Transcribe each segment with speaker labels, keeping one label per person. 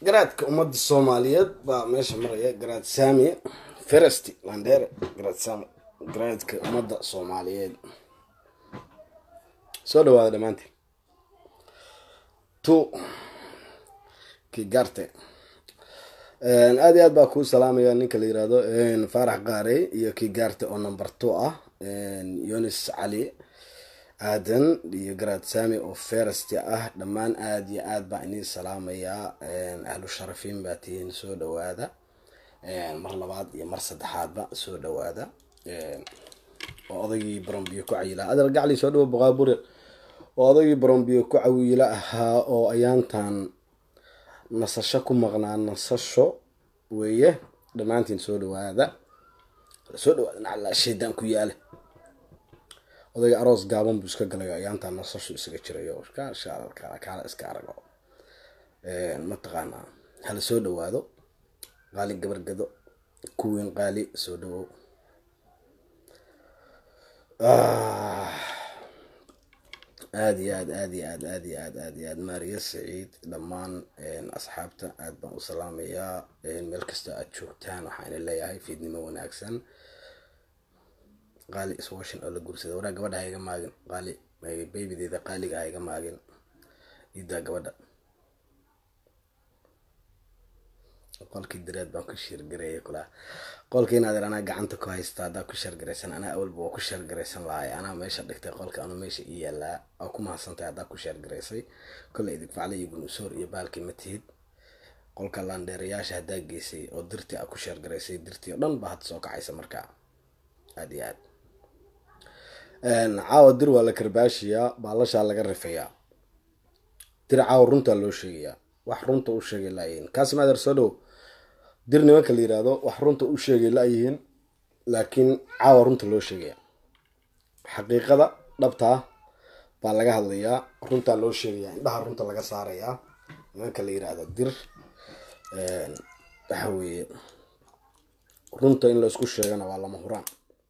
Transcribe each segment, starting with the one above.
Speaker 1: garaadka ummadda soomaaliyeed baa meesha maraya garaad saami ferest landheere garaad saami garaadka ummadda soomaaliyeed soo dhawaada dhammaantiin tu kigarte aada iyo aad baa kuu salaamaya ninka la yirahdo faarax qaarey iyo kigarte oo number two ah yunis cali aadan iyo garaad saami oo ferest ah dhammaan aada iyo aad baa inii salaamayaa ahlu sharafiin baa tihiin soo dhawaada mar labaad iyo mar saddexaadba soo dhawaada oo odaygii barombiyo ku cayila adal gacli soo dhawo boqaabure oo odaygii barombiyo ku cawiyila ahaa oo ayaantan nasasho ku maqnaa nasasho weeye dhammaantiin soo dhawaada soo dhawaada nacalaa shaydaan ku yaale odayga aroos gaaban buu iska galay ayaantaa nasashu isaga jirayo kaala iska arago mataqaanaa hala soo dhawaado qaali gabargado kuweyn qaali soo dhawow aada iyo aad aada iyo aad aada iyo aad aada iyo aad maariya saciid dhammaan asxaabta aad baan u salaamayaa meel kasta aad joogtaan waxaan leeyahay fiidnimo wanaagsan qaali iswashin oo la guursada waraa gabadha ha iga maagin qaali baybideeda qaaliga ha iga maagin idaa gabadha qolkii direed baan ku sheergareeyay kulaa qolka inaad ir anaa gacanta ku haysta haddaa ku sheergaraysan anaa awalba waa ku sheergaraysan lahay anaa meesha dhigtay qolka anu meesha ii yaalaa waa ku mahadsantahay haddaa ku sheergaraysay kolley idigfacla iyo gunusoor iyo baalkii ma tihid qolka laandheerayaasha haddaa geysay oo dirtii aa ku sheergaraysay dirtii oo dhan baa hadda soo kacaysa markaa aada iyo aad caawa dir waa la karbaashiyaa baalashaa laga rifayaa dir caawa runtaa loo sheegayaa wax runta u sheegay laayihiin kaasimader soo dhow dir nimanka la yirahdo wax runta u sheegay laayihiin laakiin caawa runta loo sheegaya xaqiiqada dhabtaa baa laga hadlayaa runtaa loo sheegayaa indhaha runta laga saarayaa nimanka la yirahdo dir waxa weeye runta in la isku sheegana waa lama huraan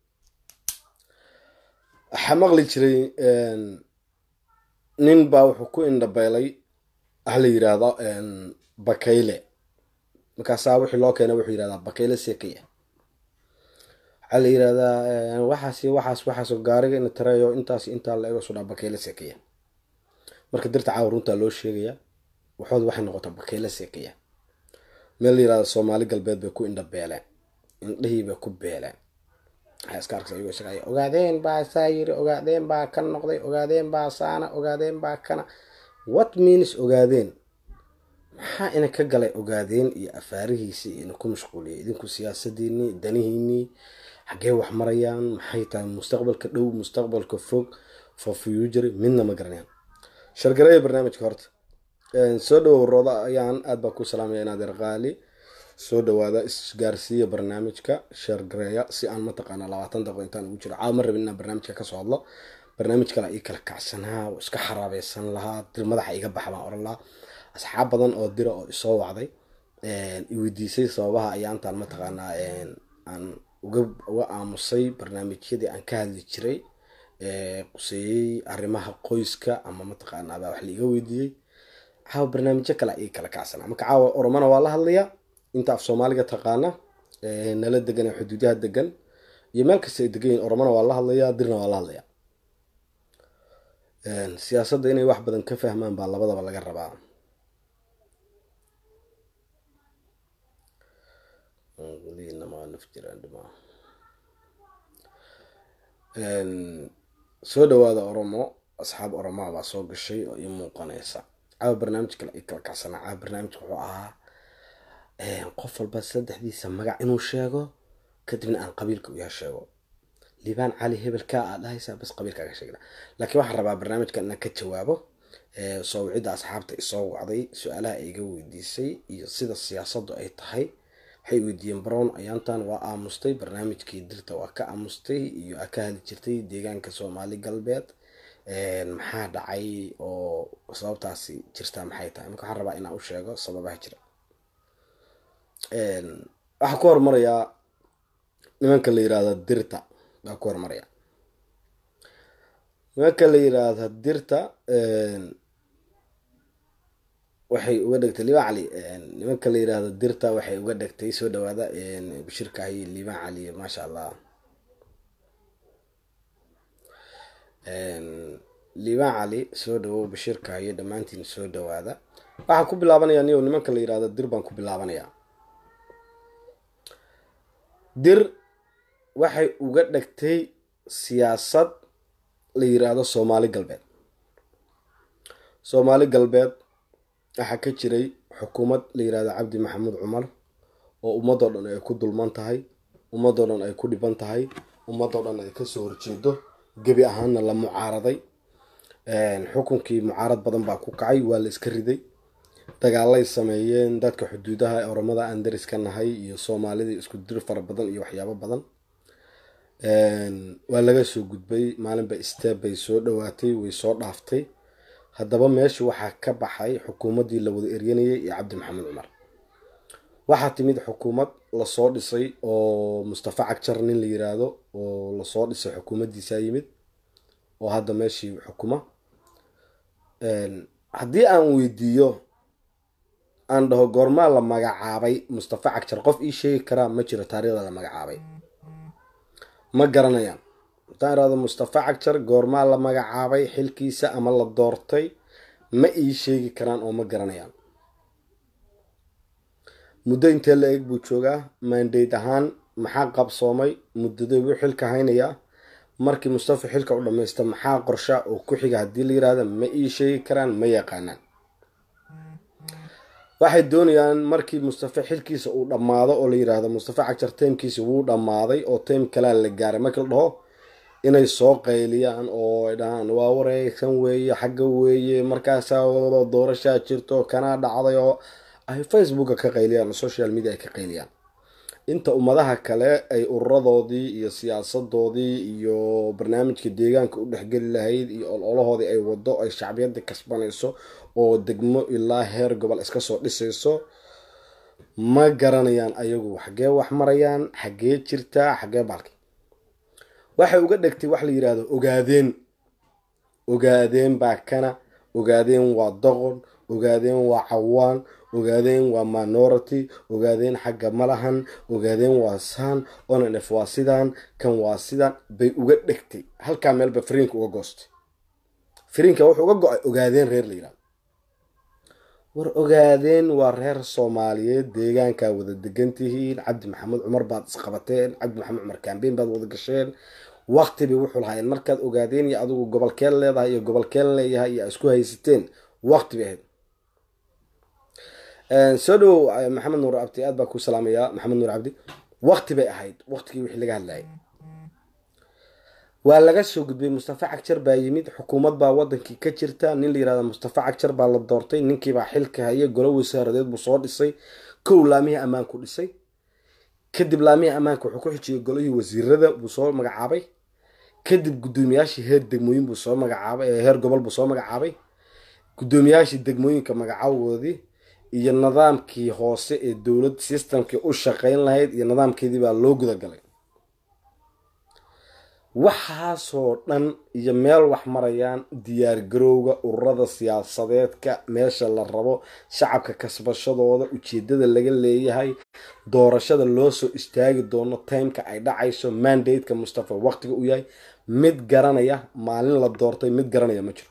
Speaker 1: waxaa maqli jiray nin baa wuxuu ku indhabeelay ah la yiraahdo bakayle markaasaa wixii loo keena wuxuu yirahdaa bakayle sekaya waxaa la yirahdaa waxaas waxaas waxaas gaariga ina tarayo intaas intaa la ego sudhaa bakayle sekaya marka dirta caawa runtaa loo sheegaya waxood waxay noqotaa bakayle sekaya meel la yirahdo soomaali galbeed bay ku indhabeeleen indhihii bay ku beeleen waxaa iska arkaysa iyagoo isaga ogaadeen baa saa yiri ogaadeen baa kan noqday ogaadeen baa saana ogaadeen baa kana what means ogaadeen maxaa ina ka galay ogaadeen iyo afaarihiisii ina ku mashquuliyay idinku siyaasadiinii danihiinii xaggee wax marayaan maxay tahay mustaqbalka dhow mustaqbalka fog for future midna ma garanayaan shargareeya barnaamijka horta soo dhawow rooda ayaan aad baa ku salaamaya inaad erqaali soo dhawaada isgaarsiiya barnaamijka shargareeya si aan mataqaana labaatan daqiiqo intaan ugu jiro caawa ma rabin inaan barnaamijka kasoo hadlo barnaamij kale ii kala kacsanaa oo iska xaraabeysan lahaa dir madaxa iga baxa baan oran lahaa asxaab badan oo dira oo isoo wacday iweydiisay sababaha ayaantaan mataqaanaa aan uga uga aamusay barnaamijyadii aan ka hadli jiray quseeyey arrimaha qoyska ama mataqaanaa baa wax laiga weydiiyey caawa barnaamijyo kale ii kala kacsanaa marka caawa oromana waa la hadlayaa inta af soomaaliga taqaana nala degan ee xuduudaha degan iyo meel kasta ay degan yihin oromana waa la hadlayaa dirna waa la hadlayaa siyaasadda inay wax badan ka fahmaan baa labadaba laga rabaa soo dhawaada oromo asxaab oromaha baa soo gashay oo ii muuqanaysa caawa barnaamij kale ii kala kacsanaa caawa barnaamijka wuxuu ahaa qof walba saddexdiisa magac inuu sheego kadibna aan qabiilka uyaa sheego liibaan cali hebelkaa aad dhahaysaa bas qabiilkaaga sheegna laakiin waxaan rabaa barnaamijkan inaan ka jawaabo soo wicidda asxaabta isoo wacday su-aalaha ay iga weydiisay iyo sida siyaasaddu ay tahay waxay weydiiyeen brown ayaantan waa aamustay barnaamijkii dirta waa ka aamustay iyo aa ka hadli jirtay deegaanka soomaali galbeed maxaa dhacay oo sababtaasi jirtaa maxay tahay marka waxaan rabaa inaan u sheego sababaha jira waxaa ku hormarayaa nimanka la yirahdo dirta baa ku hormaraya nimanka la yiraahdo dirta waxay uga dhegtay liibaan cali nimanka la yiraahdo dirta waxay uga dhegtay soo dhawaada bashirkahi liibaan cali maasha allah liibaan cali soo dhawow bashirkahiyo dhammaantiin soo dhawaada waxaan ku bilaabanayaa niyow nimanka la yirahdo dir baan ku bilaabanayaa dir waxay uga dhegtay siyaasad la yiraahdo soomaali galbeed soomaali galbeed waxaa ka jiray xukuumad la yirahdo cabdi maxamuud cumar oo ummadoo dhan ay ku dulman tahay ummadoo dhan ay ku dhiban tahay ummadoo dhan ay kasoo horjeedo gebi ahaanna la mucaaraday xukunkii mucaarad badan baa ku kacay waa la iska riday dagaalay sameeyeen dadka xuduudaha oromada aan daris ka nahay iyo soomaalida isku dir fara badan iyo waxyaabo badan waa laga soo gudbay maalinba steeb bay soo dhawaatay way soo dhaaftay haddaba meesha waxaa ka baxay xukuumaddii la wada eryanayay iyo cabdi maxamed cumar waxaa timid xukuumad lasoo dhisay oo mustafa cagjar nin la yiraahdo oo lasoo dhisay xukuumaddiisaa yimid oo hadda meeshii xukuma haddii aan weydiiyo aan dhaho goormaa la magacaabay mustafa cagjar qof ii sheegi karaa ma jiro taariikhda la magacaabay ma garanayaan haddaan irahdo mustafa cagjar goormaa la magacaabay xilkiisa ama la doortay ma ii sheegi karaan oo ma garanayaan muddo intee la eg buu joogaa maandayd ahaan maxaa qabsoomay muddadee buu xilka haynayaa markii mustafa xilka u dhammaysta maxaa qorsha oo ku xiga haddii la yirahda ma ii sheegi karaan ma yaqaanaan waxay doonayaan markii mustafa xilkiisa uu dhammaado oo la yiraahdo mustafa cagjar taymkiisa wuu dhammaaday oo taym kalea la gaaray markii la dhaho inay soo qayliyaan oo ay dhahaan waa wareegsan weeye xagga weeye markaasaa doorashaa jirto kanaa dhacday oo ay facebooka ka qayliyaan oo social media ay ka qayliyaan inta ummadaha kale ay ururadoodii iyo siyaasadoodii iyo barnaamijka deegaanka u dhexgeli lahayd iyo ololahoodii ay wado ay shacbiyadda kasbanayso oo degmo ilaa heer gobol iska soo dhisayso ma garanayaan ayagu xaggee wax marayaan xaggee jirtaa xaggee baalki waxay uga dhegtay wax la yiraahdo ogaadeen ogaadeen baa kana ogaadeen waa doqon ogaadeen waa cawaan ogaadeen waa minority ogaadeen xagga malahan ogaadeen waa saan onanf waa sidaan kan waa sidaan bay uga dhegtay halkaa meelba fariinka uga goostay fariinka wuxuu uga go-ay ogaadeen reer la yirahdo war ogaadeen waa reer soomaaliyeed deegaankaa wada degan tihiin cabdi maxamed cumar baad isqabateen cabdi maxamed cumar kambeyn baad wada gasheen waqtibay wuxuu lahaayeen markaad ogaadeen iyo adigu gobolkeen leedahay iyo gobolkeen leeyahay iyo isku haysateen waqti bay ahayd soo dhowow maxamed nuur abdi aad baa ku salaamayaa maxamed nuur cabdi waqti bay ahayd waqtigii wixii laga hadlayay waa laga soo gudbay mustafa cagjar baa yimid xukuumad baa wadankii ka jirta nin la yirahda mustafa cagjar baa la doortay ninkiibaa xilka hayay golo wasaaradeed buu soo dhisay kow laamihii ammaanku dhisay kadib laamihii ammaanka wuxuu ku xijiyay golihii wasiirada buu soo magacaabay kadib guddoomiyaashii heer degmooyin buu soo magacaabay heer gobol buu soo magacaabay guddoomiyaashii degmooyinka magacaawoodii iyo nidaamkii hoose ee dowlad systemkii u shaqeyn lahayd iyo nidaamkeedii baa loo gudagalay waxaasoo dhan iyo meel wax marayaan diyaargarowga ururada siyaasadeedka meesha la rabo shacabka kasbashadooda ujeedada laga leeyahay doorashada loo soo istaagi doono timeka ay dhacayso mandateka mustafa waqtiga u yahay mid garanaya maalin la doortay mid garanaya ma jiro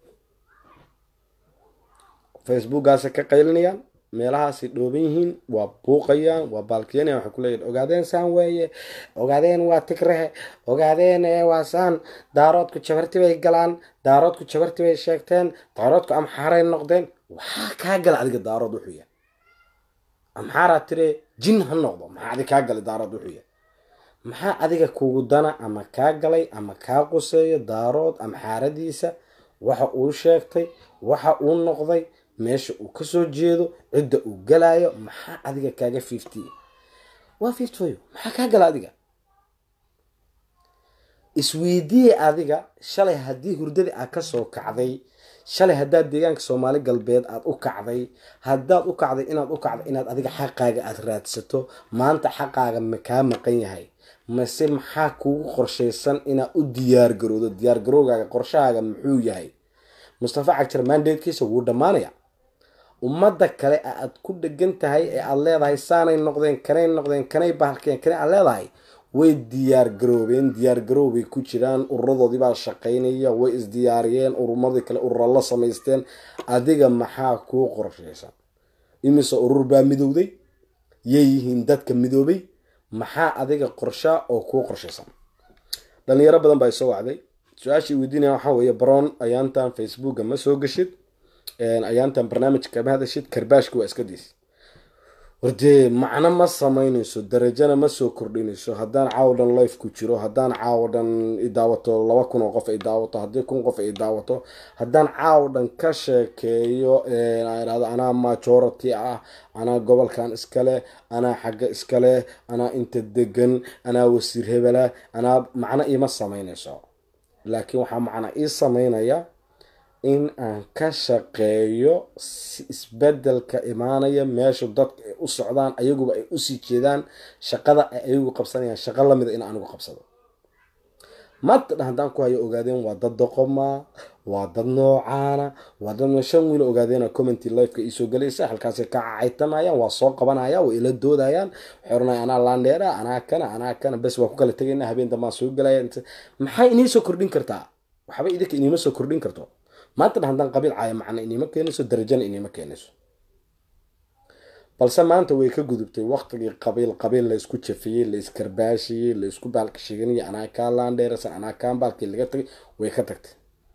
Speaker 1: facebookgaasay ka qaylinayaan meelahaasay dhooban yihiin waa buuqayaan waa baalkiyanaya waxay kuleeyihin ogaadeen saan weeye ogaadeen waa tigrehe ogaadeen waa saan daaroodku jabarti bay galaan daaroodku jabarti bay sheegteen daaroodku amxaaray noqdeen waxaa kaa gala adiga daarood wuxuu yahay amxaaraa tire jin ha noqdo maxaa adig kaa galay daarood wuxuu yahay maxaa adiga kugu dana ama kaa galay ama kaa quseeyo daarood amxaaradiisa waxa uu sheegtay waxa uu noqday meesha uu kasoo jeedo cidda uu galaayo maxaa adiga kaaga fifty waa fifty maxaa kaa gala adiga isweydiye adiga shalay haddii hurdadii aad kasoo kacday shalay haddaad deegaanka soomaali galbeed aada u kacday haddaad u kacday inaad u kacday inaad adiga xaqaaga aada raadsato maanta xaqaaga ma kaa maqan yahay mase maxaa kugu qorshaysan inaad u diyaargarowdo diyaargarowgaaga qorshahaaga muxuu yahay mustafa cagjar mandatekiisa wuu dhammaanaya ummadda kale aad ku dhegan tahay ee aada leedahay saanay noqdeen kanay noqdeen kanay bahalkeen kanay aad leedahay way diyaar garoobeen diyaar garoow bay ku jiraan ururadoodii baa shaqaynaya way isdiyaariyeen urumadii kale urura la samaysteen adiga maxaa kuu qorshaysan imise urur baa midowday yay yihiin dadka midoobay maxaa adiga qorshaa oo kuu qorshaysan dhalinyaro badan baa isoo wacday su-aashii weydiinaya waxaa weeye baroon ayaantan facebooka ma soo gashid ayaantan barnaamijka kama hadashid karbaashka waa iska diis wardee macno ma samaynayso darajana ma soo kordhinayso haddaan caawo dhan life ku jiro haddaan caawo dhan idaawato laba kun oo qof ay daawato haddii kun qof ay daawato haddaan caawo dhan ka sheekeeyo idhahdo anaa majority ah anaa gobolkan iskale anaa xagga iskale anaa inta degan anaa wasiir hebela anaa macno iima samaynayso laakiin waxaa macna ii samaynaya in aan ka shaqeeyo si isbedelka imaanaya meesha dadka ay u socdaan ayaguba ay usii jeedaan shaqada ay ayagu qabsanayaan shaqo lamida in anigu qabsado maanta dhan haddaan ku hayo ogaadeen waa dad doqoma waa dad noocaana waa dad shan wiil ogaadeen commenty lifeka iisoo galaysa halkaasay ka cacaytamayaan waa soo qabanaya way ila doodayaan waxay oranaya anaa laandheera anaa kana anaa kana bes waa ku kala tegayna habeen dambaan soo galaya maxay inii soo kordhin kartaa waxba idinka iniima soo kordhin karto maanta dhan haddaan qabiil caaya macna iniima keenayso darajana iniima keenayso balse maanta way ka gudubtay waqtigii qabiil qabiil la isku jafiyey la iskarbaashiyey la isku baalka sheeganayay anaa kaa laandheerasan anaa kaan baalkii laga tagay way ka tagtay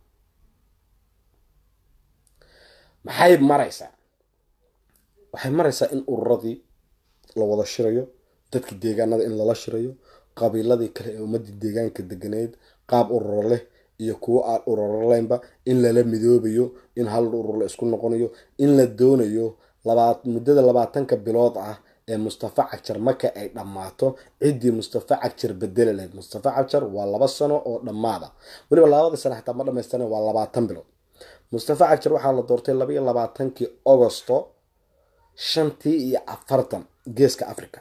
Speaker 1: maxay maraysaa waxay maraysaa in ururadii la wada shirayo dadkii deegaanada in lala shirayo qabiiladii kale ee ummadii deegaanka deganeyd qaab ururo leh iyo kuwo aan ururolaynba in lala midoobayo in hal urur la isku noqonayo in la doonayo muddada labaatanka bilood ah ee mustafa cagjar marka ay dhammaato ciddii mustafa cagjar bedeli lahayd mustafa cagjar waa laba sano oo dhammaada weliba labadii sano xataa ma dhamaystirna waa labaatan bilood mustafa cagjar waxaa la doortay labaiyo labaatankii augosto shantii iyo afartan geeska africa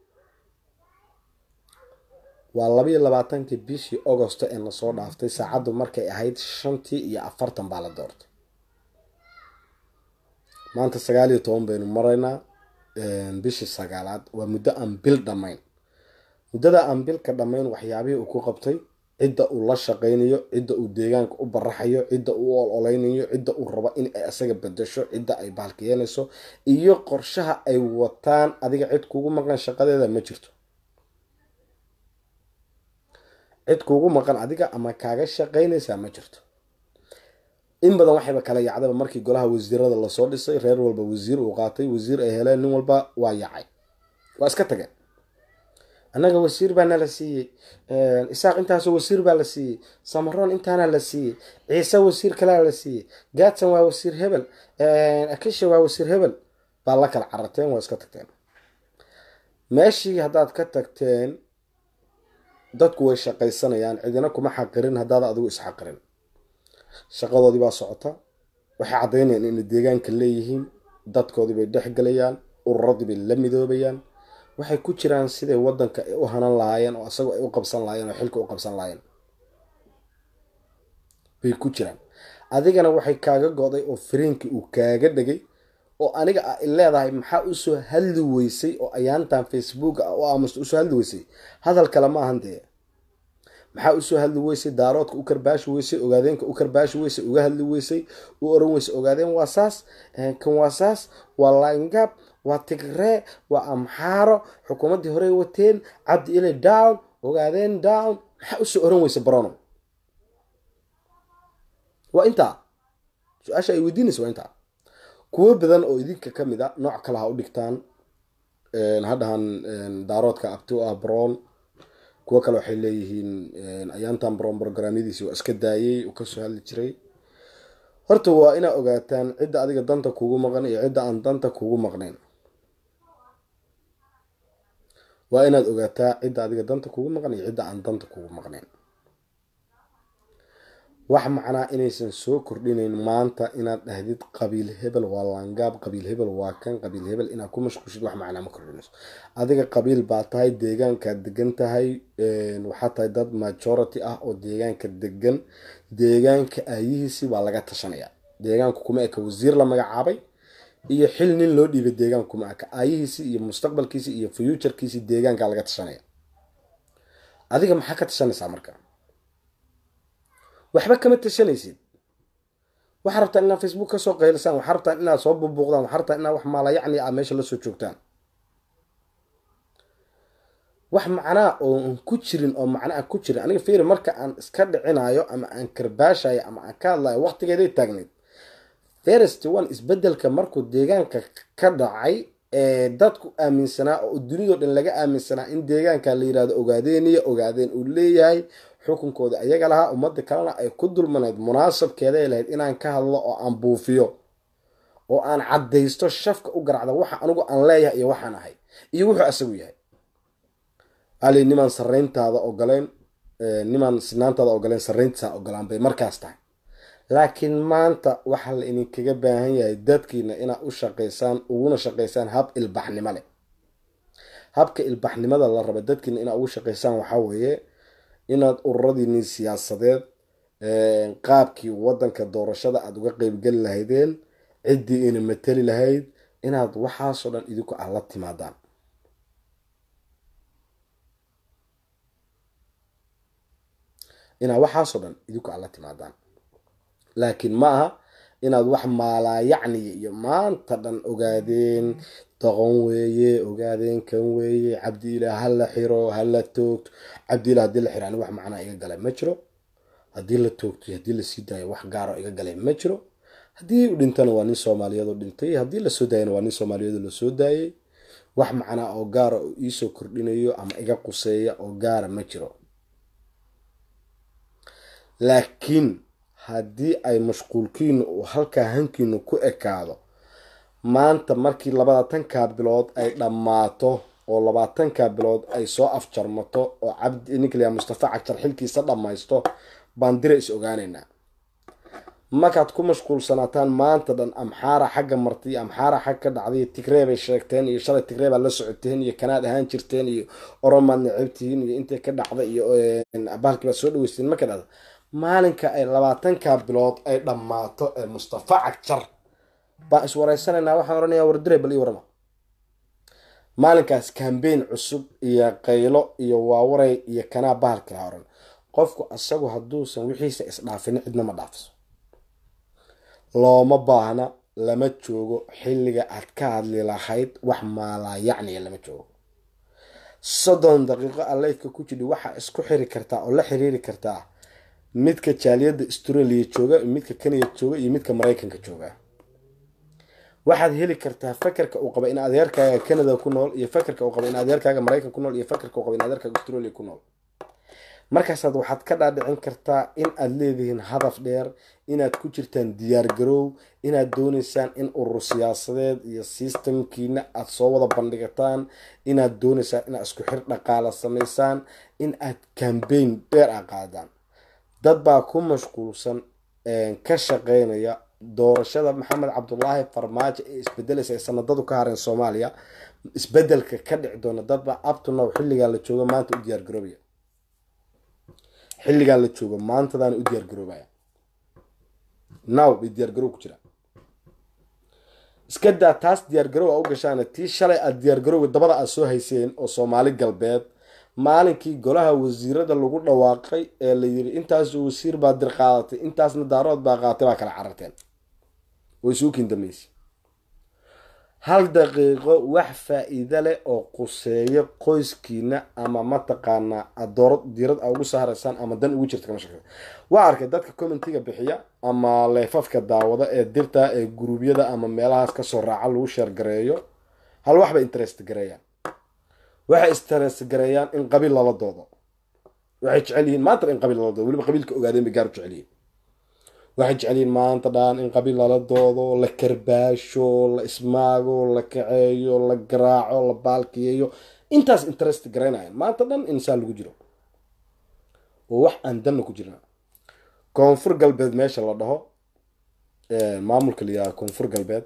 Speaker 1: waa labaiyo labaatankii bishii augosto ee lasoo dhaaftay saacaddu markay ahayd shantii iyo afartan baa la doortay maanta sagaal iyo toban baynu maraynaa bishii sagaalaad waa muddo aan bil dhammayn muddada aan bilka dhammayn waxyaabihii uu ku qabtay cidda uu la shaqaynayo cidda uu deegaanka u baraxayo cidda uu ololeynayo cidda uu rabo in ay isaga bedasho cidda ay baalkiyeenayso iyo qorshaha ay wataan adiga cid kugu maqan shaqadeeda ma jirto cid kuugu maqan adiga ama kaaga shaqaynaysaa ma jirto in badan waxayba kala yacdaba markii golaha wasiirada lasoo dhisay reer walba wasiir uu qaatay wasiir ay heleen nin walba waa yacay waa iska tageen annaga wasiir baa nala siiyey isaaq intaasoo wasiir baa la siiyey samaroon intaana la siiyey ciise wasiir kalea la siiyey gaadsan waa wasiir hebel akisha waa wasiir hebel baa la kala cararteen waa iska tagteen meeshii haddaad ka tagteen dadku way shaqaysanayaan cidina kuma xaqirin haddaad adigu isxaqirin shaqadoodii baa socota waxay caddaynayaan inay deegaanka leeyihiin dadkoodii bay dhex gelayaan ururadii bay la midoobayaan waxay ku jiraan siday wadanka ay u hanan lahaayeen oo isagoo ay u qabsan lahaayeen oo xilka u qabsan lahaayeen bay ku jiraan adigana waxay kaaga go'day oo fariinkii uu kaaga dhegay oo aniga a leedahay maxaa usoo hadli weysay oo ayaantan facebook ah oo aamusta usoo hadli weysay hadal kale ma ahan dee maxaa usoo hadli weysay daaroodka u karbaashi weysay ogaadeenka u karbaashi weysay uga hadli weysay u oran weysay ogaadeen waa saas kan waa saas waa laingab waa tigree waa amxaaro xukuumaddii horey wateen cabdi ile down ogaadeen down maxaa usoo oran weysay barono waa intaa su-aasha ay weydiinaysa waa intaa kuwo badan oo idinka ka mid a nooc kale ha u dhigtaan hadhahan daaroodka abti u ah brown kuwo kale waxay leeyihiin ayaantan brown brograamyadiisi waa iska daayey uu kasoo hadli jiray horta waa inaa ogaataan cidda adiga danta kugu maqan iyo cidda aan danta kugu maqnayn waa inaad ogaataa cidda adiga danta kugu maqan iyo cidda aan danta kugu maqnayn wax macnaa inaysan soo kordhinayn maanta inaad dhahdid qabiil hebel waa laangaab qabiil hebel waa kan qabiil hebel inaad ku mashquushid wax macnaa ma kordhinayso adiga qabiil baa tahay deegaankaad degan tahay waxaa tahay dad majority ah oo deegaanka degan deegaanka aayihiisi waa laga tashanaya deegaanku kuma eka wasiir la magacaabay iyo xil nin loo dhiibay deegaankuma aka aayihiisi iyo mustaqbalkiisi iyo fuuturkiisi deegaanka laga tashanaya adiga maxaa ka tashanaysaa marka waxba kama tashanaysid waxaa rabtaan inaad facebook kasoo qaylisaan waxaa rabtaan inaad soo bubuuqdaan waxaa rabtaan inaad wax maala yacni a meesha lasoo joogtaan wax macnaa oo ku jirin oo macnaa ku jirin aniga fiiri marka aan iska dhicinayo ama aan karbaashayo ama aan ka hadlayo waqtigeeday taagnayd first one isbedelka markuu deegaanka ka dhacay ee dadku aaminsanaa oo dunidao dhan laga aaminsanaa in deegaanka la yirahdo ogaadeeniyo ogaadeen uu leeyahay xukunkooda ayaga lahaa ummadda kalena ay ku dulmanayd munaasabkeeday lahayd inaan ka hadlo oo aan buufiyo oo aan caddaysto shafka u garacda waxa anigu aan leeyahay iyo waxaan ahay iyo wuxuu asagu yahay ali nimaan sarayntaada ogoleyn nimaan sinaantaada ogoleyn sarayntiisaa ogolaan bay markaas tahay laakiin maanta waxaa la idinkaga baahan yahay dadkiina inaad u shaqaysaan uguna shaqaysaan hab ilbaxnimo leh habka ilbaxnimada la raba dadkiina inaad ugu shaqaysaan waxaa weeye inaad ururadiini siyaasadeed qaabkii wadanka doorashada aada uga qeybgeli lahaydeen ciddii ina mateli lahayd inaad waxaasoo dhan idinku aad la timaadaan inaad waxaasoo dhan idinku aad la timaadaan laakiin ma aha inaad wax maalaa yacniya iyo maanta dhan ogaadeen doqon weeye ogaadeen kan weeye cabdiilah hala xiro hala toogto cabdiilah haddii la xiro ani wax macnaa iga galay ma jiro haddii la toogto haddii lasii daayo wax gaaro iga galay ma jiro haddii u dhintana waa nin soomaaliyeed oo dhintay haddii lasoo daayana waa nin soomaaliyeed oo lasoo daayay wax macnaa oo gaara oo iisoo kordhinayo ama iga quseeya oo gaara ma jiro laakiin haddii ay mashquulkiinu uu halkaa hankiinu ku ekaado maanta markii labaatanka bilood ay dhammaato oo labaatanka bilood ay soo afjarmato oo cabdi ninklia mustafa cagjar xilkiisa dhammaysto baan dira is ogaaneynaa markaad ku mashquulsanaataan maanta dhan amxaara xagga martay amxaara xag ka dhacday tigree bay sheegteen iyo shalay tigree baad la socoteen iyo kanaad ahaan jirteen iyo oromaad necabtihiin iyo intay ka dhacda iyo bahalkii baad soo dhaweysteen marka dhacda maalinka ay labaatanka bilood ay dhammaato ee mustafa cagjar baan iswareysanaynaa waxaan odhanayaa wardire bal ii warama maalinkaas kambeyn cusub iyo qaylo iyo waawaray iyo kanaa bahalka la oran qofku asagu hadduusan wixiisa isdhaafin cidna ma dhaafiso looma baahna lama joogo xilliga aad ka hadli lahayd wax maalaa yacniya lama joogo soddon daqiiqo aleydka ku jidhi waxaa isku xiri kartaa oo la xiriiri kartaa midka jaaliyadda australia jooga midka kenya jooga iyo midka maraykanka jooga waxaad heli kartaa fakarka uu qaba in adeerkaaga canada ku nool iyo fakarka uu qaba in adeerkaaga maraykan ku nool iyo fakarka uu qaba in adeerkaaga australia ku nool markaasaad waxaad ka dhaadhicin kartaa in aad leedihiin hadaf dheer inaad ku jirtaan diyaargaroow inaad dooneysaan in urur siyaasadeed iyo sistamkiina aada soo wada bandhigataan inaad dooneysaan inaad isku xir dhaqaala samaysaan in aad kambeyn dheer a qaadaan dad baa ku mashquulsan ka shaqeynaya doorashada maxamed cabdulaahi farmaajo ee isbedelaysa ee sanadadu ka hareen soomaaliya isbedelka ka dhici doona dadbaa abtunow xilligaa la joogo maanta u diyaargaroobaya xilligaa la joogo maantadaana u diyaargaroobaya now bay diyaargaroow ku jiraan iska daa taas diyaargaroow a u gashaana tii shalay aad diyaargarowga dabada aad soo hayseen oo soomaali galbeed maalinkii golaha wasiirada lagu dhawaaqay ee la yiri intaas wasiir baa dir qaadatay intaasna daarood baa qaadatay baa kala cararteen way suukiin dambeysay hal daqiiqo wax faa-iida leh oo quseeyo qoyskiina ama mataqaanaa adooro diirad a ugu sahraysaan ama dan ugu jirta kama shaqeysa waa arkay dadka commentiga bixiya ama leefafka daawada ee dirta ee guruubyada ama meelahaas kasoo raaca lagu sheergareeyo hal waxbay interest gareeyaan waxay interest gareeyaan in qabiil lala doodo waxay jecel yihiin maanta in qabiil lala doodo weliba qabiilka ogaadeen bay gaar u jecel yihiin waxay jecel yihiin maanta dhaan in qabiil lala doodo la karbaasho la ismaago la kaceeyo la garaaco la baalkiyeeyo intaas interest garaynayan maanta dhan insaan lagu jiro oo wax aan danna ku jirna koonfur galbeed meesha la dhaho maamulka la yihahdo koonfur galbeed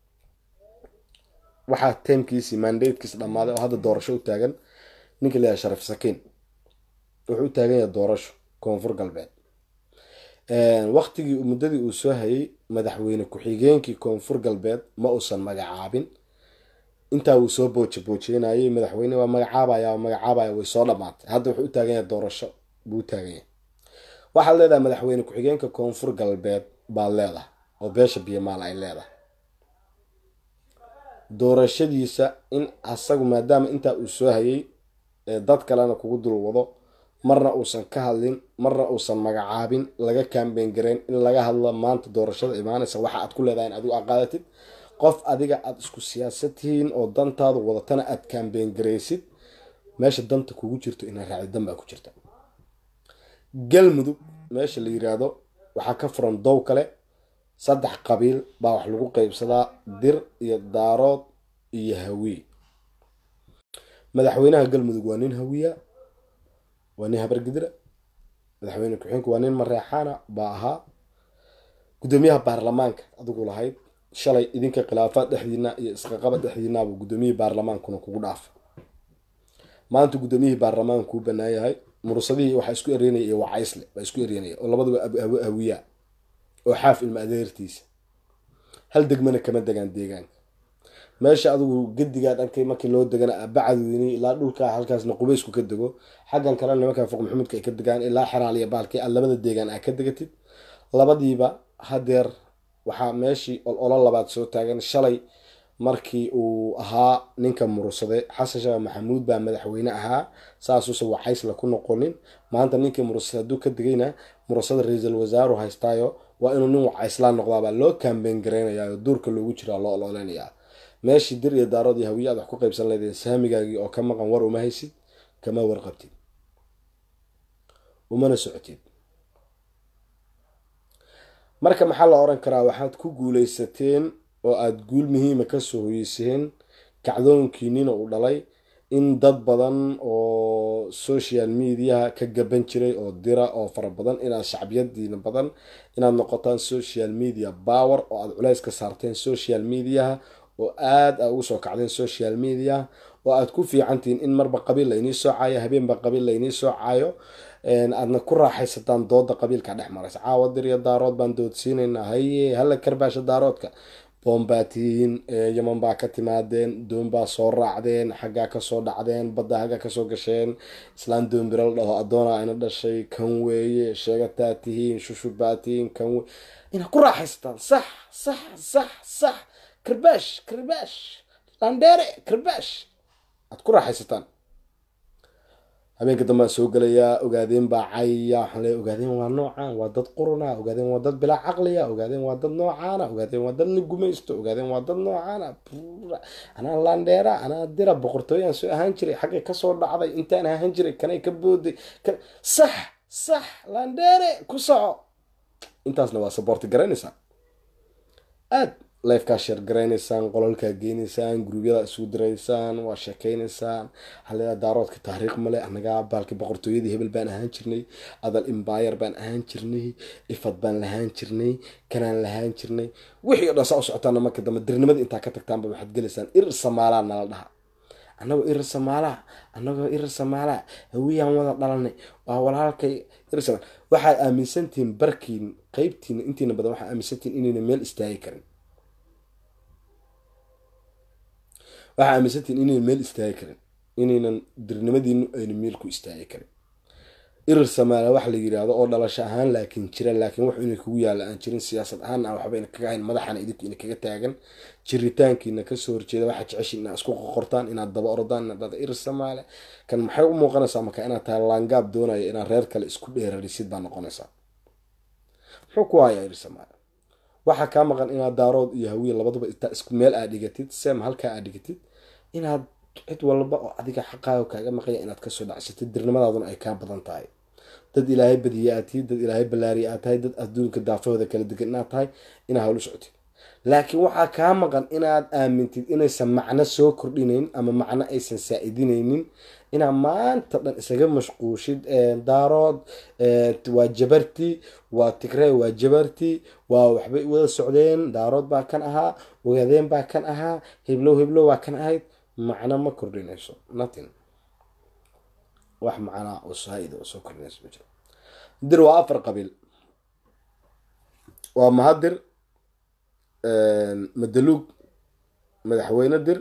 Speaker 1: waxaa taymkiisii mandatekiisi dhammaaday oo hadda doorasho u taagan ninka la yihahdo sharif sakiin wuxuu u taagan yahay doorasho koonfur galbeed waqtigii muddadii uu soo hayay madaxweyne ku-xigeenkii koonfur galbeed ma uusan magacaabin intaa uu soo booje boojeynayay madaxweyne waa magacaabaya waa magacaabaya way soo dhamaatay hadda wuxuu u taagan yahay doorasho buu u taagan yahay waxaad leedahay madaxweyne ku-xigeenka koonfur galbeed baad leedahay oo beesha biyamaal ay leedahay doorashadiisa in asagu maadaama intaa uu soo hayay dad kalena kugu dul wado marna uusan ka hadlin marna uusan magacaabin laga kaambeyn gareyn in laga hadlo maanta doorashada imaanaysa waxa aad ku leedahay in adigu aqaadatid qof adiga aada isku siyaasad tihiin oo dantaadu wadatana aad kaambeyn garaysid meesha danta kugu jirto inaad raacdi dan baa ku jirta galmudug meesha la yiraahdo waxaa ka furan dow kale saddex qabiil baa wax lagu qeybsadaa dir iyo daarood iyo hawiye madaxweynaha galmudug waa nin hawiya waa nin habargidira madaxweyne ku-xigeenku waa nin mareexaana baa ahaa guddoomiyaha baarlamaanka adigu lahayd shalay idinka khilaafaad dhexdiina iyo isqaqaba dhexdiinaaba guddoomiyihii baarlamaankuna kugu dhaafa maanta guddoomiyihii baarlamaanka kuu banaan yahay murusadihii waxaa isku eryanaya iyo wacaysle baa isku eryanaya oo labaduba hawiyaa oo xaaf ilma adeertiisa hal degmana kama degaan deegaanka meesha adigu gedigaa dhankay markii loo degana bacadweyni ilaa dhulka halkaasna qubaysku ka dego xaggan kale nimanka foq maxamuudka ay ka degaan ilaa xeraaliya baalkii aad labada deegaan aa ka degatid labadiiba hadeer waxaa meeshii ololo labaad soo taagan shalay markii uu ahaa ninka murursade xasan sheekh maxamuud baa madaxweyne ahaa saasuusan wacaysla ku noqonin maanta ninkii murursade hadduu ka degayna murursada ra-iisul wasaaru haystaayo waa inuu nin wacayslaan noqdaabaa loo kaambeyn gareynayaa oo duurka loogu jiraa loo ololeynayaa meeshii dir iyo daarood iyo hawiye aad wax ku qaybsan leedeen saamigaagii oo ka maqan war uma haysid kama warqabtid umana socotid marka maxaa la oran karaa waxaad ku guuleysateen oo aada guul muhiima kasoo hoyeyseen kacdoonkiinina uu dhalay in dad badan oo social mediaha ka gaban jiray oo dira oo fara badan inaad shacbiyadiina badan inaad noqotaan social media power oo aada culays ka saarteen social mediaha oo aada a ugu soo kacdeen social media oo aada ku fiicantihiin in marba qabiil laynii soo caayo habeenba qabiil laynii soo caayo aadna ku raaxaysataan dooda qabiilka dhex maraysa caawa dir iyo daarood baan doodsiinaynaa haye hala karbaasha daaroodka boonbaa tihiin yaman baa ka timaadeen doon baa soo raacdeen xaggaa kasoo dhacdeen badda haggaa kasoo gasheen islaan doombira la dhaho addoona ina dhashay kan weeye sheegataa tihiin shushubaa tihiin kan weye inaad ku raaxaysataan sax sax sax sax karbaash karbaash landheere karbaash aad ku raaxaysataan habeenka dambaan soo gelayaa ogaadeen baa cayaya waxaan leeya ogaadeen waa noocaan waa dad quruna ogaadeen waa dad bilaa caqliya ogaadeen waa dad noocaana ogaadeen waa dad la gumaysto ogaadeen waa dad noocaana anaa landheera anaa dira boqortooyaan soo ahaan jiray xaggay kasoo dhacday intaan ahaan jiray kanay ka booday sax sax landheere ku soco intaasna waa saboorti garaynaysaa aad lifekaa sheer garaynaysaan qololkaa geynaysaan guruubyada isugu diraysaan waa sheekeynaysaan halea daaroodka taariikh male anagaa baalki boqortooyadii hebel baan ahaan jirnay adal imbayar baan ahaan jirnay ifad baan lahaan jirnay kanaan lahaan jirnay wixii o dhan saa u socotaana marka dambe dirnimada intaa ka tagtaanba waxaad gelaysaan irir samaalaa nala dhaha annagoo irir samaalaa annagoo irir samaalaa hawiyaan wada dhalanay waa walaalkay irir samaal waxaad aaminsantihiin barkiin qeybtiina intiina badan waxaad aaminsantihiin inayna meel istaagi karin waxaa aaminsantihiin inaynan meel istaagi karin inaynan dirnimadiinu ayna meel ku istaagi karin irir samaala wax la yiraahdo oo dhalasho ahaan laakiin jira laakiin wax inay kugu yaalla aan jirin siyaasad ahaan aan waxba ina kaga hayn madaxana idinku ina kaga taagan jiritaankiina kasoo horjeeda waxaad jeceshiin inaad isku qoqortaan inaad daba ordaan inaad dhada irir samaale kan maxay u muuqanaysaa marka inaad tahay laangaab doonaya inaad reer kale isku dheerarisid baa noqonaysaa muxuu ku hayaa irir samaale waxaa kaa maqan inaad daarood iyo hawiye labaduba intaa isku meel aad dhigatid sem halkaa aad dhigatid inaad cid walba oo adiga xaqaaga kaaga maqaya inaad kasoo dhacsatid dirnimadaaduna ay kaa badan tahay dad ilaahay badiye aad tihi dad ilaahay ballaariye aad tahay dad adduunka daafahooda kala degan inaad tahay inaad hawlu socotid laakiin waxaa kaa maqan inaad aamintid inaysan macno soo kordhinayn ama macno aysan saa-idinaynin inaad maanta dhan isaga mashquushid daarood waa jabarti waa tigrey waa jabarti waa waxbay wada socdeen daarood baa kan ahaa ogaadeen baa kan ahaa heblow heblow waa kan ahayd macno ma kordhinayso nothing wax macnaa oo saa-ida oo soo kordhinayso ma jiro dir waa afar qabiil waa mahadir madaluug madaxweyne dir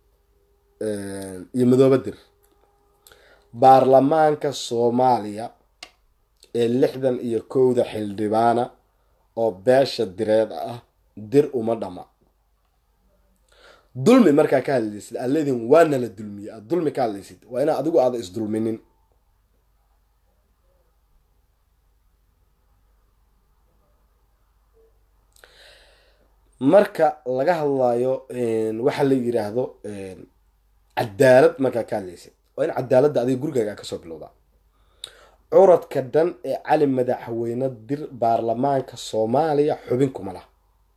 Speaker 1: iyo madoobe dir baarlamaanka soomaaliya ee lixdan iyo kowda xildhibaana oo beesha direed ah dir uma dhama dulmi markaa ka hadlaysid aad leedihin waa nala dulmiye aad dulmi ka hadlaysid waa inaa adigu aada isdulminin marka laga hadlayo waxa la yiraahdo cadaalad markaa ka hadlaysid waa in cadaaladda adiga gurigaaga kasoo bilowdaa curadka dhan ee cali madaxweyne dir baarlamaanka soomaaliya xubin kuma lah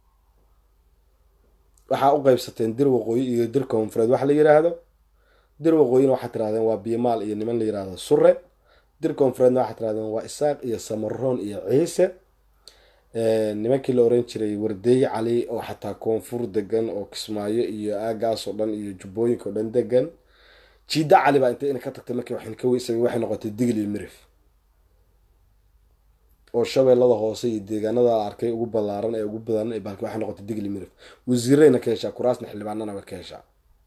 Speaker 1: waxaa u qeybsateen dir waqooyi iyo dir koonfureed waxa la yiraahdo dir waqooyina waxaa tirahdeen waa biimaal iyo niman la yirahdo sure dir koonfureedna waxaa tirahdeen waa isaaq iyo samaroon iyo ciise nimankii la oran jiray wardeey cali oo xataa koonfur degan oo kismaayo iyo aagaas oo dhan iyo jubbooyinka oo dhan degan jiida cali baa intay ina ka tagtay markii waxan ka weysay waxay noqotay digil iyo mirif oo shabeellada hoose iyo deegaanada arkay ugu ballaaran ee ugu badan ee baalki waxay noqotay digil iyo mirif wasiireyna ka heshaa kuraasna xildhibaanana waa ka heshaa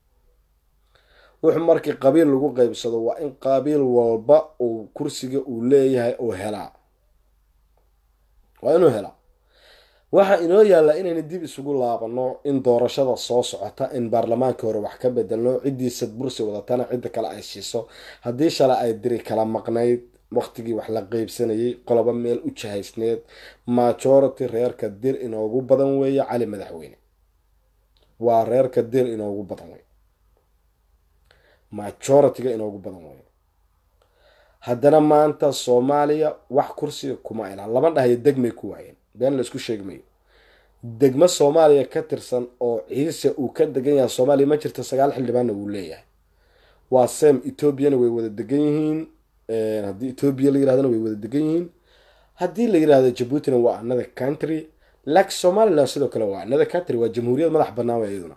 Speaker 1: wuxuu markii qabiil lagu qeybsado waa in qabiil walba uu kursiga uu leeyahay uu helaa waa inuu helaa waxaa inoo yaallaa inayna dib isugu laabano in doorashada soo socota in baarlamaankii hore wax ka bedelno ciddii sadbursi wadatana cidda kale ay siiso haddii shalay ay diri kala maqnayd waqtigii wax la qeybsanayay qolobo meel u jahaysneed majority reerka dir inoogu badan weeye cali madaxweyne waa reerka dir inoogu badan wey majority-ga inoogu badan wey haddana maanta soomaaliya wax kursiga kuma ilaan lama dhahayo degmay ku waayeen been laisku sheegmayo degmo soomaaliya ka tirsan oo ciise uu ka degan yahay soomaaliya ma jirta sagaal xildhibaanna wuu leeyahay waa sem ethoobiana way wada degan yihiin haddii ethoobiya la yirahdana way wada degan yihiin haddii la yirahdo jabuutina waa another country laakiin somaliland sidoo kale waa another country waa jamhuuriyad madax banaan way iyaduna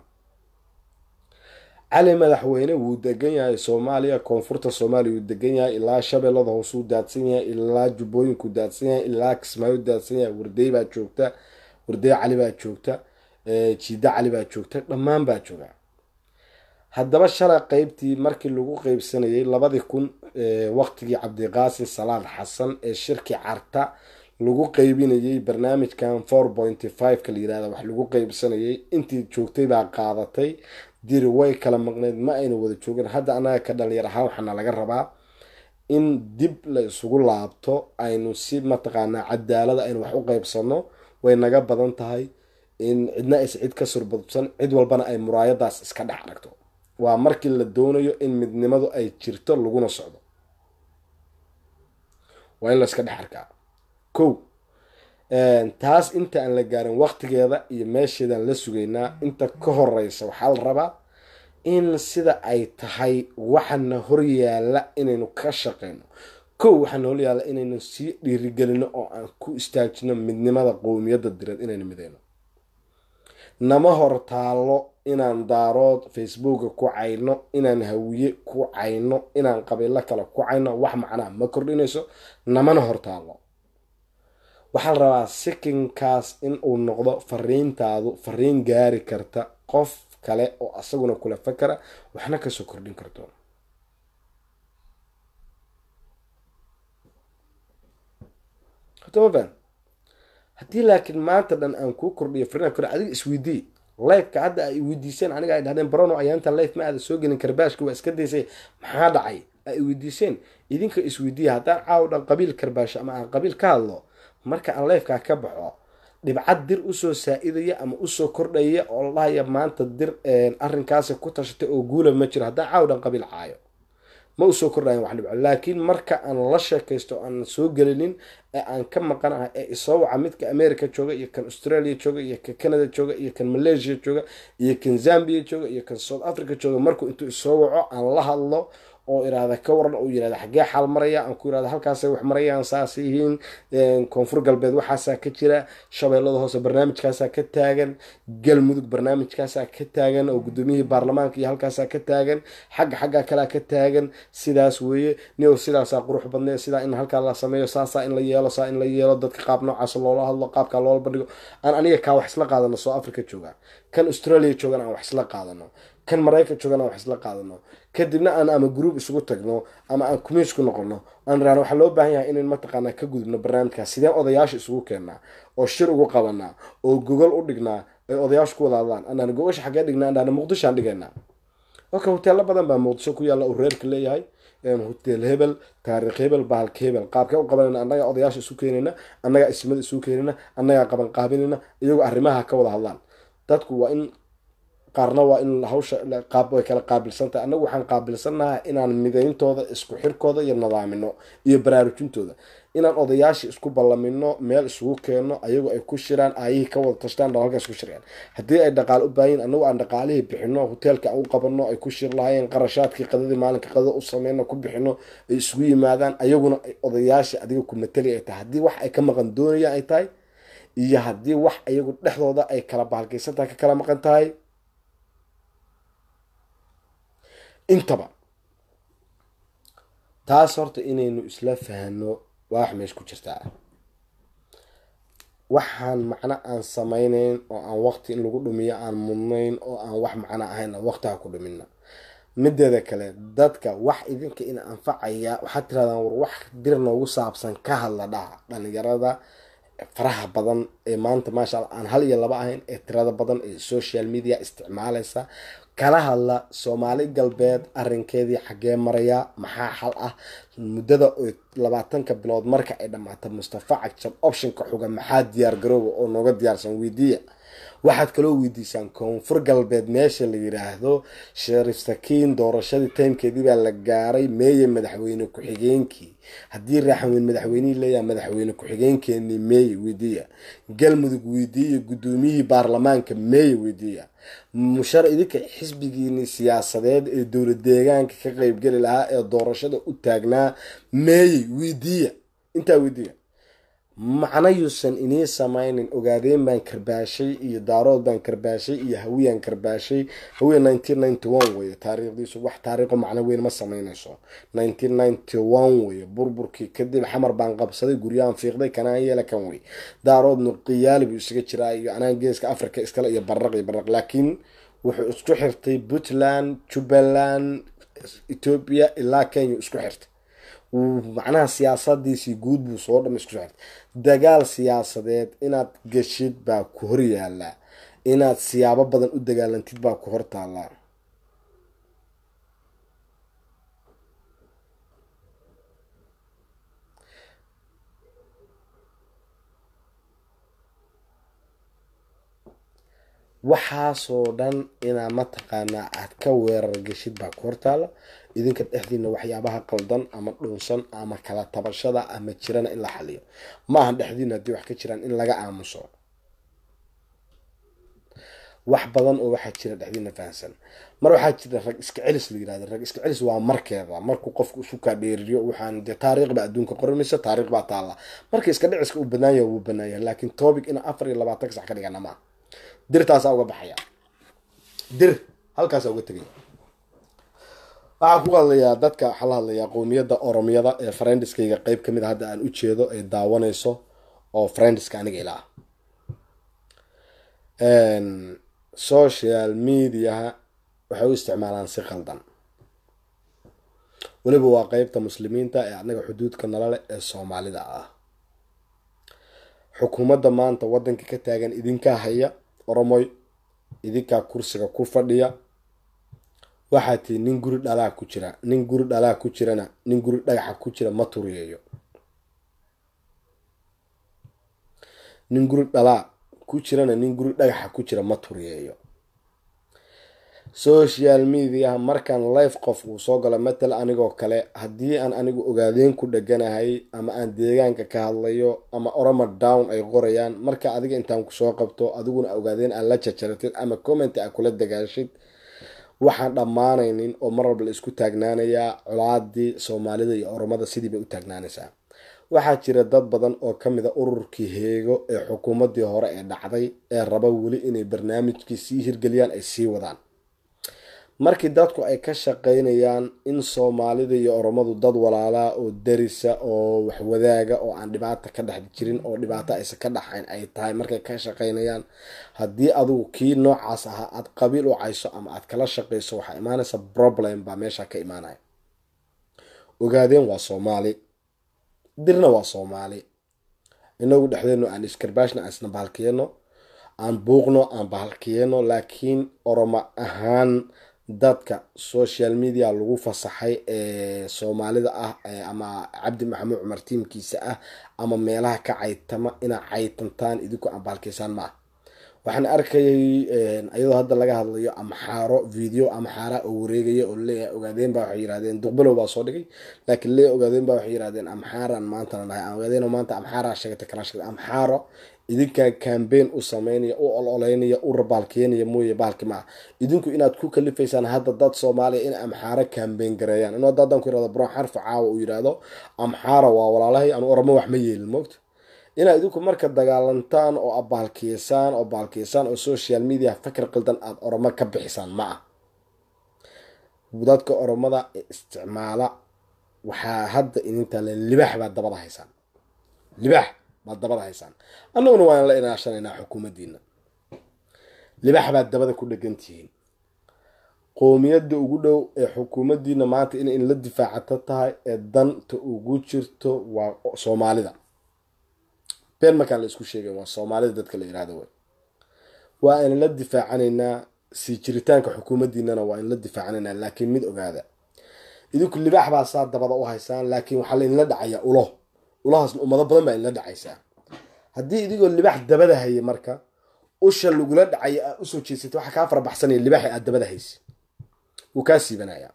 Speaker 1: cali madaxweyne wuu degan yahay soomaaliya koonfurta soomaaliya wuu degan yahay ilaa shabeellada hoosuu daadsan yahay ilaa jubbooyinku daadsan yahay ilaa kismaayo daadsan yahay wardey baa joogta wardey cali baa joogta jiida cali baa joogta dhammaan baa jooga haddaba shalay qeybtii markii lagu qeybsanayay labadii kun waqtigii cabdiqaasin salaad xasan ee shirki carta lagu qeybinayay barnaamijkan four pointy five ka la yirahda wax lagu qeybsanayay intii joogtay baa qaadatay diri way kala maqneyd ma ayna wada joogin hadda annaga ka dhalinyar ahaan waxaana laga rabaa in dib la isugu laabto aynu si mataqaanaa cadaalada aynu wax u qeybsano way naga badan tahay in cidna aysa cid ka surbadsan cid walbana ay muraayadaas iska dhex aragto waa markii la doonayo in midnimadu ay jirto laguna socdo waa in la iska dhex arkaa ko taas inta aan la gaarin waqtigeeda iyo meesheedaan la sugaynaa inta ka horeysa waxaa la rabaa in sida ay tahay waxana horyaala inaynu ka shaqeyno kow waxaana horyaala inaynu sii dhiirigelino oo aan ku istaajino midnimada qowmiyadda direed inaynu mideyno nama hor taalo inaan daarood facebooka ku cayno inaan hawiye ku cayno inaan qabiilo kale ku cayno wax macnaa ma kordhinayso namana hor taalo waxaa la rabaa sikinkaas in uu noqdo fariintaadu fariin gaari karta qof kale oo asaguna kula fakara waxna kasoo kordhin karto hotmafan haddii laakiin maanta dhan aan kuu kordhiyo fariin kor adiga isweydii lifeka hadda ay weydiiseen aniga ay dhahdeen barono ayaantan life ma aada soo gelin karbaashka waa iska daysay maxaa dhacay ay weydiiseen idinka isweydiiya haddaan caaw dhan qabiil karbaasho ama aan qabiil ka hadlo marka aan lifekaa ka baxo dhibcad dir usoo saa-idaya ama usoo kordhaya oo la dhahaya maanta dir arrinkaasi ku tashatay oo guula ma jiro haddaan caaw dhan qabiil caayo ma usoo kordhayan wax dhibco laakiin marka aan la sheekaysto aan soo gelinin ee aan ka maqanahay ee isoo waca midka america jooga iyo kan australia jooga iyo kan canada jooga iyo kan malaysia jooga iyo kan zambia jooga iyo kan south africa jooga markuu intuu isoo waco aan la hadlo oo irahda ka waran oo yirahda xaggee xaal maraya aan ku irahda halkaasay wax marayaan saas yihiin koonfur galbeed waxaasaa ka jira shabeellada hoose barnaamijkaasaa ka taagan galmudug barnaamijkaasaa ka taagan oo guddoomiyihii baarlamaanka iyo halkaasaa ka taagan xagga xagga kalea ka taagan sidaas weeye nio sidaasaa qurux badnee sidaa in halkaa la sameeyo saasaa in la yeelo saa in la yeelo dadka qaab noocaas loola hadlo qaabkaa loola bandhigo aan aniga kaa wax isla qaadano soo africa jooga kan australia joogan aan wax isla qaadano kan maraykan joogan aan wax isla qaadano kadibna aan ama group isugu tagno ama aan communisku noqono aan irahno waxaa loo baahan yahay inayn mataqaanaa ka gudubno barnaamijkaas sideen odayaasha isugu keennaa oo shir ugu qabanaa oo gogol u dhignaa ay odayaashu ku wadaadaan anaan gogosha xaggee dhignaa andhaana muqdishoaan dhigaynaa oka hoteelo badan baa muqdisho ku yaalla uu reerka leeyahay hotel hebel taariikh hebel bahalka hebel qaabkee u qabanayna annagaa odayaasha isu keenayna annagaa ismada isu keenayna annagaa qaban qaabinayna iyagoo arrimaha ka wada hadlaan dadku waa in qaarna waa in hawsha qaab way kala qaabilsan tahay annagu waxaan qaabilsannaha inaan midayntooda isku xirkooda iyo nadaamino iyo baraarujintooda inaan odayaasha isku ballamino meel isugu keeno ayagoo ay ku shiraan aayihii ka wada tashtaan dha halkaas ku shireen haddii ay dhaqaal u baahayin annagu aan dhaqaalihii bixino hoteelka aan u qabano ay ku shir lahaayeen qarashaadkii qadadii maalinka qadada u sameyno ku bixino ay isugu yimaadaan ayaguna odayaasha adiga ku matali ay tahay haddii wax ay ka maqan doonayaan ay tahay iyo haddii wax ayagu dhexdooda ay kala bahalkaysan tahay ka kala maqan tahay intaba taas horta inaynu isla fahno waa wax meesha ku jirtaa waxaan macno aan sameyneyn oo aan waqti in lagu dhumiyo aan mudnayn oo aan wax macno ahayn aan waqti ha ku dhumina mideeda kale dadka wax idinka ina anfacaya waxaad tirahdaan war wax dir noogu saabsan ka hadla dhaha dhalinyarada faraha badan ee maanta maasha alla aan hal iyo laba ahayn ee tirada badan ee social media isticmaalaysa kala hadla soomaali galbeed arinkeedii xaggee maraya maxaa xal ah muddada labaatanka bilood marka ay dhammaato mustafa cagshab optionka xuga maxaa diyaar garooba oo nooga diyaarsan weydiiya waxaad kaloo weydiisaan koonfur galbeed meesha la yiraahdo shariif sakiin doorashadii taymkeedii baa la gaaray meeye madaxweyne ku-xigeenkii haddii raaxanweyn madaxweynihii leeyaha madaxweyne ku-xigeenkeenii meeye weydiiya galmudug weydiiya guddoomiyihii baarlamaanka meeye weydiiya mushar idinka xisbigiini siyaasadeed ee dowlad deegaanka ka qeybgeli lahaa ee doorashada u taagnaa meeye weydiiya intaa weydiiya macno yuusan inii sameynin ogaadeen baan karbaashay iyo daarood baan karbaashay iyo hawiyaan karbaashay hawiya nineteen ninety one weye taariikhdiisu wax taariikho macno weyn ma sameynayso nineteen ninety one weye burburkii kadib xamar baan qabsaday guryahan fiiqday kanaan yeela kan wey daaroodnu qiyaali buu isaga jiraa iyo anaan geeska africa iskale iyo baraq iyo baraq laakiin wuxuu isku xirtay puntland jubbaland ethoopia ilaa kenya isku xirtay macnaha siyaasadiisii guud buu soo dham isku socotay dagaal siyaasadeed inaad geshid baa ku hor yaallaa inaad siyaabo badan u dagaalantid baa ku hor taallaa waxaasoo dhan inaa mataqaanaa aad ka weerar geshid baa ku hortaala idinka dhexdiina waxyaabaha qaldan ama dhunsan ama kala tabashada ama jirana in la xaliyo ma aha dhexdiina haddii wax ka jiraan in laga aamuso wax badan oo waxaa jira dhexdiina fahamsan mar waxaa jira rag iska celis la yirahdo rag iska celis waa markeeda markuu qofku isu kaa dheeriyo waxaan dee taariikh baa adduunka qoranaysa taariikh baa taalla marka iska dhiciska uu banaanya wuu banaanya laakiin topic ina afar iyo labaatan sax ka dhigana maaha dirtaasaa uga baxaya dir halkaasaa uga tegaya waxaan ku hadlayaa dadka waxaa la hadlayaa qowmiyadda oromiyada ee friendiskayga qeyb kamid a hadda aan u jeedo ay daawanayso oo friendiska aniga ilaa social mediaha waxay u isticmaalaan si qaldan weliba waa qeybta muslimiinta ee anaga xuduudka nalale ee soomaalida ah xukuumadda maanta waddanka ka taagan idinkaa haya oromoy idinkaa kursiga ku fadhiya waxaa tii nin guri dhalaa ku jira nin guri dhalaa ku jirana nin guri dhagaxa ku jira ma turiyeeyo nin guri dhalaa ku jirana nin guri dhagaxa ku jira ma turiyeeyo social mediaha markaan life qof uu soo galo matal anigoo kale haddii aan anigu ogaadeen ku dheganahay ama aan deegaanka ka hadlayo ama oroma down ay qorayaan marka adiga intaan kusoo qabto adiguna ogaadeen aad la jajaratid ama comment a kula dagaashid waxaan dhammaanaynin oo mar walba la isku taagnaanayaa colaadii soomaalida iyo oromada sidii bay u taagnaanaysaa waxaa jira dad badan oo ka mid a ururkii heego ee xukuumaddii hore ee dhacday ee raba weli inay barnaamijkii sii hirgeliyaan ay sii wadaan markii dadku ay ka shaqaynayaan in soomaalida iyo oromadu dad walaalaa oo darisa oo waxwadaaga oo aan dhibaata ka dhex jirin oo dhibaato aysan ka dhaxayn ay tahay markay ka shaqaynayaan haddii adigu kii noocaas ahaa aada qabiil u cayso ama aad kala shaqayso waxaa imaanaysa problem baa meesha ka imaanaya ogaadeen waa soomaali dirna waa soomaali inagu dhexdeenu aan iskarbaashna aan isna bahalkiyeno aan buuqno aan bahalkiyeno laakiin oromo ahaan dadka social media lagu fasaxay ee soomaalida ah ama cabdi maxamuud cumar tiimkiisa ah ama meelaha ka caytama inaa caytantaan idinku aan bahalkiysaan ma ah waxaan arkayay iyadoo hadda laga hadlayo amxaaro video amxaara oo wareegaya oo leeyahay ogaadeen baa waxay yirahdeen duqbalow baa soo dhigay laakiin leeyahay ogaadeen baa waxay yirahdeen amxaaran maantana nahay ogaadeen maanta amxaara sheegatay kala sheegtay amxaaro idinkaa cambaign u sameynaya u ololeynaya u rabaalkeenaya mooye baalki maaha idinku inaad ku kalifaysaan hadda dad soomaaliya in amxaaro cambaign gareeyaan inuu hadda haddaan ku yirahdo bron xarfa caawa uu yidhaahdo amxaara waa walaalahay anu oramo wax ma yeelin moogta inaad idinku marka dagaalantaan oo abaalkiysaan oo baalkiysaan oo social media fakar qaldan aada oromo ka bixisaan ma ah dadka oromada ee isticmaala waxaa hadda idintaale libax baad dabada haysaan libax baad dabada haysaan annaguna waan la inaashanaynaa xukuumaddiina libax baad dabada ku dhegantihiin qoomiyadda ugu dhow ee xukuumaddiina maanta in in la difaacato tahay ee danta ugu jirto waa soomaalida been markaan la isku sheegay waa soomaalida dadka la yihahdo wey waa in la difaacanaynaa sii jiritaanka xukuumaddiinana waa in la difaacanaynaa laakiin mid ogaada idinku libaax baa saa dabada u haysaan laakiin waxaa lainla dhacayaa ulo ulahaasna ummado badan baa inla dhacaysaa haddii idigoo libaax dabada haya marka usha lagula dhacaya aad usoo jeesata waxaa kaa farabaxsanaya libaaxi aad dabada haysa wuu kaa siibanayaa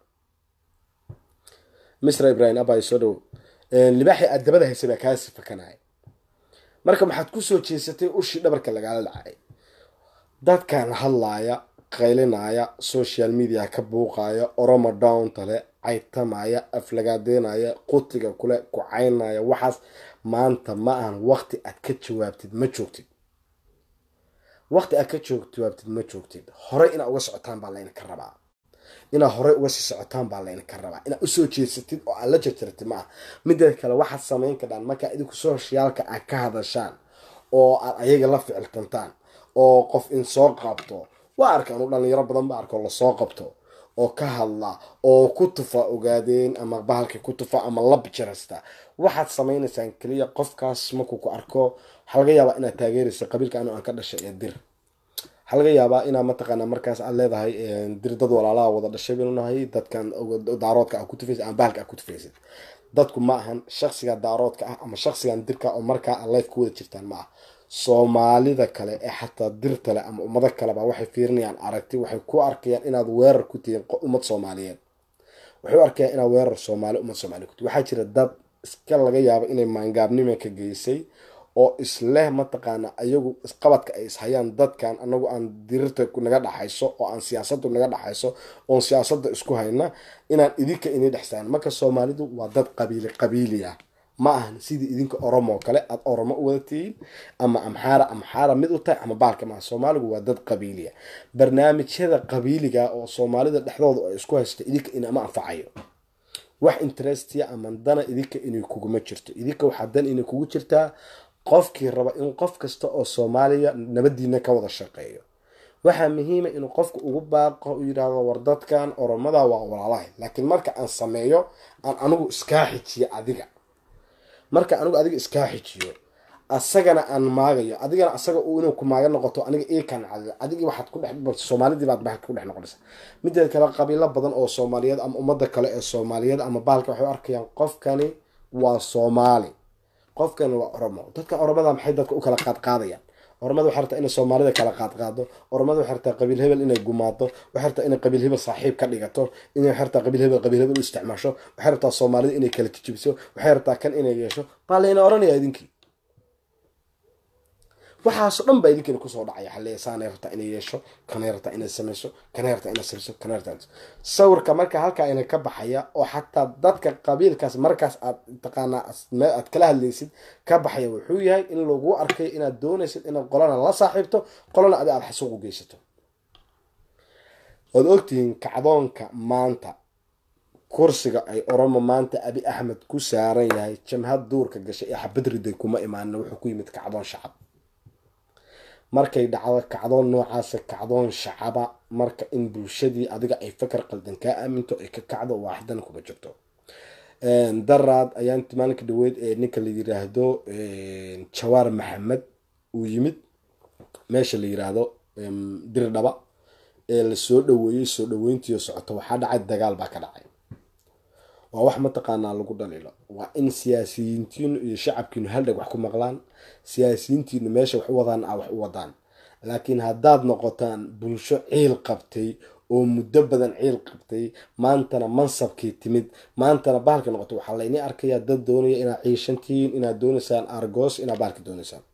Speaker 1: misra ibrahim abay soo dhow libaaxi aad dabada haysa baa kaa sifakanaya marka maxaad kusoo jeesatay ushii dhabarka lagaala dhacay dadkan hadlaaya qaylinaya social media ka buuqaya oromo downtale caytamaya aflagaadeynaya qutiga kule kucaynaya waxaas maanta ma ahan waqti aad ka jawaabtid ma joogtid waqti aad ka jawaabtid ma joogtid horey inaad uga socotaan baa laydinka rabaa inaad horey uga sii socotaan baa laydinka rabaa inaad usoo jeesatid oo aad la jarjartid ma ah mideed kale waxaad samayn kadhaan markaa idinku soshiyaalka aad ka hadashaan oo aad ayaga la ficiltantaan oo qof in soo qabto waa arka anu dhalinyaro badan ba arko lasoo qabto oo ka hadla oo ku tufa ogaadeen ama bahalka ku tufa ama lab jarasta waxaad samaynaysaan keliya qofkaas markuu ku arko waxaa laga yaabaa inaad taageeraysa qabiilka anu aan ka dhashay ee dir waxaa laga yaabaa inaa mataqaana markaas aad leedahay dir dad walaalaha wada dhashay baynu nahay dadkan daaroodka a ku tufaysid ama bahalka a ku tufaysid dadku ma ahan shaksiga daaroodka ah ama shaksigan dirka oo markaa a life ku wada jirtaan ma ah soomaalida kale ee xataa dirtale ama ummado kaleba waxay fiirinayaan aragti waxay ku arkayaan inaad weerar ku tihiin ummad soomaaliyeed waxay u arkayaan inaad weerar soomaali ummad soomaaliya ku tihin waxaa jira dad iska laga yaabo inay maangaabnima ka geysay oo isleh mataqaana ayagu isqabadka ay ishayaan dadkan anagu aan dirirta naga dhaxayso oo aan siyaasadu naga dhaxayso oon siyaasada isku hayna inaan idinka ini dhexsaan marka soomaalidu waa dad qabiili qabiili ah ma ahan sidii idinka oromo kale aad oromo u wada tihiin ama amxaara amxaara mid u tahay ama baalka maaha soomaaligu waa dad qabiiliya barnaamijyada qabiiliga oo soomaalida dhexdooda ay isku haysta idinka inama anfacayo wax interestiya ama dana idinka inay kuguma jirto idinka waxaa dan inay kugu jirtaa qofkii raba in qof kasta oo soomaaliya nabadiina ka wada shaqeeyo waxaa muhiima inuu qofka ugu baaqo u yidhaahdo war dadkan oromada waa walaalahay laakiin marka aan sameeyo aan anigu iskaa xijiyo adiga marka anigu adiga iskaa xijiyo asagana aan maagayo adigana asaga inuu ku maaga noqoto aniga ikan adigii waxaad ku dhex soomaalidii baad bahalka ku dhex noqonaysa mideed kale qabiilo badan oo soomaaliyeed ama ummada kale ee soomaaliyeed ama bahalka waxay u arkayaan qofkani waa soomaali qofkani waa oromo dadka oromada maxay dadka u kala qaadqaadayaan oromada waxay rabtaa inay soomaalida kala qaadqaado oromada waxay rabtaa qabiil hebel inay gumaado waxay rabtaa inay qabiil hebel saaxiib ka dhigato inay waxay rabtaa qabiil hebel qabiil hebel u isticmaasho waxay rabtaa soomaalida inay kala jijibiso waxay rabtaa kan inay yeesho baa layna oranaya idinkii waxaasoo dhan baa idinkina kusoo dhacaya xalleya saanay rabtaa inay yeesho kanay rabtaa inay samayso kanay rabtaa inay samayso kanay rabtaa sawirka marka halkaa ina ka baxaya oo xataa dadka qabiilkaas markaas aad taqaanaa aad kala hadlaysid ka baxaya wuxuu yahay in lagu arkay inaad doonaysid inaad qolana la saaxiibto qolana adi aada xasuuq u geysato waad ogtihiin kacdoonka maanta kursiga ay oromo maanta abi axmed ku saaran yahay jamhad duurka gashay ee xabadriday kuma imaanin wuxuu ku yimid kacdoon shacab markay dhacdo kacdoon noocaasa kacdoon shacaba marka in bulshadii adiga ay fakar qaldan kaa aaminto ay ka kacdo waaxdana kuma jirto daraad ayaan maalinka dhaweyd ee ninka la yiraahdo jawaar maxamed uu yimid meesha la yiraahdo dirdhaba ee lasoo dhaweeyey soo dhaweyntiio socoto waxaa dhacay dagaal baa ka dhacay waa wax mataqaanaa lagu dhaliilo waa in siyaasiyiintiinu iyo shacabkiinu haldheg wax ku maqlaan siyaasiyiintiinu meesha wax u wadaan a wax u wadaan laakiin haddaad noqotaan bulsho ciil qabtay oo muddo badan ciil qabtay maantana mansabkii timid maantana bahalka noqoto waxaa layni arkayaa dad doonaya inaad ciishantihiin inaad doonaysaan argoos inaad bahalka doonaysaan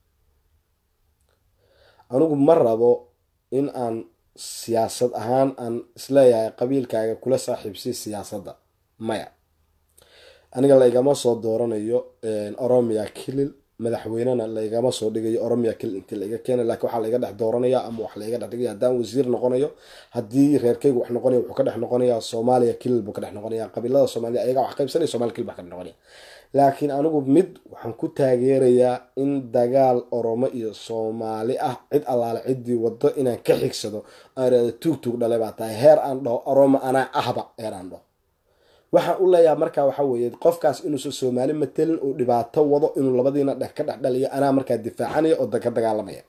Speaker 1: anigu ma rabo in aan siyaasad ahaan aan isleeyahay qabiilkaaga kula saaxiibsay siyaasadda maya aniga laygama soo dooranayo oromia kilil madaxweynena laygama soo dhigayo oromia kilil intii laiga keena lakiin waxaa laiga dhex dooranaya ama wax laiga dhex dhigaya haddaan wasiir noqonayo haddii reerkeygu wax noqonaya wuxuu ka dhex noqonaya soomaaliya kilil buu ka dhex noqonaya qabiilada soomaliya ayagaa wax qaybsanaya somalia kilil baa ka dhex noqonaya laakiin anigu mid waxaan ku taageerayaa in dagaal oromo iyo soomaali ah cid allaale ciddii wado inaan ka xigsado aan irahdo tuug tuug dhale baa tahay heer aan dhaho oromo anaa ahba heer aan dhaho waxaan u leeyaha markaa waxa weeye qofkaas inuusan soomaali matelin uu dhibaato wado inuu labadiina dhex ka dhex dhaliyo anaa markaa difaacanaya oo ka dagaalamaya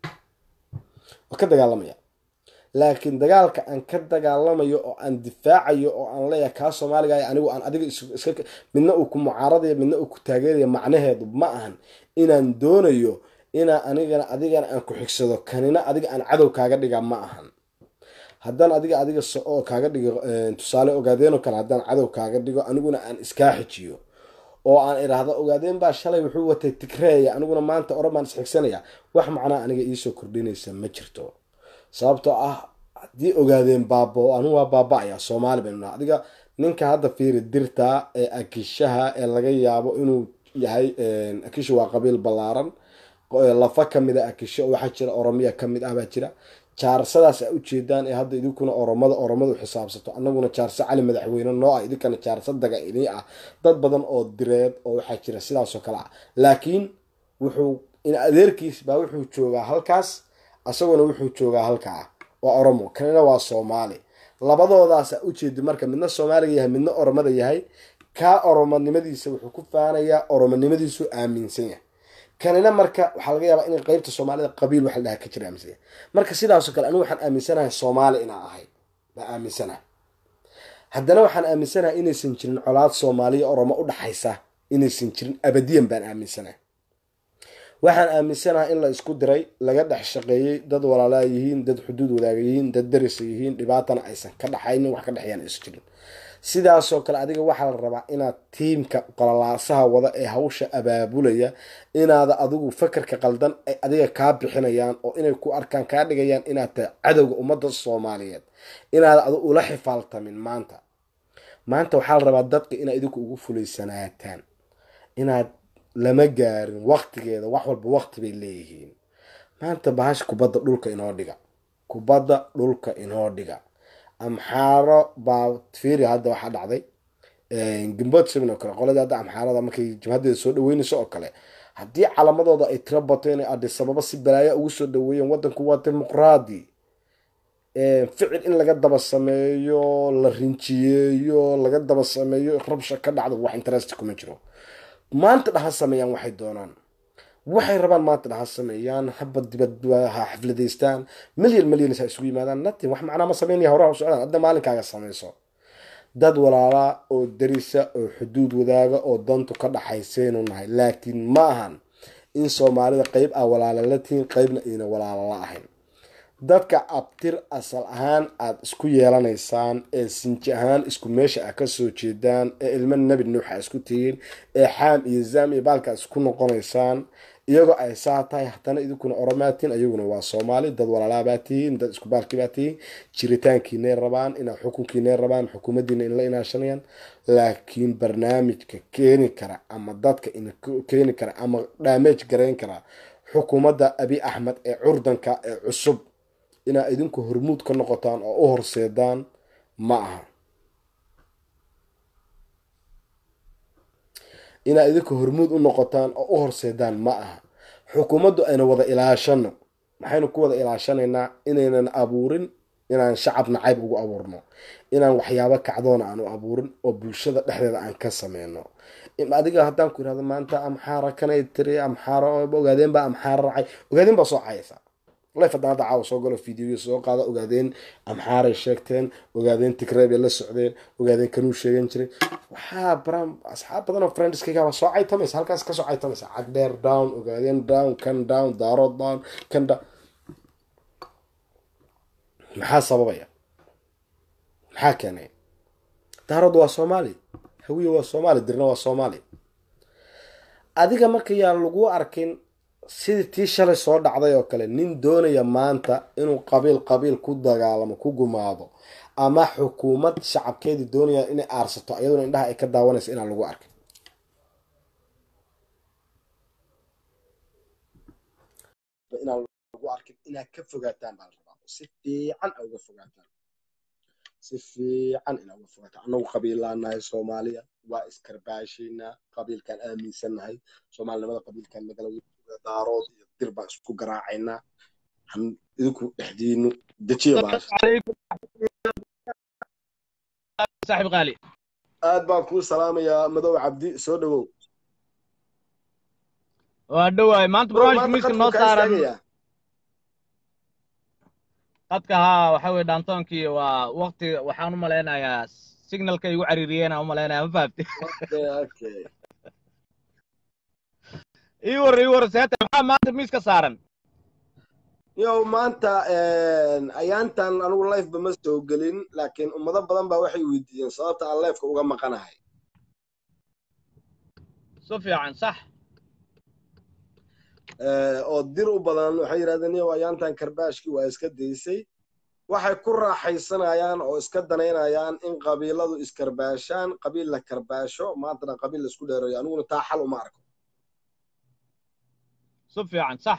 Speaker 1: oo ka dagaalamaya laakiin dagaalka aan ka dagaalamayo oo aan difaacayo oo aan leeyahay kaa soomaaliga anigu aan adiga iska midna uu ku mucaaradayo midna uu ku taageerayo macnaheedu ma ahan inaan doonayo inaa anigana adigana aan ku xigsado kanina adiga aan cadow kaaga dhiga ma ahan haddaan adiga adiga oo kaaga dhigo tusaale ogaadeen oo kale haddaan cadow kaaga dhigo aniguna aan iskaa xijiyo oo aan idhaahdo ogaadeen baa shalay wuxuu watay tigreeya aniguna maanta oran baan isxigsanaya wax macnaa aniga iisoo kordhinaysa ma jirto sababtoo ah haddii ogaadeen baabo anu waa baaba-aya soomaali baynu naha adiga ninka hadda fiiri dirta ee akishaha ee laga yaabo inuu yahay akisha waa qabiil ballaaran lafa kamid a akisho waxaa jira oromiya kamid ah baa jira jaarsadaas a ujeedaan ee hadda idinkuna oromada oromadu xisaabsato anaguna jaarso cali madaxweyne noo ah idinkana jaarso daga ini ah dad badan oo direed oo waxaa jira sidaasoo kale ah laakiin wuxuu in adeerkiis baa wuxuu joogaa halkaas asaguna wuxuu joogaa halkaa waa oromo kanina waa soomaali labadoodaasa ujeedi marka midna soomaaliga yahay midna oromada yahay kaa oromonimadiisa wuxuu ku faanayaa oromonimadiisu aaminsan yahay kanina marka waxaa laga yaabaa in qeybta soomaalida qabiil waxa la dhaha ka jira aaminsan marka sidaasoo kale anigu waxaan aaminsanahay soomaali inaa ahay baa aaminsanahay haddana waxaan aaminsanahay inaysan jirin colaad soomaaliya oromo u dhaxaysa inaysan jirin abadiyan baan aaminsanahay waxaan aaminsanahay in la isku diray laga dhex shaqeeyey dad walaalaa yihiin dad xuduud wadaaga yihiin dad darisa yihiin dhibaatana aysan ka dhaxaynin wax ka dhexeeyaan aysan jirin sidaasoo kale adiga waxaa la rabaa inaad tiimka qolalaasaha wada ee hawsha abaabulaya inaada adigu fakarka qaldan ay adiga kaa bixinayaan oo inay ku arkaan kaa dhigayaan inaad tahay cadowga ummadda soomaaliyeed inaada adu ula xifaaltamin maanta maanta waxaa la rabaa dadka inaad idinku ugu fulaysanaataan inaad lama gaarin waqtigeeda wax walba waqti bay leeyihiin maanta bahash kubadda dhulka inoo dhiga kubadda dhulka inoo dhiga amxaaro baa fiiri hadda waxaa dhacday gimbood seven oo kale qoladii hadda amxaarada markay jabhadeeda soo dhaweynayso oo kale haddii calamadooda ay tiro bato inay adisababa si balaaya ugu soo dhaweeyeen wadanku waa dimuqraadi ficil in laga daba sameeyo la rinjiyeeyo laga daba sameeyo rabsha ka dhacdo wax interest kuma jiro maanta dhaha sameeyaan waxay doonaan waxay rabaan maanta dhaha sameeyaan haba dibad ha xafladaystaan milyan milyan ha isugu yimaadaan natin wax macnaa ma sameynaya horaha u socdaan hadda maalinkaaga sameyso dad walaalaa oo darisa oo xuduud wadaaga oo dantu ka dhaxaysaynu nahay laakiin ma ahan in soomaalida qeyb ah walaala la tihiin qeybna ayna walaala la ahayn dadka abtir asal ahaan aada isku yeelanaysaan ee sinji ahaan isku meesha ah kasoo jeedaan ee ilmo nebi nuuxa isku tihiin ee xaam iyo zaam iyo baalka isku noqonaysaan iyagoo ay saa tahay haddana idinkuna oromaatiin ayaguna waa soomaali dad walaalabaa tihiin dad isku baalkibaa tihiin jiritaankiinay rabaan inaa xukunkiinay rabaan xukuumaddiina inla inaashanayaan laakiin barnaamijka keeni kara ama dadka in keeni kara ama dhaamage garayn kara xukuumadda abi axmed ee curdanka ee cusub inaa idinku hormuud ka noqotaan oo u horseedaan ma aha inaa idinku hormuud u noqotaan oo u horseedaan ma aha xukuumaddu ayna wada ilaashano maxaynu ku wada ilaashanaynaa inaynan abuurin inaan shacab nacayb ugu abuurno inaan waxyaabo kacdoona aanu abuurin oo bulshada dhexdeeda aan ka sameyno adiga haddaan ku yirahdo maanta amxaara kanay tiri amxaara ogaadeen baa amxaara raacay ogaadeen baa soo cayaysaa life haddaan hadda caawa soo galo videoya soo qaada ogaadeen amxaaray sheegteen ogaadeen tigrey bay la socdeen ogaadeen kanuu sheegan jiray waxaa baran asxaab badan oo friendskaygaaba soo caytamaysa halkaas ka soo caytamaysa cagdheer down ogaadeen down kan down daarood down kan down maxaa sababaya maxaa keenay daarood waa soomaali hawiye waa soomaali dirna waa soomaali adiga marka yaa lagu arkin sidii tii shalay soo dhacday oo kale nin doonaya maanta inuu qabiil qabiil ku dagaalamo ku gumaado ama xukuumad shacabkeedii doonaya inay aarsato iyaduna indhaha ay ka daawanaysa inaan lagu arkin inaan lagu arkin inaad ka fogaataan baa la rabaa si fiican a uga fogaataan si fiican inaa uga fogaataan annagu qabiilaanahay soomaaliya waa iskarbaashaynaa qabiilkaan aaminsannahay soomaalinimada qabiilkaan nagala daarood iyo dir baan isku garaacaynaa idinku dhexdiinu dejiya
Speaker 2: saaxib qaali
Speaker 1: aad baan kuu salaamayaa madow cabdi soo dhawow
Speaker 2: waa dhowaay maanta barnaamijka miiska noo saaran qadka haa waxa weye dhaantoonkii waa wakti waxaan u malaynayaa signalka igu cariiriyeen aan u malaynaya ma fahamti ii war ii war seeta maxaa maanta miiska saaran
Speaker 1: yow maanta ayaantan anigu lifeba ma soo gelin laakiin ummado badan baa waxay weydiiyeen sababta aan lifeka uga maqanahay
Speaker 2: si fiican sax
Speaker 1: oo dir u badan waxay yidhahdeen yow ayaantan karbaashkii waa iska daysay waxay ku raaxaysanayaan oo iska danaynayaan in qabiiladu iskarbaashaan qabiil la karbaasho maantana qabiil laisku dheerayo aniguna taa xal uma arko
Speaker 2: si fiican sax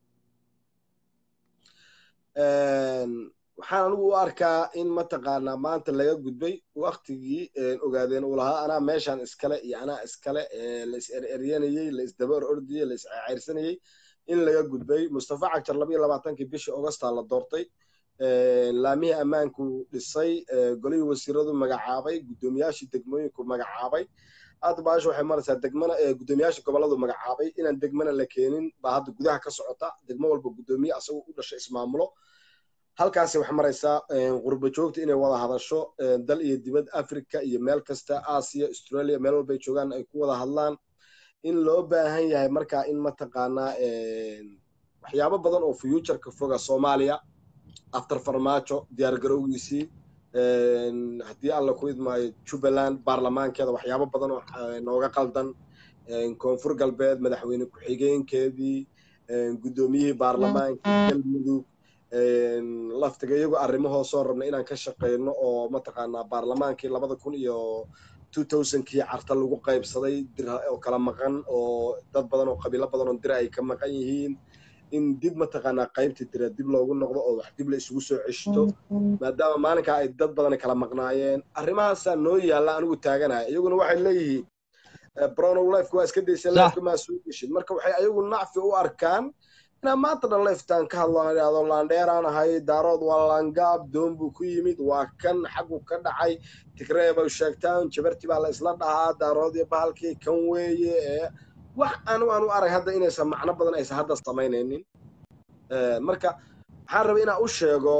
Speaker 1: waxaan anigu u arkaa in mataqaanaa maanta laga gudbay waktigii ogaadeen uu lahaa anaa meeshaan iskale iyo anaa iskale la is ereryanayey la isdaba or ordiyey la isceyrsanayey in laga gudbay mustafa cagjar labayo labaatankii bishii augustaa la doortay laamihii ammaanku dhisay golihii wasiiradu magacaabay guddoomiyaashii degmooyinku magacaabay hadda baasha waxay maraysaa degmana guddoomiyaasha gobolladu magacaabay inaan degmana la keenin baa hadda gudaha ka socota degmo walba guddoomiye asagoo u dhashay ismaamulo halkaasi waxay maraysaa qurba joogta inay wada hadasho dal iyo dibad africa iyo meel kasta aasiya australia meel walbay joogaan ay ku wada hadlaan in loo baahan yahay markaa in mataqaanaa waxyaabo badan oo futureka foga soomaaliya after farmaajo diyaargarowgiisii haddii alla ku idmaayo jubbaland baarlamaankeeda waxyaabo badan oo nooga qaldan koonfur galbeed madaxweyne ku-xigeenkeedii guddoomiyihii baarlamaankii galmudug laftiga iyagu arrimahoo soo rabna inaan ka shaqeyno oo mataqaanaa baarlamaankii labada kun iyo two thousandkii carta lagu qaybsaday dir oo kala maqan oo dad badan oo qabiilo badan oo dira ay ka maqan yihiin in dib mataqaanaa qaybtii dira dib loogu noqdo oo wax dib la isugu soo ceshto maadaama maalinkaa ay dad badan kala maqnaayeen arrimahaasaa noo yaalla anigu taaganaya iyaguna waxay leeyihiin bronow lifeka waa iska daysa lifeka maa soo geshid marka waxay ayagu nacfi u arkaan inaan maanta dhan liftaan ka hadlo aan idhahdo laandheeraan ahay daarood waa laangaab doon buu ku yimid waa kan xaggu ka dhacay tigree bay sheegtaan jabarti baa la isla dhahaa daarood iyo bahalkii kan weeye wax anu aan u arag hadda inaysan macno badan aysan hadda samaynaynin marka waxaan rabay inaan u sheego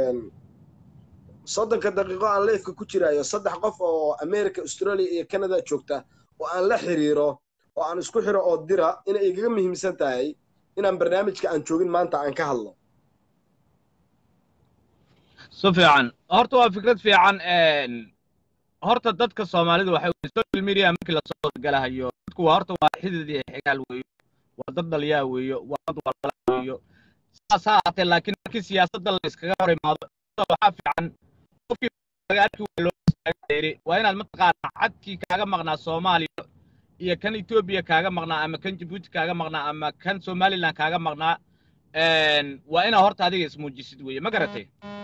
Speaker 1: soddonka daqiiqo aan leifka ku jirayo saddex qof oo america australia iyo canada joogta oo aan la xiriiro oo aan isku xiro oo dira inay igaga muhiimsan tahay inaan barnaamijka aan joogin maanta aan ka hadlo
Speaker 2: si fiican horta waa fikrad fiican horta dadka soomaalida waxa weye social media markii lasoo galahayo dadku waa horta waa xidid iyo xigaal weeyo waa dad dhaliyaa weeyo waa dad walala weeyo saas ha ahaatee laakiin markii siyaasadda la iskaga hor imaado waxaa fiican qofkii magaalkii waa loo istaagayri waa inaad mataqaanaa cadkii kaaga maqnaa soomaaliya iyo kan etoobiya kaaga maqnaa ama kan jabuuti kaaga maqnaa ama kan somaliland kaaga maqnaa waa inaa horta adiga ismuujisid weeye ma garatay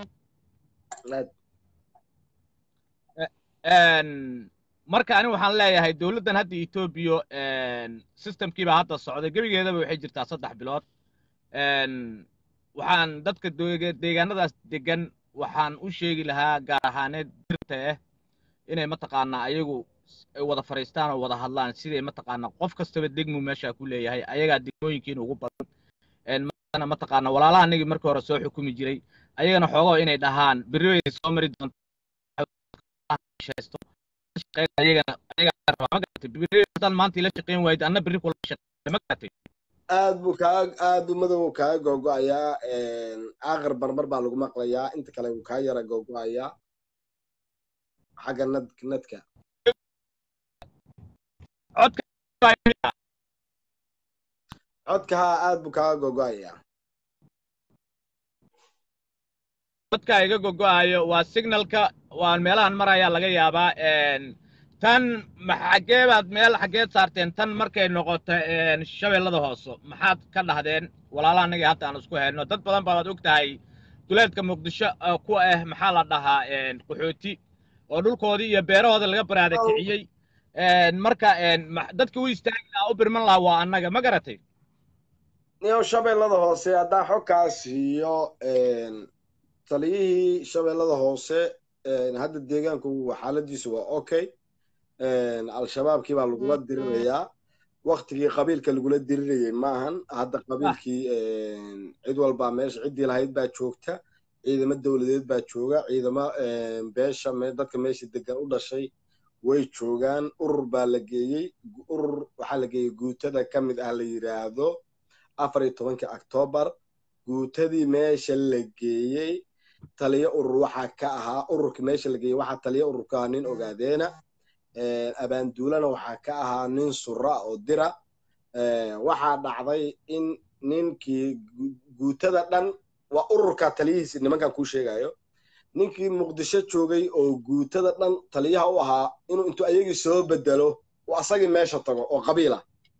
Speaker 2: marka ani waxaan leeyahay dowladdan hadda etoobiya systemkiibaa hadda socday gebigeedaba waxay jirtaa saddex bilood waxaan dadka deegaanadaas degan waxaan u sheegi lahaa gaar ahaaneed dirta ah inay mataqaanaa ayagu ay wada fadhiistaan oo wada hadlaan siday mataqaanaa qof kastaba degmu meesha ku leeyahay ayagaa degmooyinkiin ugu badan maana mataqaanaa walaalaha anigii markii hore soo xukumi jiray ayagana xoogoo inay dhahaan berri way soo mari doonto ayagana ayagaa rabaa ma garatay berri haddaan maanta ila shaqayn waayid anna berri kula shaqeyn ma garatay
Speaker 1: aad buu kaa aad buu madow kaaga googo'ayaa aakhir barbar baa lagu maqlayaa inta kale wuu kaa yara googo'ayaa xagga nad nadka codka haa aad buu kaaga googo'ayaa
Speaker 2: codka iga gogo'ayo waa signalka waan meelahan marayaa laga yaabaa tan xaggee baad meel xaggeed saarteen tan markay noqoto shabeellada hoose maxaad ka dhahdeen walaalaha anagii hadda aan isku hayno dad badan baad og tahay duleedka muqdisho ku ah maxaa la dhahaa qaxooti oo dhulkoodii iyo beerahooda laga baraada kiciyey marka dadka u istaagi lahaa u birman lahaa waa annaga ma garatay
Speaker 1: niyow shabeellada hoose haddaan xogkaas siiyo taliyihii shabeellada hoose hadda deegaanku xaaladiisu waa okay al-shabaabkii baa lagula dirirayaa waktigii qabiilka lagula dirirayay maahan hadda qabiilkii cid walbaa meesha ciddii lahayd baa joogta ciidamo dowladeed baa jooga ciidamo beesha dadka meesha degan u dhashay way joogaan urur baa la geeyey urur waxaa la geeyey guutada ka mid ah la yidhaahdo afar iyo tobankii octoobar guutadii meesha la geeyey taliyo urur waxaa ka ahaa ururkii meesha la geeyey waxaa taliyo urur ka ahaa nin ogaadeena abaanduulana waxaa ka ahaa nin sura oo dira waxaa dhacday in ninkii guutada dhan waa ururka taliyihiisi nimankan kuu sheegayo ninkii muqdisho joogay oo guutada dhan taliyaha u ahaa inuu intuu ayagii soo bedelo uu asagii meesha tago oo qabiila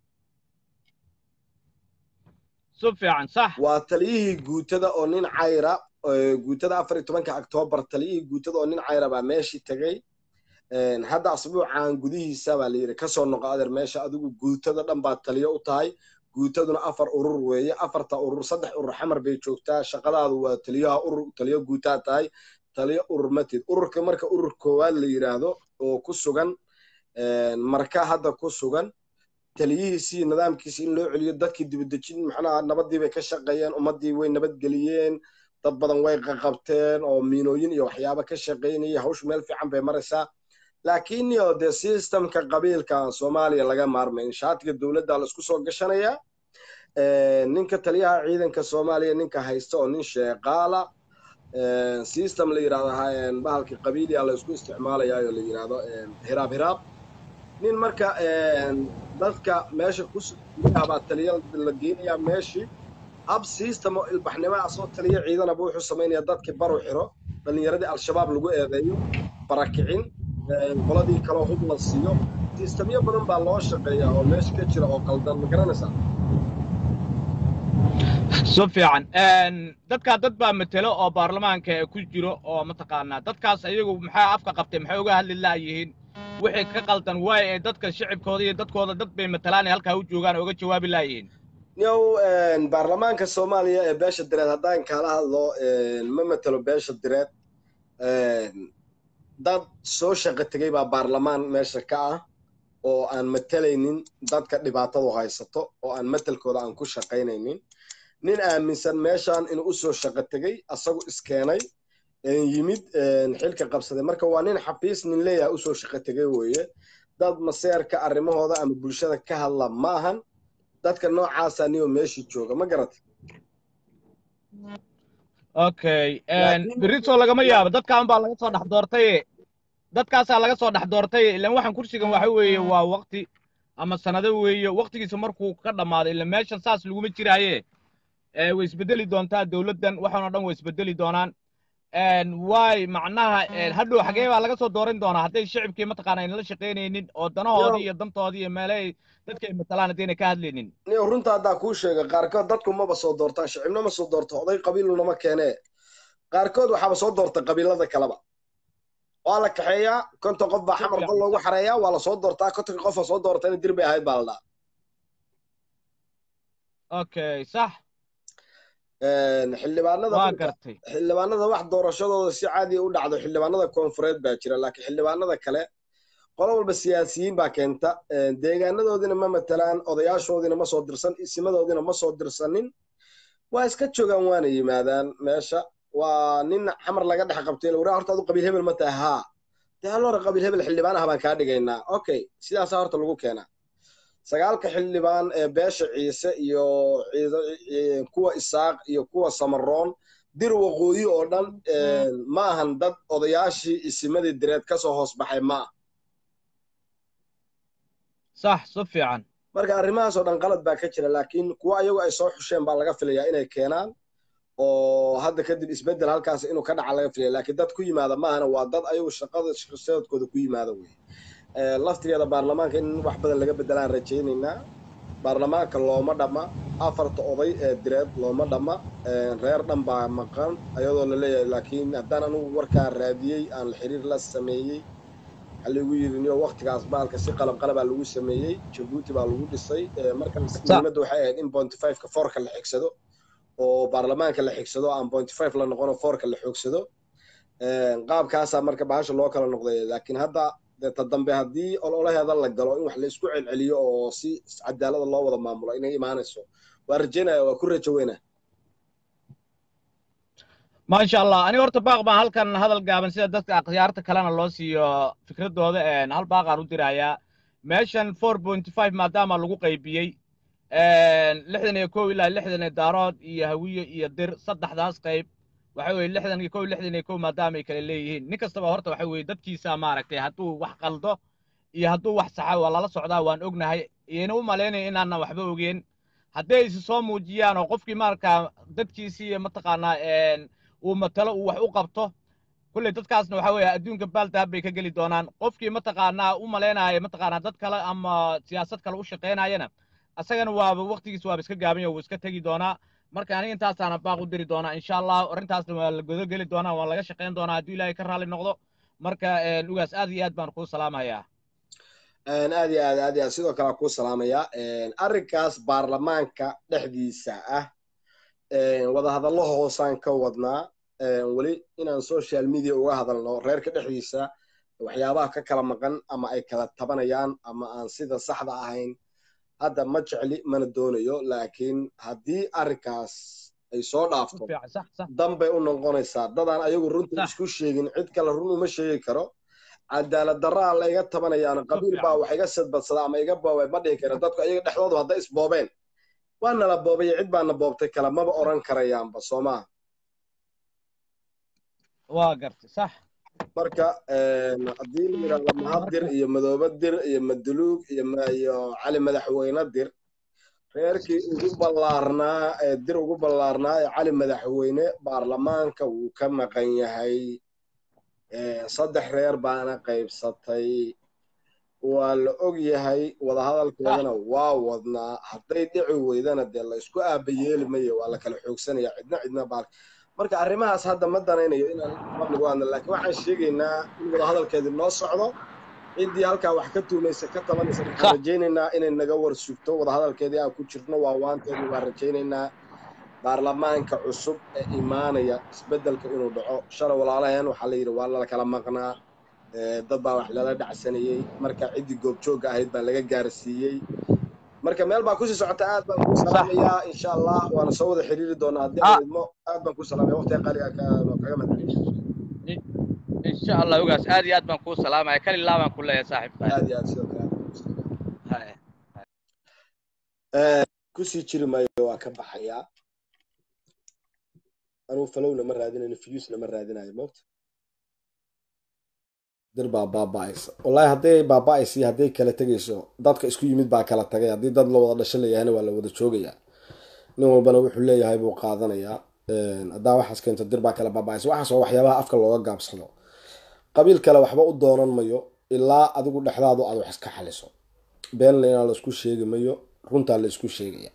Speaker 2: si fiican sax
Speaker 1: waa taliyihii guutada oo nin cayra guutada afar iyo tobanka octoobar taliyihii guutada oo nin cayra baa meeshii tegey hadda asbuucan gudihiisa baa layidhi kasoo noqo adeer meesha adigu guutada dhan baa taliyo u tahay guutaduna afar urur weeye afarta urur saddex urur xamar bay joogtaa shaqadaadu waa taliyaha urur taliyo guutaa tahay taliyo urur matid ururka marka urur koowaad la yidhaahdo oo ku sugan marka hadda ku sugan taliyihiisii nidaamkiisi in loo celiyo dadkii dibadejin maxnaha nabadii bay ka shaqeeyeen ummaddii way nabadgeliyeen dad badan way qaqabteen oo miinooyin iyo waxyaaba ka shaqaynaya hawshu meel fiican bay maraysaa laakiin yo dee systemka qabiilka soomaaliya laga maarmay in shaatiga dowladda la isku soo gashanayaa ninka taliyaha ciidanka soomaaliya ninka haysta oo nin sheeqaala system la yidhahdo bahalka qabiiliya la isku isticmaalayaa oo la yidhahdo hiraab hiraab nin marka dadka meesha kusuabaa taliya la geenayaa meeshii hab system oo ilbaxnimo asoo taliya ciidanaba wuxuu samaynayaa dadkii baru xiro dhallinyaradii al-shabaab lagu eedeeyo barakicin qoladii kaloo hub la siiyo sistamyo badan baa loo shaqeeyaa oo meesha ka jira oo qaldan ma garanaysaa
Speaker 2: si fiican dadkaa dad baa matelo oo baarlamaanka ku jiro oo mataqaanaa dadkaas ayagu maxaa afka qabtay maxay uga hadli laayihiin wixii ka qaldan waay ee dadka shicibkooda iyo dadkooda dad bay matalaan ee halkaa u joogaan oo uga jawaabi laayihiin
Speaker 1: yow baarlamaanka soomaaliya ee beesha direed haddaan kaala hadlo ma matelo beesha direed dad soo shaqo tegey baa baarlamaan meesha ka ah oo aan matalaynin dadka dhibaatadu haysato oo aan matelkooda aan ku shaqaynaynin nin aaminsan meeshan inuu u soo shaqo tegey asagu iskeenay yimid xilka qabsaday marka waa nin xafiis nin leeyaha usoo shaqo tegey weeye dad maseerka arrimahooda ama bulshada ka hadla ma ahan dadka noocaasa niyo meeshii jooga ma garata
Speaker 2: okay berito lagama yaabo dadkaan baa laga soo dhex doortay dadkaasaa laga soo dhex doortay ilan waxaan kursigan waxa weeye waa waqti ama sanado weeye waktigiisa markuu ka dhammaado ila meeshan saas laguma jiraaye ee way isbedeli doontaa dowladdan waxaan oo dhan way isbedeli doonaan waay macnaha hadhow xagee baa laga soo dooran doonaa hadday shicibkii mataqaana ayna la shaqaynaynin oo danahoodii iyo dantoodii iyo meelahay dadka ay matalaan haddayna ka hadlaynin
Speaker 1: niyo runta haddaa kuu sheega qaarkood dadku maba soo doortaan shicibna ma soo doorto oday qabiilunama keenee qaarkood waxaaba soo doorta qabiilada kaleba waa la kaxeeyaa konton qof baa xamar qol loogu xareeyaa waa la soo doortaa kontonka qofa soo doortayna dir bay ahayd baa la dhaha
Speaker 2: okay sax
Speaker 1: xildhibaanada
Speaker 2: waa gartay
Speaker 1: xildhibaanada wax doorashadooda si caadi u dhacdo xildhibaanada koonfureed baa jira laakiin xildhibaanada kale qolo walba siyaasiyiin baa keenta deegaanadoodina ma matalaan odayaashoodiina ma soo dirsan isimadoodina ma soo dirsanin waa iska joogaan waana yimaadaan meesha waa nin xamar laga dhex qabtay lawraa horta adu qabiil hebel ma tahay haa dee haloora qabiil hebel xildhibaan ah baan kaa dhigaynaa okay sidaasaa horta lagu keenaa sagaalka xildhibaan ee beesha ciise iyo kuwa isaaq iyo kuwa samaroon dir waqooyi oo dhan ma ahan dad odayaashii isimadii direed ka soo hoos baxay ma ah
Speaker 2: sax si fiican
Speaker 1: marka arrimahaas oo dhan qalad baa ka jira laakiin kuwa ayagu ay soo xusheen baa laga filayaa inay keenaan oo hadda kadib isbeddel halkaas inuu ka dhaca laga filaya laakiin dad ku yimaada maahana waa dad ayagu shaqada shaqasadooda ku yimaada wey laftigeeda baarlamaanka in wax badan laga beddelaan rajaynaynaa baarlamaanka looma dhamma afarta oday ee direed looma dhamma reer dhan baa maqan ayadoo la leeyahay laakiin haddaan anugu warkaa raadiyey aan xiriir la sameeyey waxaa lagu yidhi niyo waktigaas baalka si qalab qalabaa lagu sameeyey jabuuti baa lagu dhisay marka muhiimadda waxay ahayd in bonty fiveka foorka la xigsado oo baarlamaanka la xigsado aan bonty five la noqono foorka la xoogsado qaabkaasaa marka bahasha loo kala noqday laakiin hadda ta dambe haddii ololaheeda la galo in wax la isku celceliyo oo si cadaalada loo wada maamulo inay imaanayso waa rajaynaya waa ku rajo weyna
Speaker 2: maasha allah aniga horta baaq baan halkan hadal gaaban sida dadka akhyaarta kalena loo siiyo fikradooda hal baaqaan u dirayaa meeshan four point five maadaama lagu qaybiyey lixdan iyo kow ilaa lixdan iyo daarood iyo hawiye iyo dir saddexdaas qayb waxa weeye lixdan iyo kow lixdan iyo kow maadaama ay kala leeyihiin nin kastaba horta waxa weeye dadkiisa maaragtay hadduu wax qaldo iyo hadduu wax saxa waa lala socdaa waan ognahay iyana u malaynaya inaanan waxba ogeen hadday isi soo muujiyaan oo qofkii markaa dadkiisii iyo mataqaanaa uu matalo uu wax u qabto kulley dadkaasna waxa weeye adduunka baaldahab bay ka geli doonaan qofkii mataqaanaa u malaynaya mataqaanaa dad kale ama siyaasad kale u shaqaynayana asagana waaba waktigiis waaba iska gaaban yahay wuu iska tegi doonaa marka aniga intaasaana baaq u diri doonaa insha allah arrintaasna waa la godo geli doonaa waa laga shaqayn doonaa hadduu ilaahay ka raalli noqdo marka ugaas aad iyo aad baan kuu salaamayaa
Speaker 1: aad iyo aad aad iyo aad sidoo kale kuu salaamayaa arrinkaas baarlamaanka dhexdiisa ah wadahadallo hoosaan ka wadnaa weli inaan social media uga hadalno reerka dhexdiisa waxyaabaha ka kala maqan ama ay kala tabanayaan ama aan sida saxda ahayn hadda ma jecli mana doonayo laakiin haddii arrinkaas ay soo dhaafto danbay u noqonaysaa dadaan ayagu runta isku sheegin cid kale run uma sheegi karo cadaalad daraa layga tabanayaan qabiil baa wax iga sadbadsada ama iga boobay ma dhihi kara dadku ayaga dhexdoodu hadday isboobeen waa nala boobay cid baana boobtay kale maba oran karayaanba soo maaha
Speaker 2: waa gartay sax
Speaker 1: marka haddii la yidhahdo mahadir iyo madoobe dir iyo maduluug iyo cali madaxweyne dir reerkii ugu ballaarnaa ee dir ugu ballaarnaa ee cali madaxweyne baarlamaanka wuu ka maqan yahay saddex reer baana qaybsatay waa la og yahay wadahadalkeedana waa wadnaa hadday dhici weydana dee la isku aabayeeli mayo waa la kala xoogsanaya cidna cidna baal marka arrimahaas hadda ma danaynayo inaan qabligu hadna laakiin waxaan sheegaynaa in wadahadalkeedii noo socdo ciddii halkaa wax ka tuumaysa ka tabanaysa waxaan rajaynaynaa inay naga war sugto wadahadalkeedii aan ku jirno waa waanteedii waan rajaynaynaa baarlamaanka cusub ee imaanaya isbeddelka inuu dhaco shalay walaalaheen waxaa la yidhi waa lala kala maqnaa dad baa wax lala dhacsanayey marka ciddii goobjoogga ahayd baa laga gaarsiiyey marka meel baa kusii socota aad baan kuu salaamayaa insha allah waana soo wada xiriiri doonaa haddii aan idmo aad baan kuu salaamaya waqtiga qaaliga kaga madceliya
Speaker 2: insha allah ogaas aad iyo aad baan kuu salaamaya kalilaa baan ku leeyahay saaxiibka
Speaker 1: aad iyo aad sidoo kale kusii jiri maayo waa ka baxayaa anugu falowna ma raadinayo fiyuusna ma raadinayo moogta dir baa baaba-aysa wallaahi hadday baaba-aysa iyo hadday kala tegayso dadka isku yimid baa kala tagay haddii dad la wada dhasho layahayna waa la wada joogayaa nin walbana wuxuu leeyahay buu qaadanayaa haddaa waxaas keento dir baa kala baaba-aysa waxaas waa waxyaabaha afka looga gaabsado qabiil kale waxba u doonan mayo ilaa adigu dhexdaadu aad wax iska xaliso beenle inaa laisku sheegi mayo runtaa la isku sheegaya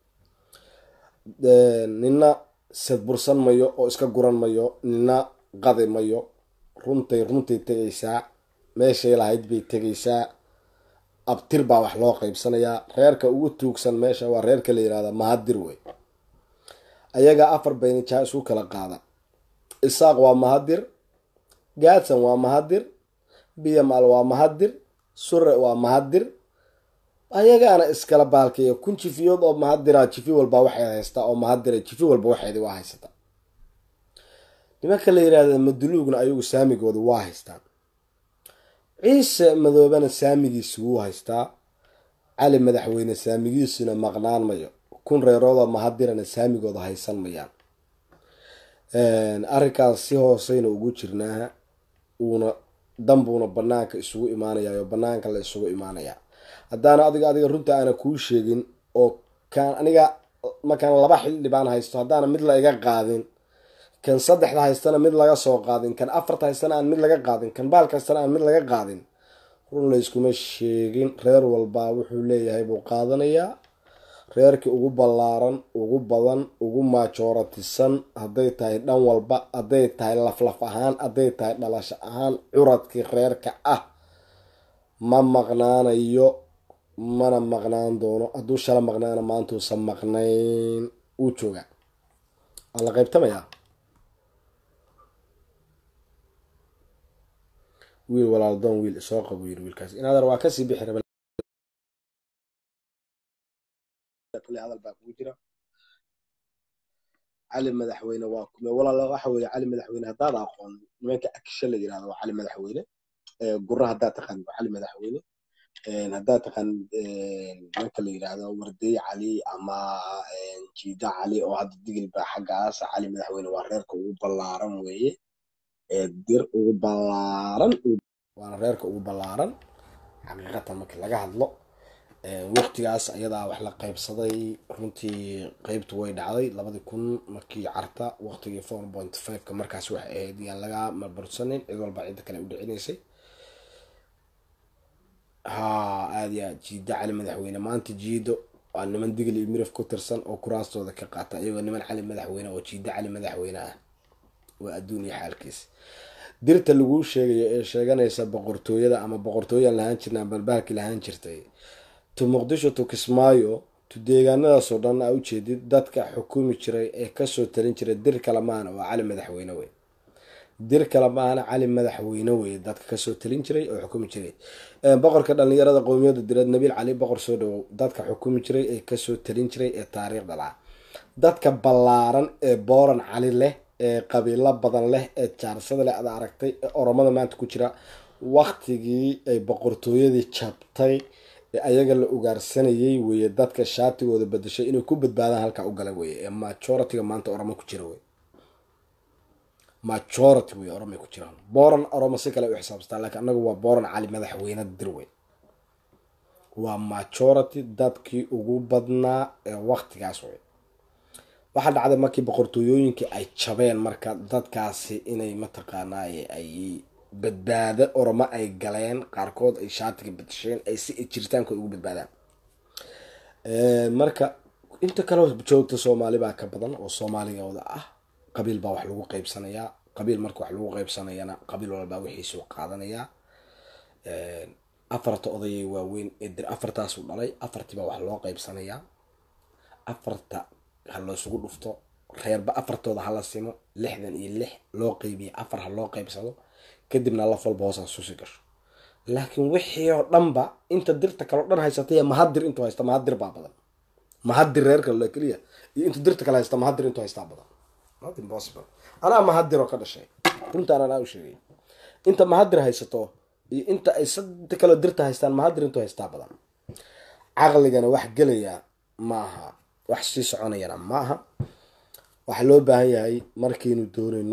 Speaker 1: nina sadbursan mayo oo iska guran mayo nina qadi mayo runtay runtay tegaysaa meeshay lahayd bay tegaysaa abtir baa wax loo qaybsanayaa reerka ugu tuugsan meesha waa reerka la yihahda mahadir wey ayagaa afar baynijaa isu kala qaada isaaq waa mahadir gaadsan waa mahadir biyamal waa mahadir sure waa mahadir ayagaana iskala baalkeeya kun jifiyood oo mahadira jifi walba waxay haystaa oo mahadira jifi walba waxeedi waa haysata nimanka la yihahda maduluugna ayagu saamigooda waa haystaan ciise madoobana saamigiisi wuu haystaa cali madaxweyne saamigiisuna maqnaan mayo kun reeroodoo mahadirana saamigooda haysan mayaan arrinkaas si hooseyna ugu jirnaa uuna danbuuna banaanka isugu imaanayaa oo banaanka la isugu imaanayaa haddaana adiga adiga runta aana kuu sheegin oo kaan aniga markaan laba xildhibaan haysto haddaana mid la iga qaadin kan saddexda haystana mid laga soo qaadin kan afarta haystana aan mid laga qaadin kan baalka haystana aan mid laga qaadin run layskuma sheegin reer walbaa wuxuu leeyahay buu qaadanayaa reerkii ugu ballaaran ugu badan ugu maajooratisan hadday tahay dhan walba hadday tahay laflaf ahaan hadday tahay dhalasho ahaan curadkii reerka ah ma maqnaanayo mana maqnaan doono hadduu shala maqnaana maantuusan maqnayn uu joogaa waa la qaybtamayaa wiil walaaldoon wiil isoo qabo yiri wiilkaas inaadar waa kasii bixi raba hadal baa kugu jira cali madaxweyne waa kume walaal waxa weeye cali madaxweyne haddaad aqoon nimanka aksha la yirahdo waa cali madaxweyne gurra haddaad taqaan waa cali madaxweyne haddaad taqaan nimanka la yirahdo wardey cali ama jiida cali oo hadda digil baa xaggaas cali madaxweyne waa reerka ugu ballaaran weeye dir ugu ballaaran waana reerka ugu ballaaran xaqiiqatan markii laga hadlo waqtigaas ayadaa wax la qaybsaday runtii qeybtu way dhacday labadii kun markii carta waqtigii four point fiveka markaas waxay ahayd yaan laga marbursanin cid walba cidda kale u dhicinaysay ha aada ya jiido cali madaxweyne maanta jiido waa niman digli iyo miraf ku tirsan oo kuraastooda ka qaata iyagoo niman cali madaxweyne oo jiido cali madaxweyne ah waa adduun iyo xaalkiis dirta laguu sheegayo ee sheeganaysa boqortooyada ama boqortooyaan lahaan jirna balbaalkii lahaan jirtay to muqdisho to kismaayo to deegaanadaasoo dhan aa ujeedid dadka xukumi jiray ee kasoo talin jiray dir kale maana waa cali madaxweyne wey dir kale maana cali madaxweyne wey dadka kasoo talin jiray oo xukumi jiray boqorka dhalinyarada qowmiyada direed nabiil cali boqor soo dhawow dadka xukumi jiray ee kasoo talin jiray ee taariikhda laha dadka ballaaran ee booran cali leh ee qabiilo badan leh ee jaarsada leh ada aragtay ee oromada maanta ku jira waktigii ay boqortooyadii jabtay ee ayaga la ugaarsanayay weeye dadka shaatigooda badashay inay ku badbaadaan halkaa u gala weeye ee majoritiga maanta oromo ku jira wey majority wey oromay ku jiraan booran oromo si kale u xisaabsataa laakiin anagu waa booran cali madaxweyne dir wey waa majority dadkii ugu badnaa ee waktigaas wey waxaa dhacday markii boqortooyooyinkii ay jabeen marka dadkaasi inay mataqaanaa ay badbaado oromo ay galeen qaarkood ay shaatiga badasheen ay si jiritaanka ugu badbaadaan marka inta kaleo joogta soomaali baa ka badan oo soomaaligooda ah qabiil baa wax lagu qaybsanayaa qabiil marka wax lagu qaybsanayana qabiil walbaa wixiisuu qaadanayaa afarta odayay waaweyn ee dir afartaasu dhalay afartii baa wax loo qaybsanayaa afarta ha loosugu dhufto reerba afartooda hala simo lixdan iyo lix loo qeybiya afar ha loo qaybsado kadibna laf walba hoosaan susi gasho laakiin wixii oo dhanba inta dirta kaleo dhan haysatay mahadir intuu haysta mahadir baa badan mahadir reer kale keliya iyo intuu dirta kale haysta mahadir intuu haystaa badan not impossible anaa mahadir oo ka dhashay runtaan anaa u sheegay inta mahadir haysato iyo inta ay sadda kaleo dirta haystaan mahadir intuu haystaa badan caqligana wax gelaya maaha wax sii soconayana maaha waxaa loo baahan yahay markaynu doonayno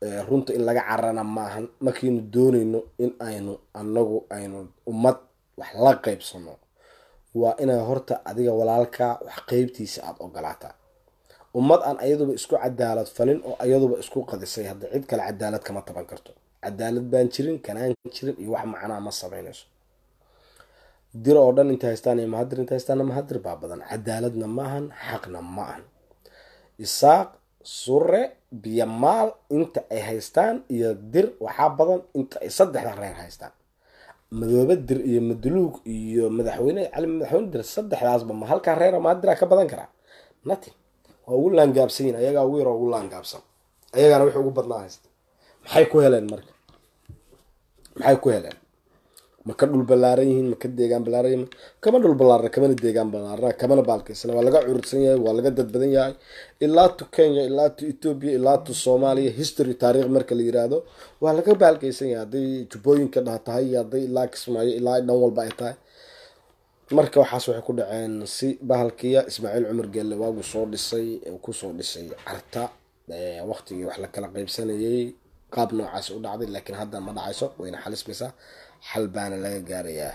Speaker 1: runta in laga carana maahan markiinu doonayno in aynu anagu aynu ummad wax la qaybsano waa inaa horta adiga walaalkaa wax qeybtiisa aada ogolaataa ummad aan ayaduba isku cadaalad falin oo ayaduba isku qadisay hadda cid kale cadaalad kama taban karto cadaalad baan jirin kanaan jirin iyo wax macnaa ma samaynayso dir oo dhan inta haystaan iyo mahadir inta haystaana mahadir baa badan cadaaladna maahan xaqna ma ahan isaaq sure biyo maal inta ay haystaan iyo dir waxaa badan inta ay saddexda reer haystaan madoobe dir iyo maduluug iyo madaxweyne cali madaxweyne dir saddexdaasba ma halkaa reera maadira ka badan karaa nothing waa ugu laangaabsan yihin ayagaa ugu yaroo ugu laangaabsan ayagaana wixii ugu badnaa haysta maxay ku heleen marka maxay ku heleen ma ka dhul ballaaran yihiin ma ka deegaan ballaaran yihiin kama dhul ballaarna kamana deegaan ballaarna kamana baalkaysana waa laga curursan yahay waa laga dad badan yahay ilaa tu kenya ilaa tu ethoobia ilaa tu soomaaliya history taariikh marka la yiraahdo waa laga baalkaysan yahay hadday jubbooyinka dha tahay iyo hadday ilaa kismaayo ilaa dhan walba ay tahay marka waxaas waxay ku dhaceen si bahalkiya ismaaciil cumar geelle waagu soo dhisay kusoo dhisay carta waqtigii wax la kala qaybsanayay qaab noocaas u dhacday laakiin hadda ma dhacayso wayna xalismaysaa xal baana laga gaarayaa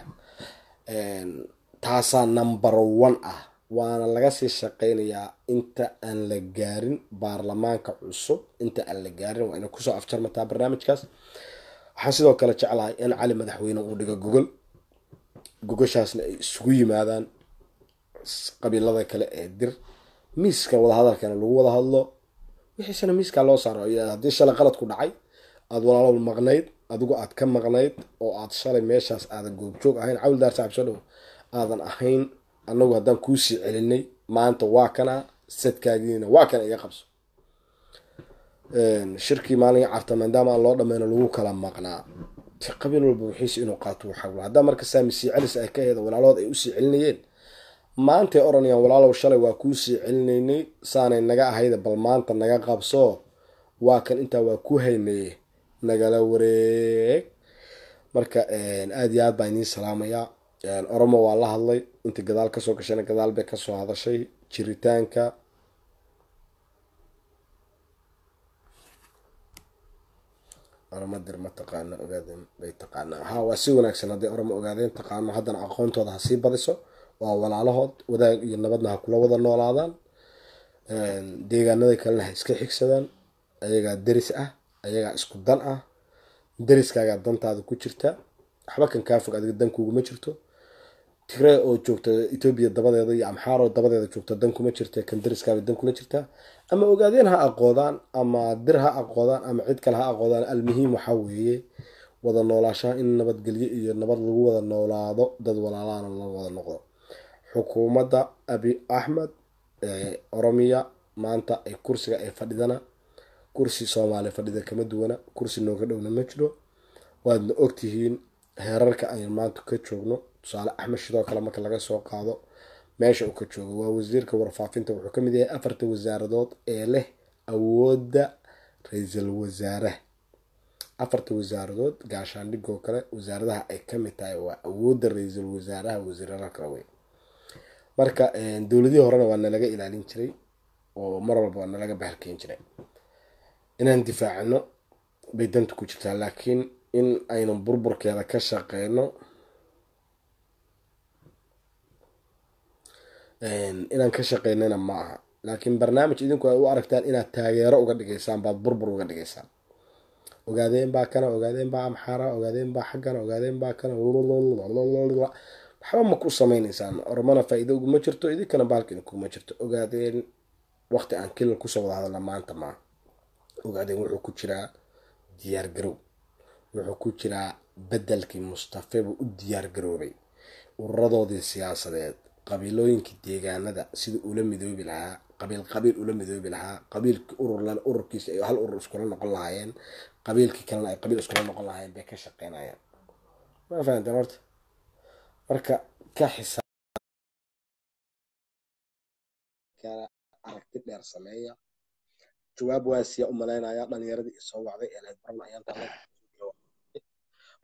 Speaker 1: taasaa number one ah waana laga sii shaqeynayaa inta aan la gaarin baarlamaanka cusub inta aan la gaarin waa ina kusoo afjarmataa barnaamijkaas waxaan sidoo kale jeclahay in cali madaxweyne uu dhigo gogol gogoshaasna ay isugu yimaadaan qabiilada kale ee dir miiska wadahadalkana lagu wada hadlo wixiisana miiskaa loo saaro haddii shalay qalad ku dhacay aada walaalo maqnayd adigu aad ka maqnayd oo aad shalay meeshaas aadan goobjoog ahayn cawildaar saaxib soo dhow aadan ahayn anagu haddaan kuusii celinay maanta waa kana sadkaagiina waa kana iga qabso shirkii maalinga carta maadaama aan loo dhameyno lagu kala maqnaa qabiil walba wixiisi inuu qaato waxaa haddaa marka saami sii celis ay ka heeda walaalood ay usii celinayeen maantay oranayaan walaalow shalay waa kuusii celinaynay saanay naga ahayda bal maanta naga qabso waa kan intaa waa ku haynaye nagala wareeg marka aada iyo aad baa idiin salaamayaa oromo waa la hadlay intii gadaal kasoo gashayna gadaal bay kasoo hadashay jiritaanka oromo dir ma taqaano ogaadeen bay taqaanaa ha waa si wanaagsan hadday oromo ogaadeen taqaano haddana aqoontooda ha sii badiso waa walaalahood wadaag iyo nabadna ha kula wada noolaadaan deegaanada kalena ha iska xigsadaan ayagaa deris ah ayagaa isku dan ah deriskaagaa dantaada ku jirta waxba kan kaa fog adiga dankuuguma jirto tigray oo joogta etoobiya dabadeeda iyo amxaaroo dabadeeda joogta dan kuma jirta kan deriskaaba dan kula jirta ama ogaadeen ha aqoodaan ama dir ha aqoodaan ama cid kale ha aqoodaan almuhiim waxaa weeye wada noolaashaha in nabadgelyo iyo nabad lagu wada noolaado dad walaalahana la wada noqdo xukuumadda abi axmed oromiya maanta ay kursiga ay fadhidana kursi soomaaliya fadhida kama duwana kursi nooga dhowna ma jiro waadna ogtihiin heerarka aynu maanta ka joogno tusaale axmed shidoo kale marka laga soo qaado meesha uu ka joogo waa wasiirka warfaafinta wuxuu kamid yahay afarta wasaaradood ee leh awoodda ra-iisul wasaaraha afarta wasaaradood gaashaandhigoo kale wasaaradaha ay kamid tahay waa awoodda ra-iisul wasaaraha wasiirada kale wey marka dowladihii horena waa nalaga ilaalin jiray oo mar walba waa nalaga bahalkeyn jiray inaan difaacno bay danta ku jirtaa laakiin in aynu burburkeeda ka shaqeyno inaan ka shaqeynana ma aha laakiin barnaamij idinku ay u aragtaan inaad taageero uga dhigaysaan baad burbur uga dhigaysaan ogaadeen baa kana ogaadeen baa amxaara ogaadeen baa xaggana ogaadeen baa kana waxba ma ku sameynaysaan ormana faa-iido uguma jirto idinkana baalka idinkuguma jirto ogaadeen waqti aan kilal kusoo wada hadalna maanta maa ogaadeen wuxuu ku jiraa diyaar garow wuxuu ku jiraa bedelkii mustafe buu u diyaar garoobay ururadoodii siyaasadeed qabiilooyinkii deegaanada sidii ula midoobi lahaa qabiil qabiil ula midoobi lahaa qabiilkii ururlan ururkiisa ay hal urur iskula noqon lahaayeen qabiilkii kalena ay qabiil iskula noqon lahaayeen bay ka shaqeynayaan ma fahanteen horta marka ka xisaab aragti dheer sameeya jawaab waasiya u malaynaya dhalinyaradii isoo wacday ee layd baranayaan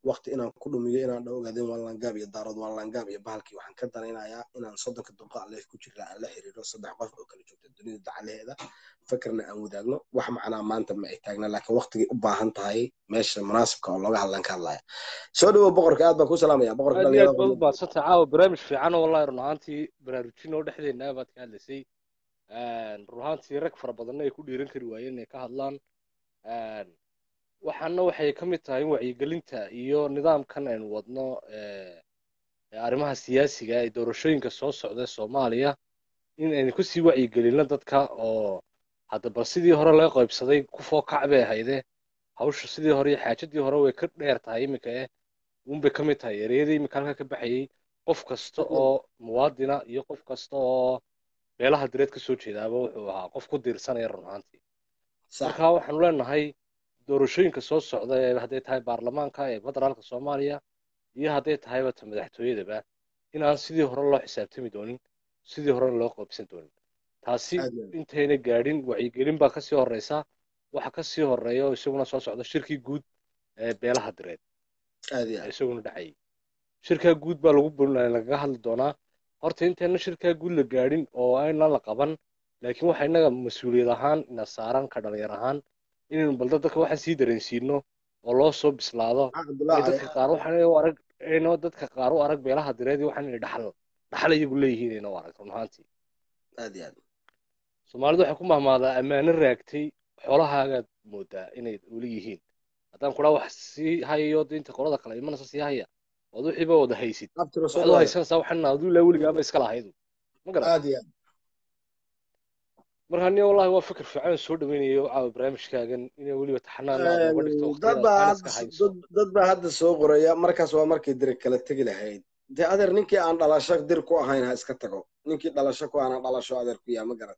Speaker 1: waqti inaan ku dhumiyo inaan dha ogaadeen waan langaab iyo daarood waan langaab iyo bahalkii waxaan ka danaynayaa inaan soddonka duqa leef ku jirna aan la xiriiro saddex qof oo kala joogta dunida dacalaheeda fakarna aan wadaagno wax macnaa maanta ma ay taagna laakiin waqtigay u baahan tahay meesha munaasibka oo looga hadlan ka hadlaya soo dhawow boqorka aad baan ku salaamaya boqorka
Speaker 3: aad iyo aad baad u mahadsantahay caawa barnaamij fiican oo wallahi run ahaantii baraarujin oo dhexdeena baad ka hadlaysay run ahaantii rag fara badanna ay ku dhiiran kari waayeen inay ka hadlaan waxaana waxay ka mid tahay in wacyigelinta iyo nidaamkan aynu wadno arrimaha siyaasiga ee doorashooyinka soo socda soomaaliya in aynu kusii wacyigelinno dadka oo hadda bal sidii hore laga qaybsaday ku fookac bay ahayde hawsha sidii hore iyo xaajadii hore way ka dheer tahay iminka eh unbay ka mid tahay ereyadii iminka halka ka baxayey qof kasta oo muwaadina iyo qof kasta oo beelaha direed ka soo jeedaaba wuxuu ahaa qof ku diirsanaya run ahaantii marka waxaanu leenahay doorashooyinka soo socda ee hadday tahay baarlamaanka ee federaalka soomaaliya iyo hadday tahayba ta madaxtooyadaba inaan sidii hore loo xisaabtami doonin sidii horena loo qaybsan doonin taasi intayna gaadhin wacyigelin baa kasii horeysa waxa kasii horeeya oo isaguna soo socda shirkii guud ee beelaha direed isaguna dhacayay shirkaa guud baa lagu lagaga hadli doonaa horta intayna shirkaa guud la gaadhin oo ayna la qaban laakiin waxa innaga mas-uuliyad ahaan ina saaran ka dhalinyar ahaan inaynu balda dadka waxaan sii dareensiino oo loo soo bislaado dadka qaar waxaan u arag ayno dadka qaar u arag beelaha direedii waxaan inay dhaxal dhaxal iyagu leeyihiin ayna u arag run ahaantii
Speaker 1: aad iyo aad
Speaker 3: soomaalidu waxay ku mahmaadaa ammaano raagtay xoolahaagaad moodaa inay weli yihiin haddaan kudhaa wax sii hayayo inta qolada kale imanaysa sii haya ood wixiiba wada haysid waxaad u haysanaysaa waxaan aduu ilaa weligaaba iska lahaydu ma garan
Speaker 1: aad iyo aad
Speaker 3: marka aniga wallahi waa fikir fiican soo dhaweynayo caawa barnaamijkaagan inay weliba taxanaan nooga dhigto
Speaker 1: dad baa hadda soo qoraya markaas waa markay dir kala tegi lahayd dee adeer ninkii aan dhalasho dir ku ahayn ha iska tago ninkii dhalasho ku aanan dhalasho adeer ku yaa ma garan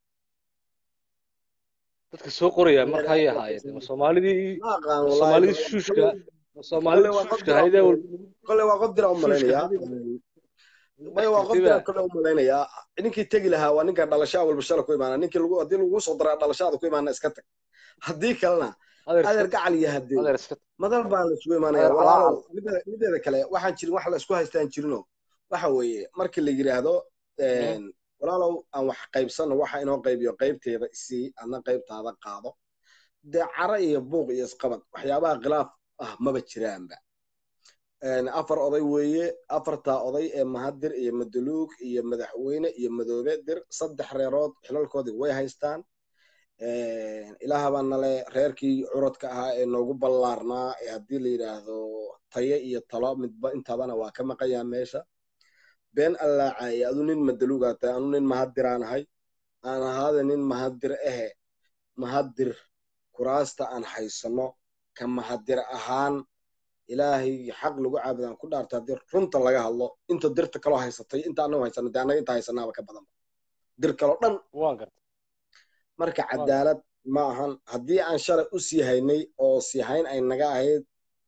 Speaker 3: dadka soo qoraya markaayay ahaayeen soomaalidii soomaalidii shuushka soomaalidii shuushka hayde
Speaker 1: kole waa qof dira u malaynayaa maya waa qof dira kole u malaynayaa ninkii tegi lahaa waa ninka dhalashaa walba shala ku imaana ninkii lagu haddii lagu soo daraa dhalashaada ku imaana iska tag haddii kalena adeer gacal iyo hadee madal baan la isugu imaanaya walaalow mideeda kale waxaan jirin wax la isku haystaan jirino waxa weeye markii la yidhaahdo walaalow aan wax qaybsano waxa inoo qaybiyo qaybteeda isii adna qaybtaada qaado dee cara iyo buuq iyo isqabad waxyaabaha khilaaf ah maba jiraanba afar oday weeye afartaa oday ee mahadir iyo madaluug iyo madaxweyne iyo madoobe dir saddex reerood xilalkoodii way haystaan ilaahabaa nale reerkii curadka ahaa ee noogu ballaarnaa ee haddii la yidhaahdo taye iyo talo midba intabana waa ka maqayaa meesha been allaacaaye adu nin madaluugaa tahay anu nin mahadiraan ahay aan ahaada nin mahadir ahe mahadir kuraasta aan haysano ka mahadir ahaan ilaahay xaq lagu caabudaan ku dhaarta haddii runta laga hadlo inta dirta kaloo haysatay inta anagu haysano dee annaga inta haysanaaba ka badan dir kaloo dhan marka cadaalad ma ahan haddii aan shalay u sii haynay oo sii hayn ay naga ahayd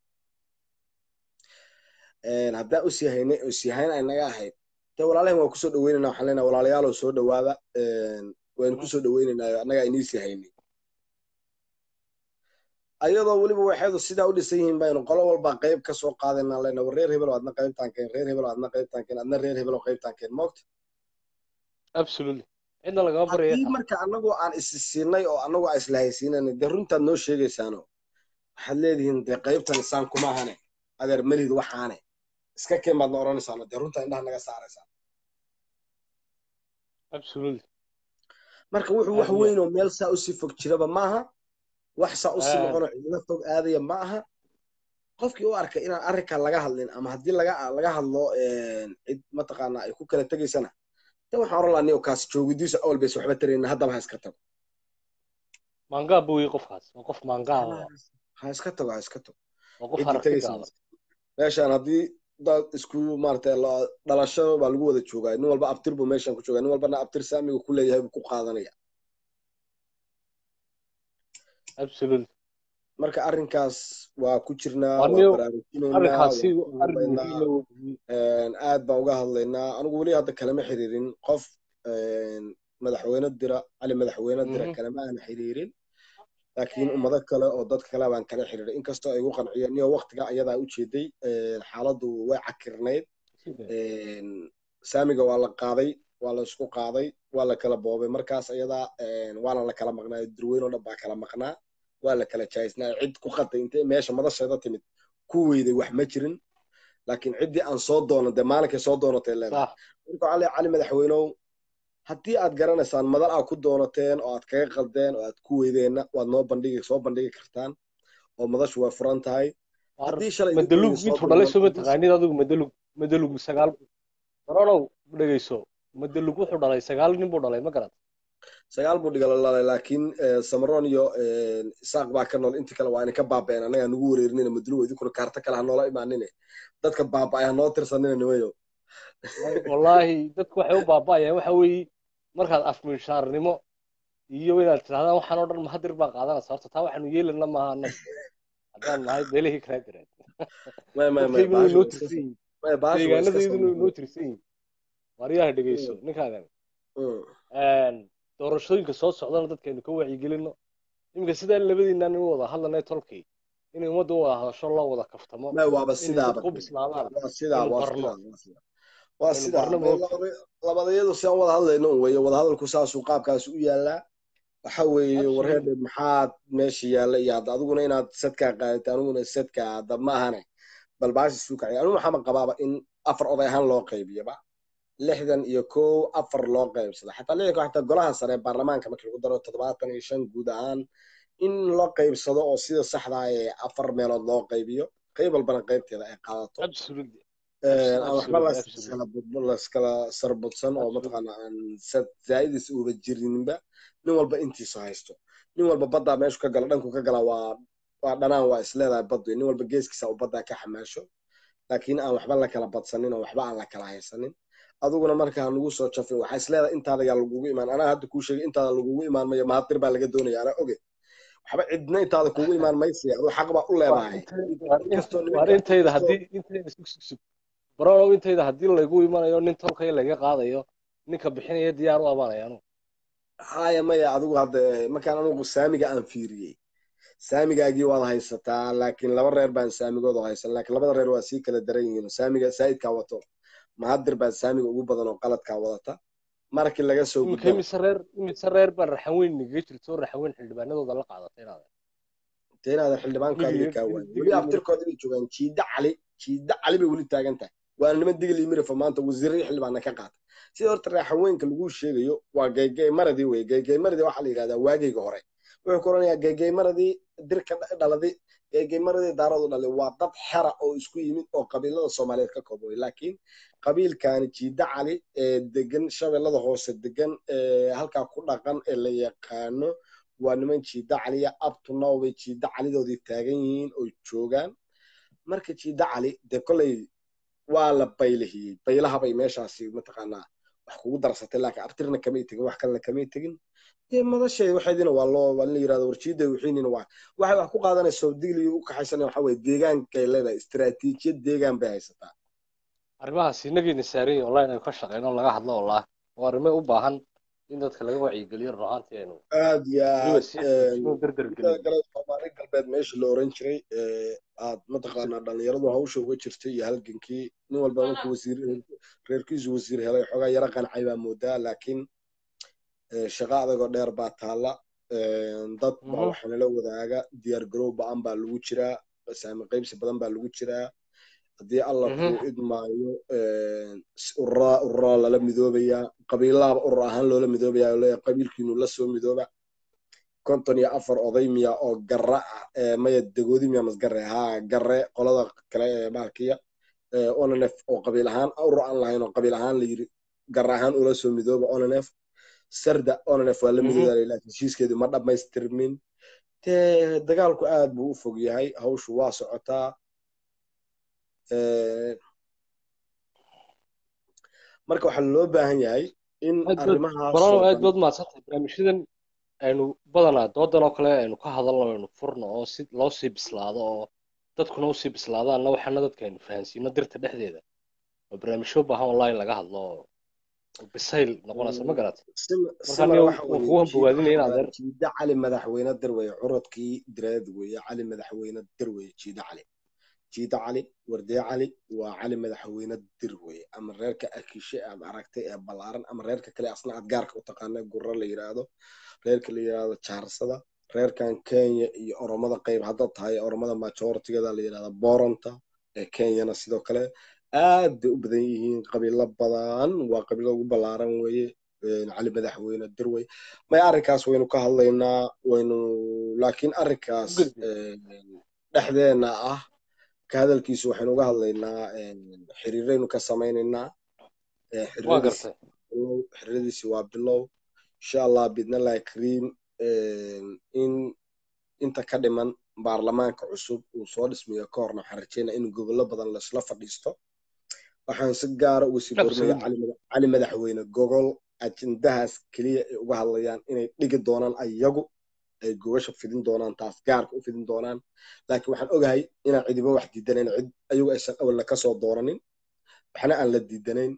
Speaker 1: haddaan u sii haynay oo sii hayn ay naga ahayd dee walaalahan waan kusoo dhaweynayna waxaan leenahay walaalayaalow soo dhawaada waynu kusoo dhaweynaynaa annaga aynii sii haynay ayadoo weliba waxaydu sidaa u dhisan yihiin baynu qolo walba qayb ka soo qaadayna lena war reer hebel adna qaybtaan keen reer hebel adna qaybtaan keen adna reer hebel qaybtaan keen moogta
Speaker 3: absolutely cidna lagama baraya
Speaker 1: haddii marka annagu aan isi siinay oo annagu aan isla haysiinayna dee runtaad noo sheegaysaano waxaad leedihiin dee qaybtan isaan kuma ahane adeer melid waxaane iska keen baadna odhanaysaano dee runtaa indhaha naga saaraysaa
Speaker 3: absolutely
Speaker 1: marka wuxuu wax weyn oo meel saa usii fog jiraba maaha wax saa usii noqonoo cidla fog aadaya ma aha qofkii u arkay inaan arrinkan laga hadlin ama haddii laga laga hadlo cid mataqaanaa ay ku kala tegaysana de waxaan oran lahaa niyo kaas joogidiisu awal bays waxba tarayna haddaba ha iska tago
Speaker 3: maangaa buuyi qofkaas waa qof maangaa
Speaker 1: ha iska tago ha iska tago
Speaker 3: waa qof aragtigaada
Speaker 1: meeshaan haddii dad isku maarata dhalasho baa lagu wada joogaa nin walba abtir buu meeshaan ku joogaa nin walbana abtir saamiga ku leeyahay buu ku qaadanaya
Speaker 3: absolutely
Speaker 1: marka arrinkaas waa ku jirnaa aad baan uga hadlaynaa anigu weli hadda kalama xiriirin qof madaxweyne dira cali madaxweyne dira kalama aan xiriirin laakiin ummado kale oo dadka kale baan kala xiriiray inkastoo ay igu qanciyeen niyo waqtiga ayadaa ujeeday xaaladdu way cakirnayd saamiga waa la qaaday waa la isku qaaday waa la kala boobay markaas ayadaa waana la kala maqnaa durweyn oo dhan baa kala maqnaa waa la kala jahaysnaa cid ku qaday intay meesha madasheeda timid ku weyday wax ma jirin laakiin ciddii aan soo doonan dee maalinkay soo doonatay leedahay marka cali cali madaxweynow haddii aad garanaysaan madal aad ku doonateen oo aad kaga qaldeen oo aad ku weydeenna waad noo bandhigi soo bandhigi kartaan oo madashu way furan tahay haddii shalay
Speaker 3: madalug intuu dhalay soo mataqaanid adigu madalug madalug sagaal baronow dhegeyso madalug wuxuu dhalay sagaal nin buu dhalay ma garat
Speaker 1: sagaal buu dhiga lalay laakiin samaron iyo isaaq baa ka nool inta kale waa inay ka baaba'een annagaa nugu wareerinina madalug idinkuna kaarta kale ha noola imaanine dadka baaba'ay ha noo tirsanina nimayo
Speaker 3: wallaahi dadku waxay u baaba'ayaan waxa weeye markaad afminshaarnimo iyo inaad tirahdaan waxaan oo dhan mahadir baa qaadanaysa horta taa waxaanu yeelana maaha annaga haddaan nahay beelihii kala direen dadkayguna inoo tirsan yihin deegaanadayduna inoo tirsan yihin waaryaha dhegeyso ninkaagan doorashooyinka soo socdana dadkaynu ka wacyigelino iminka sidaa labadiinaan in wada hadlanay tolkay inay ummadda u wada hadasho loo wada kaftamo
Speaker 1: waaba sidaaba
Speaker 3: ku bislaadaan
Speaker 1: waa sidaa waa sidaa waa sidaa labadayadu si aan wada hadlayno un weeye wadahadalku saasuu qaabkaas u yaalaa waxa weeye warheedhe maxaad meesha yaalla iyo hadda adiguna inaad sadkaa qaadata aniguna sadkaa hadda ma ahane bal baashi suu kacay anigu maxaama qabaaba in afar oday ahaan loo qaybiyaba lixdan iyo kow afar loo qaybsada xataa lixdanka xataa golaha sare ee baarlamaanka markii lagu daro toddobaatan iyo shan guud ahaan in loo qaybsado oo sida saxda ee afar meelood loo qaybiyo qayb walbana qaybteeda ay qaadato aan waxba laskala sarbudsan oo mataqaana aan zaa'idis uuba jirininba nin walba intiisu haysto nin walba baddaa meeshu ka gala dhanku ka gala waa waa dhanaan waa isleedahay baddu nin walba geeskiisa uu baddaa ka xamaasho laakiin aan waxba la kala badsanin oo waxba aan la kala haysanin adiguna markaa nagu soo jafin waxaa isleedahay intaada yaa lagugu imaan anaa hadda kuu sheegay intaada lagugu imaan mayo mahadir baa laga doonaya anaa oge waxba cidna intaada kugu imaan maysi aduu xaq baa u leedahay
Speaker 3: intayda haddii intayda sugsug baronow intayda haddii laygu imanayo nin tolkaya laga qaadayo ninka bixinaya diyaar u amaanaya anugu
Speaker 1: haya maya adigu hadda markaan anugu saamiga aan fiiriyey saamigaagii waad haysataa laakiin laba reer baan saamigooda haysan laakiin labada reer waa sii kala daran yihiin saamiga saa'idkaa wato mahadir baa saamiga ugu badan oo qaladkaa wadata markii laga soo
Speaker 3: gudbo imise reer imise reer baan raxan weyn nigaga jirto raxan weyn xildhibaanadooda la qaadatay inaada
Speaker 1: te inaadan xildhibaankaadiga kaa waayo weli abtirkooda bay joogaan jiida cali jiida cali bay weli taagan tahay waa niman digil iyo mirifo maanta wasiiradii xildhibaana ka qaata sida horta raxan weynka lagu sheegayo waa geygey maradii wey geygey maradii waxaa la yidhahdaa waageyga hore wuxuu ku oranayaa geygey maradii dirka dhaladi geygey maradii daaradu dhalay waa dad xera oo isku yimid oo qabiilada soomaaliyeed ka koobay laakiin qabiilkaani jiida cali ee degan shabeellada hoose degan ee halkaa ku dhaqan ee la yaqaano waa niman jiida caliya abtunow bay jiida calidoodii taagan yihiin oo joogaan marka jiida cali dee kolley waa la baylahiyey baylaha bay meeshaasi mataqaanaa wax kugu darsatay laakiin abtirna kamay tegin wax kalena kamay tegin dee madasheed waxeedina waa loo waa la yirahdo warjiida wixiinina waa waxay wax ku qaadanayso digli u kaxaysanaya waxa weye deegaankay leedahay istiraatiijiyad deegaan bay haysataa
Speaker 3: arrimahaas inagayna saaran online aynu ka shaqeyno laga hadlo wallah waa arrimo u baahan in dadka laga wacyigeliyo run ahaantii aynu
Speaker 1: aad iyo aad
Speaker 3: derdergelin
Speaker 1: kale soomaali galbeed meesha la oran jiray aad mataqaanaa dhalinyaradu hawsha uga jirtay iyo halgankii nin walba markuu wasiir reerkiisu wasiir helay xoogaa yaro qancay baa moodaa laakiin shaqo adagoo dheer baa taalla dad baa waxaa nala wadaaga diyaar garow ba-an baa lagu jiraa saami qaybsi badan baa lagu jiraa haddii alla kuu idmaayo ururaa ururaa lala midoobayaa qabiilaaba urur ahaan loola midoobayaa oo leeyahay qabiilkiinu la soo midooba konton iyo afar oday miya oo garra ah maya dagoodi miya masgare haa garre qolada kale ee maalkiya onanef oo qabiil ahaan urur aan lahayn oo qabiil ahaan la yiri garra ahaan ula soo midooba onanef sarda onanef waa la midooda laakiin heshiiskeedu ma dhammaystirmin dee dagaalku aad buu u fog yahay hawshu waa socotaa marka waxaa loo baahan yahay in
Speaker 3: arrimahaasbalano aad baad mahadsantahay barnaamijyadan aynu badanaa doodan oo kale aynu ka hadalno aynu furno oo si loo sii bislaado oo dadkuna usii bislaadaanna waxaana dadka aynu fahansiino dirta dhexdeeda oo barnaamijyo baahan online laga hadlo oo bisayl noqonaysa ma garat
Speaker 1: Sim-
Speaker 3: Marka
Speaker 1: simar
Speaker 3: aniga
Speaker 1: waxa
Speaker 3: waan
Speaker 1: weeye
Speaker 3: kugu
Speaker 1: jiida
Speaker 3: hambogaadinaya
Speaker 1: waxa
Speaker 3: inaad
Speaker 1: weeye jiida cali madaxweyne dir weeye curadkii direed weeye cali madaxweyne dir weeye jiida cali jiida cali wardee cali waa cali madaxweyne dir weeye ama reerka akishe aad aragtay ee ballaaran ama reerka kale asna aad gaarka u taqaana gurro la yiraahdo reerka la yiraahdo jaarsada reerkan kenya iyo oromada qayb haddaad tahay oromada majortigada la yirahdo boronta ee kenyana sidoo kale aad bay u badan yihiin qabiilo badan waa qabiilo ugu ballaaran weeye een, cali madaxweyne dir wey may arrinkaas waynu ka hadlaynaa waynu laakiin arrinkaas
Speaker 3: u gudbi
Speaker 1: een, dhexdeena ah ka hadalkiisu waxaynu uga hadlaynaa een, xiriiraynu ka samaynaynaa ee,
Speaker 3: waan
Speaker 1: xiriiradiisi
Speaker 3: gartay
Speaker 1: bilow xiriiradiisi waa bilow insha allah bidnallahi kariim in inta ka dhiman baarlamaanka cusub uu soo dhismayo ka horna waxaan rajeynaa in gobollo badan laisla fadhiisto waxaan si gaara uga sii borinaya
Speaker 3: absolutely
Speaker 1: cali mada- cali madaxweyne gogol ajendahaas keliya ay uga hadlayaan inay dhigi doonaan ayagu ay gogasha fidin doonaan taas gaarka u fidin doonaan laakiin waxaan ogahay inaan cidiba wax diidanayn cid ayagu aysan awalna kasoo dooranin waxna aan la diidanayn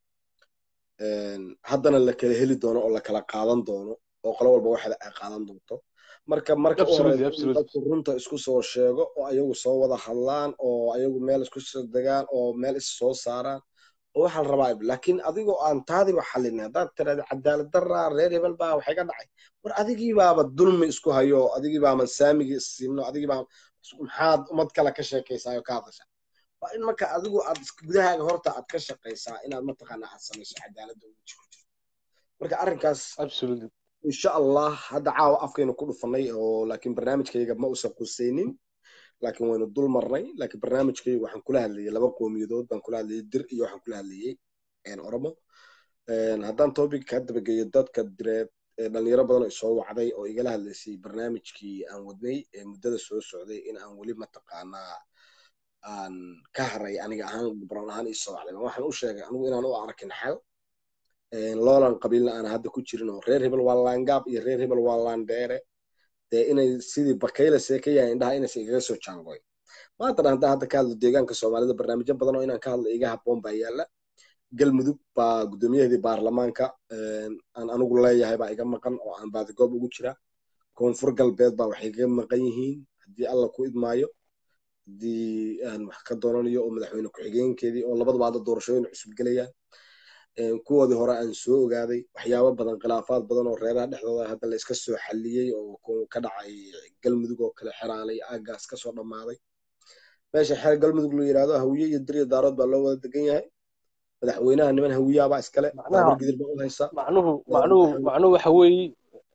Speaker 1: een, haddana la kala heli doono oo la kala qaadan doono oo qolo walba waxda ay qaadan doonto marka marka u
Speaker 3: absolutely
Speaker 1: horeysa in
Speaker 3: absolutely
Speaker 1: dadku runta isku soo sheego oo ayagu soo wada hadlaan oo ayagu meel isku soo degaan oo meel is soo saaraan oo waxaa la rabaa laakiin adigoo aan taadiba xalin haddaad tiraada cadaalad daraa reer hebel baa waxay ka dhacay war adigii baaba dulmi isku hayo adigii baaman saamigii issiino adigii baa maxaad ummad kale ka sheekaysaa oo ka hadasha waa in marka adigu aad is- gudahaaga horta aad ka shaqaysaa inaad mataqaana aad samayso cadaaladda ugu jirto marka arrinkaas
Speaker 3: absolutely
Speaker 1: insha allah hadda caawa afkaynu ku dhufanay oo laakiin barnaamijkayga ma usan qusaynin laakiin waynu dul marnay laakiin barnaamijkayga waxaan kula hadlayay laba qoomiyadood baan kula hadlayay dir iyo waxaan kula hadlayay een, oromo Een, haddaan topic ka dabageeyo dadka direed ee dhalinyaro badan oo isoo wacday oo igala hadlaysay barnaamijkii aan wadnay ee muddada soo socday in aan weli mataqaanaa aan ka haray aniga ahaan gubran ahaan isoo wacday waxaan u sheegay anigu inaan u arkin xal een, loolan qabiilna aan hadda ku jirin oo reer hebel waa laangaab iyo reer hebel waa laandheere dee inay sidii bakayla seekayaan indhaha inaysan igaga soo jaangoy maanta dhan haddaan hadda ka hadlo deegaanka soomaalida barnaamijyo badan oo inaan ka hadlo iga habboon baa yaala galmudug baa guddoomiyaheedii baarlamaanka een, aan anigu leeyahay baa iga maqan oo aan baadigoob ugu jira koonfur galbeed baa waxay iga maqan yihiin haddii alla ku idmaayo haddii aan wax ka doonanayo oo madaxweyne ku-xigeenkeedii oo labadaba hadda doorashooyin cusub gelayaan een, kuwoodii hore aan soo ogaaday waxyaabo badan khilaafaad badan oo reeraha dhexdooda hadda la iska soo xalliyey oo ku- ka dhacay galmudug oo kale xeraalay aagaas kasoo dhammaaday meesha xeer galmudug la yidhaahdo hawiye iyo dir iyo daarood baa loo wada degan yahay madaxweynaha niman hawiyaabaa iskale
Speaker 3: macnaha
Speaker 1: baabur gidir baa u haysa
Speaker 3: macnuhu macnuhu macnuhu waxa weeye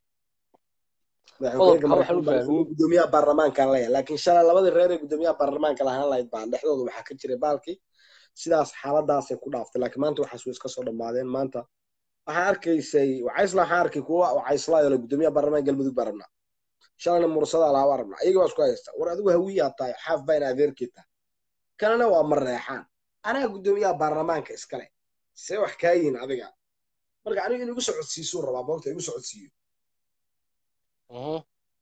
Speaker 1: madaxweyne
Speaker 3: qodobka waxaan u
Speaker 1: mareykan
Speaker 3: fahmin
Speaker 1: gudoomiyaha baarlamaanka leeyahay laakiin shalay labadii reer ee gudoomiyaha baarlamaanka lahaan lahayd baa dhexdooda waxaa ka jiray baalkii sidaas xaaladaasay ku dhaaftay laakiin maanta waxaas way iska soo dhammaadeen maanta waxaa arkaysay wacaysla waxaa arkay kuwa wacaysla oo gudoomiyaha baarlamaanka galmudug baa rabnaa shalayna mursada lahaa waa rabnaa iyaga waa isku haysta war adigu hawiyaa tahay xaaf baa in adeerkii tahay kanana waa mareexaan anaa gudoomiyaha baarlamaanka iskale see wax kaa yihin adiga marka anigu in igu socodsiisuu rabaa moogta igu socodsiiyo
Speaker 3: Mhm.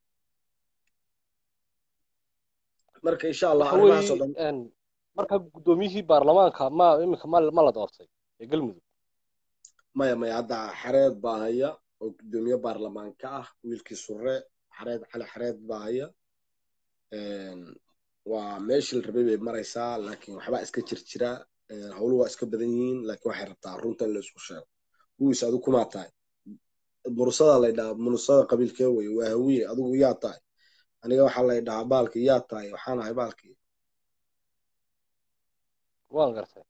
Speaker 1: marka insha allah
Speaker 3: waxa
Speaker 1: arrimahaas oo
Speaker 3: weeye
Speaker 1: dhan
Speaker 3: een, marka guddoomiyihii baarlamaanka ma iminka ma ma la doortay ee galmudug
Speaker 1: maya maya hadda xareed baa haya oo gudoomiye baarlamaanka ah wiilkii surre xareed cali xareed baa haya Een, waa meeshii la rabay bay maraysaa laakiin waxbaa iska jir jira Een, howluhu waa iska badan yihiin laakiin waxay rabtaa runta in la isku sheego kuwiis adigu kumaa tahay mursada lay dhahaa mursada qabiilkee weye waa hawiye adigu yaa tahay aniga waxaa lay dhahaa baalkii yaa tahay waxaan ahay baalkii
Speaker 3: waan gartay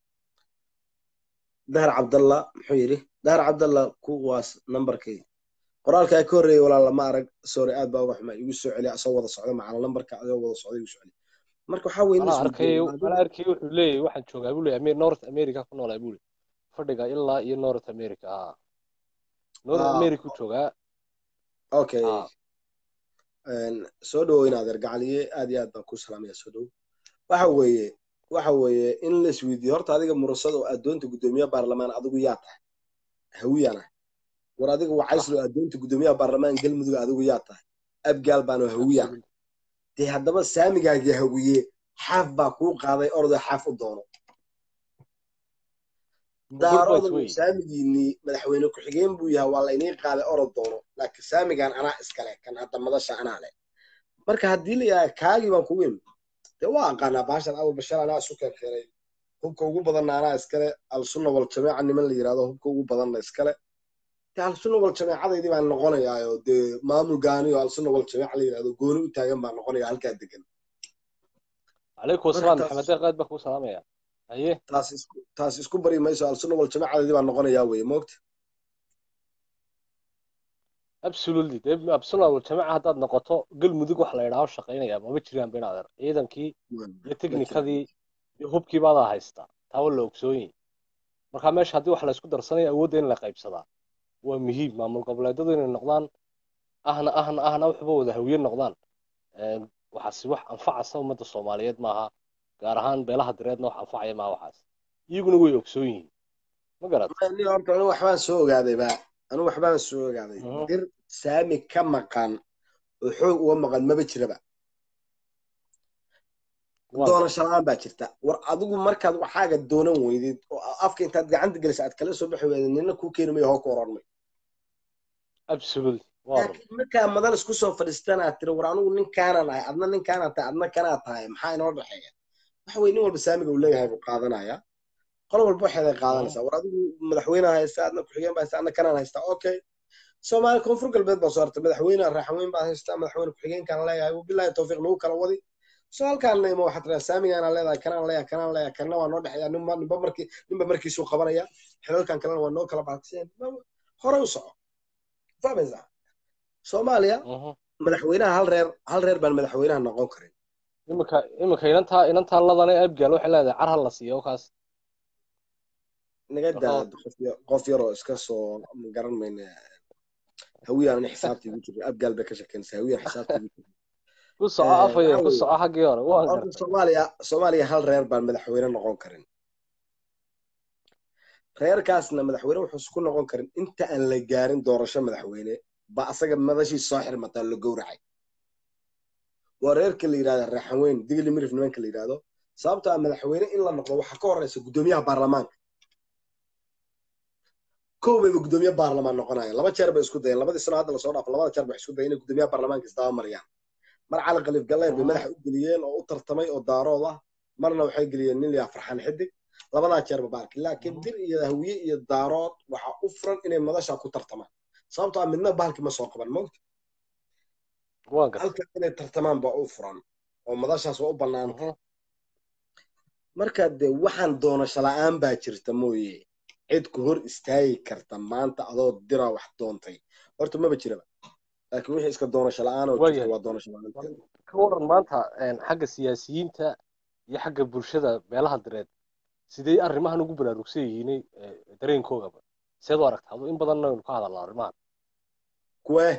Speaker 1: dahar cabdalla muxuu yidhi dahar cabdalla kuwaas nambarkii qoraalkaa ka horreeyay walaa lama arag sorry aad baa uga xumaa igu soo celiya asoo wada socda macala nambarka adoo wada socda igu soo celiya marka waxaa weeye in
Speaker 3: anaa
Speaker 1: la
Speaker 3: arkay
Speaker 1: isweydiiyo
Speaker 3: anaa arkay wuxuu leeyahay waxaan joogaa buu leeyahay Amer- north america ku noolaa buu leeyahay fadhiga ilaa iyo north america ah north
Speaker 1: ah
Speaker 3: america u joogaa
Speaker 1: okay
Speaker 3: ah
Speaker 1: Een, soo dhawow inaad ergacaliye aad iyo aad baan ku salaamaya soo dhawow waxa weeye waxa weeye in la isweydiiyo horta adiga murasada oo adoonta gudoomiyaha baarlamaan adigu yaa tahay hawiyana war adiga
Speaker 3: sax
Speaker 1: wacayslo adoonta gudoomiyaha baarlamaan galmudug adigu yaa tahay abgaal baanu hawiyana
Speaker 3: absolutely
Speaker 1: dee haddaba saamigaagii hawiye xaaf baa kuu qaaday orda xaaf u doono daarooda
Speaker 3: wey
Speaker 1: saamigiinii madaxweyne ku-xigeen buu yahay waa laynii qaaday orod doono laakiin saamigan anaa iskale kan hadda madasha anaa leh marka haddii la yidhaha kaagii baan kugu imi dee waa aqaanaa baashan awal bashar anaa isu keenkeenay hubka ugu badanna anaa iskale alsunna wal jameeca niman la yidhahdo hubka ugu badanna iskale dee alsunna wal jameecadaydii baan noqonayaayo dee maamul gaani oo alsunna wal jameeca la yidhahdo gooni u taagan baan noqonaya halkaa degan
Speaker 3: calaykum
Speaker 1: marka
Speaker 3: asalaam
Speaker 1: taas
Speaker 3: maxamed deeq aad baa kuu salaamaya haye
Speaker 1: taas isku taas isku bari mayso alsunna wal jameecadaydii baan noqonayaa weye moogta
Speaker 3: absolutely dee absolutely wal jamaca haddaad noqoto galmudug wax la idhaaho shaqaynaya mama jiraan ba inaad er ciidankii iyo
Speaker 1: ma jiraan
Speaker 3: teknikadii iyo hubkii baadaa haystaa taa waa la ogsoon yahay marka meesha haddii wax la isku darsanayo awoodda in la qaybsadaa waa muhiim maamul goboleedyadu inay noqdaan ahna ahna ahna waxba wada hawiye noqdaan Een, waxaasi wax anfacasa ummadda soomaaliyeed maaha gaar ahaan beelaha direedna wax anfacaya maaha waxaas iyaguna way ogsoon yihiin ma garat
Speaker 1: ni horta anigu waxbaan soo ogaaday ba anigu waxbaan soo ogaaday
Speaker 3: Mhm.
Speaker 1: dir saami ka maqan oo xoog uga maqan maba jiraba
Speaker 3: waa
Speaker 1: doonasho la-aan baa jirta war adigu markaad waxaaga doonan weydid oo afka intaad gacanta gelisa aad kala soo baxi weydid nina kuu keeni mayo hoo ku oran may
Speaker 3: absolutely waa run
Speaker 1: laakiin markaa madan isku soo fadhiistaan aad tiri war anigu ninkaanaan ahay adna ninkaanaan tahay adna kanaa tahay maxaa inoo dhexeeya waxa weye nin walba saamiga uu leeyahay buu qaadanaya qolo walba waxeeday qaadanaysaa war adigu madaxweyneha haysta adna ku-xigeen baa haysta adna kanaan haysta okay soomaali koonfur galbeed baa soo hartay madaxweyne raaxaweyn baa haysta madaxweyne ku-xigeenkaan leeyahay wabilaahi tawfiiq nagu kala wadi so halkaan ima waxaad tiraa saamigaanaan leedahay kanaan leeyahay kanaan leeyahay kanna waa noo dhexeeya ninba ninba markii ninba markiisuu qabanaya xilalkan kalena waa noo kala baxseen hore u soco fahmaysaa soomaaliya
Speaker 3: Mhm.
Speaker 1: madaxweynaha hal reer hal reer baan madaxweynaha noqon karin
Speaker 3: iminka iminka inantaa inantaa ladane abgaal waxay leedahay car ha la siiyo kaas
Speaker 1: naga daa
Speaker 3: Marka-
Speaker 1: qof ya- qof yaroo iska soo garan mayna hawiyaan in xisaabtii ugu jirin abgaal bay ka shekeynaysaa hawiyaan xisaabtii ugu jirin
Speaker 3: ku soco
Speaker 1: Eh,
Speaker 3: afaya
Speaker 1: waxaa
Speaker 3: ku
Speaker 1: weeye,
Speaker 3: soco xaggii hore waan
Speaker 1: horta
Speaker 3: gartay
Speaker 1: soomaaliya soomaaliya hal reer baan madaxweyne noqon karin reerkaasna madaxweyne wuxuu isku noqon karin inta aan la gaarin doorasho madaxweyne ba asaga madashii soo xirmataa la gowracay waa reerka la yidhahda raaxaweyn digli mirif nimanka la yidhahdo sababtoo ah madaxweyne in la noqdo waxaa ka horeysa guddoomiyaha baarlamaanka kow bayba guddoomiye baarlamaan noqonaya laba jeer bay isku dayeen labadii sano hadda lasoo dhaafo labada jeer bay isku dayeen inay guddoomiyaha baarlamaanka isdaba mariyaan mar cali khaliif galleer bay
Speaker 3: Mhm.
Speaker 1: madaxa u geliyeen oo u tartamay oo daarood ah marna waxay geliyeen nin liyaa farxaan xidig labadaa jeerba baarki laakiin
Speaker 3: Mhm.
Speaker 1: dir iyo hawiye iyo daarood waxaa u furan inay madasha ku tartamaan sababtoo ah midna bahalki ma soo qaban mogta
Speaker 3: waan gartay
Speaker 1: halka inay tartamaan baa u furan oo madashaas waa u bannaanta
Speaker 3: Mhm.
Speaker 1: marka dee waxaan doonasho la-aan baa jirta mooye cid ku hor istaagi karta maanta adoo dira wax doontay horta maba jiraba laakiin wixii iska doonasho la-aan oo jirta
Speaker 3: waayahay
Speaker 1: waa doonasho la-aanta
Speaker 3: ka waran maanta een, xagga siyaasiyiinta iyo xagga bulshada beelaha direed sidee arrimahan ugu baraarugsan yihiin eh, dareenkoogaba seed u aragta adu in badanna waynu ka hadalnaa arrimahan
Speaker 1: kuwee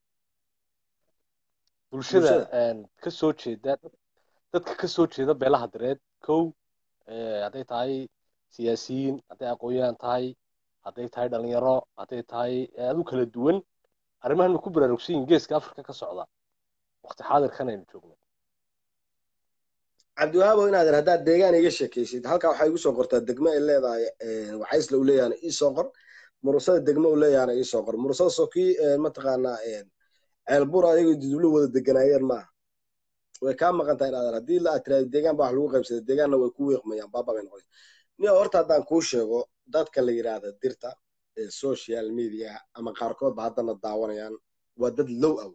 Speaker 3: bulshada
Speaker 1: bulshada
Speaker 3: een, ka soo jeeda dadka ka soo jeeda beelaha direed kow eh, hadday tahay siyaasiyiin hadday aqoon-yahan tahay hadday tahay dhalinyaro hadday tahay eh, adu kala duwan arrimahan way ku baraarugsan yihiin geeska afrika ka socda waqti xaadirkan aynu joogno
Speaker 1: cabdiwahaabo inaadan haddaad deegaan iga sheekaysid halkaa waxaa igu soo qortaa degmo ay leedahay wacaysla u leeyahana ii soo qor murusada degmo u leeyahana ii soo qor murusada sokii mataqaanaa ceelbur ayagoo dudublo wada deganaayeen maaha way kaa maqan tahay inaadan haddii la tiraado deegaan baa wax lagu qaybsaday deegaanna way ku weeqmayaan baaba bay noqonaysa niyo horta haddaan kuu sheego dadka la yidhaahda dirta ee social media ama qaarkoodba haddana daawanayaan waa dad low awey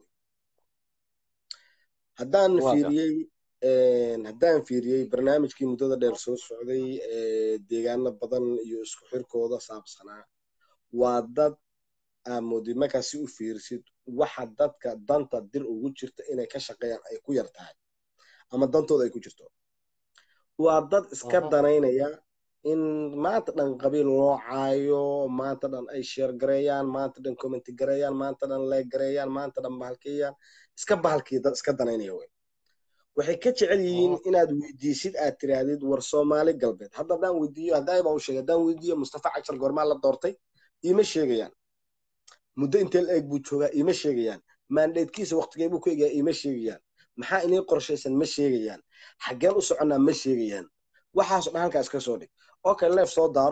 Speaker 1: haddaan
Speaker 3: Waa
Speaker 1: fiiriyey haddaan fiiriyey barnaamijkii muddada dheer soo socday ee deegaano badan iyo isku xirkooda saabsanaa waa dad aamodi markaa si u fiirsid waxa dadka danta dir ugu jirta inay ka shaqeeyaan ay ku yar tahay ama dantooda ay ku jirto waa dad iska
Speaker 3: Mhm.
Speaker 1: danaynaya in maanta dhan qabiil loo caayo maanta dhan ay sheer gareeyaan maanta dhan commenti gareeyaan maanta dhan leeg gareeyaan maanta dhan bahalkeeyaan iska bahalkii dad iska danaynaya wey waxay ka jecel yihiin
Speaker 3: Mhm.
Speaker 1: inaad weydiisid aad tiraahdid war soomaali galbeed hadda haddaan weydiiyo haddaa baa u sheegay haddaan weydiiyo mustafa cashar goormaa la doortay iima sheegayaan muddo intee la eeg buu joogaa iima sheegayaan maandheedkiisa waqtigee buu ku egaa iima sheegayaan maxaa inii qorshaysan ma sheegayaan xaggeen u soconnaa ma sheegayaan waxaasoo dhan halkaa iska soo dhig okay leef soo daaro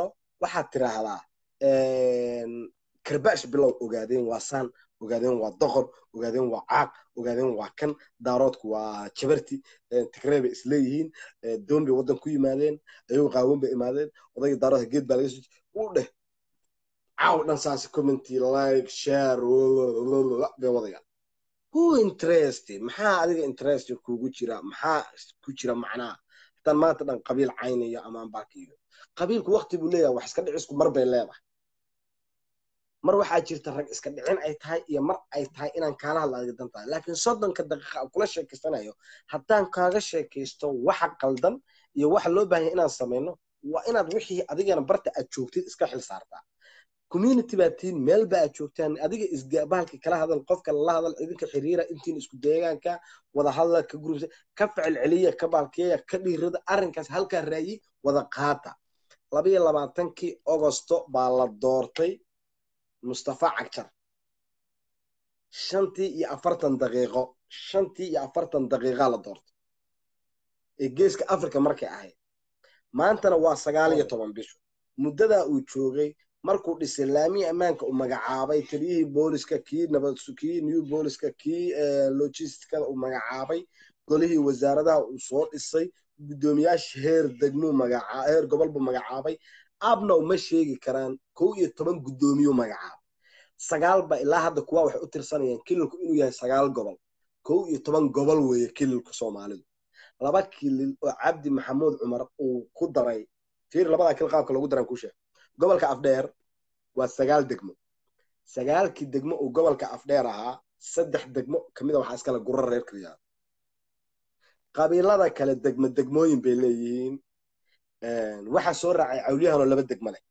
Speaker 1: waxaad tiraahdaa karbaash bilow ogaadeen waa saan ogaadeen waa doqor ogaadeen waa caaq ogaadeen waa kan daaroodku waa jabarti tigrey bay isleeyihiin doon bay waddan ku yimaadeen ayagoo qaawan bay imaadeen odayga daaroodka geed baa laga soo u dheh caaw dhan saas commenty like share bay wadayaan who interest maxaa adiga interest kugu jira maxaa ku jira macnaha haddaan maanta dhan qabiil caynayo ama aan baakiyo qabiilku wakti buu leeyahay wax iska dhicisku mar bay leedahay mar waxaa jirta rag iska dhicin ay tahay iyo mar ay tahay inaan kaala hadla adiga dan tahay laakiin soddonka daqiiqa aan kula sheekaysanayo haddaan kaaga sheekaysto waxa qaldan iyo waxa loo baahan yahay inaan samayno waa inaad wixii adigana barta aad joogtid iska xil saartaa community baa tiin meel ba aad joogtaan adiga isbahalka kala hadal qofka lala hadal idinka xiriira intiin isku deegaanka wada hadla ka gurubsa ka ficil celiya ka baalkeeya ka dhiirada arrinkaas halkaa raayi wada qaata labayo labaatankii ogosto baa la doortay mustafa cagjar shantii iyo afartan daqiiqo shantii iyo afartan daqiiqa la doortay ee geeska africa markay ahayd maantana waa sagaal iyo toban bisho muddadaa uu joogay markuu dhisay laamii ammaanka uu magacaabay taliyihii booliska kii nabad kii new booliska kii logisticada uu magacaabay golihii wasaaradaha uu soo dhisay guddoomiyaasha heer degmuu magacaa heer gobol buu magacaabay abna uma sheegi karaan kow iyo toban guddoomiyuu magacaabay sagaal ba ilaa hadda kuwa waxay u tirsanayaan kililku inuu yahay sagaal gobol kow iyo toban gobol weeye kililka soomaalidu laba kilil oo cabdi maxamuud cumar uu ku daray fiir labadaa kil qaabka lagu daran ku sheeg gobolka afdheer waa sagaal degmo sagaalkii degmo uu gobolka afdheer ahaa saddex degmo kamida waxaa iskale gurro reer kariyaa qabiilada kale degmo degmooyin bay leeyihiin waxaa soo raacay cawliyahanoo laba degmo leh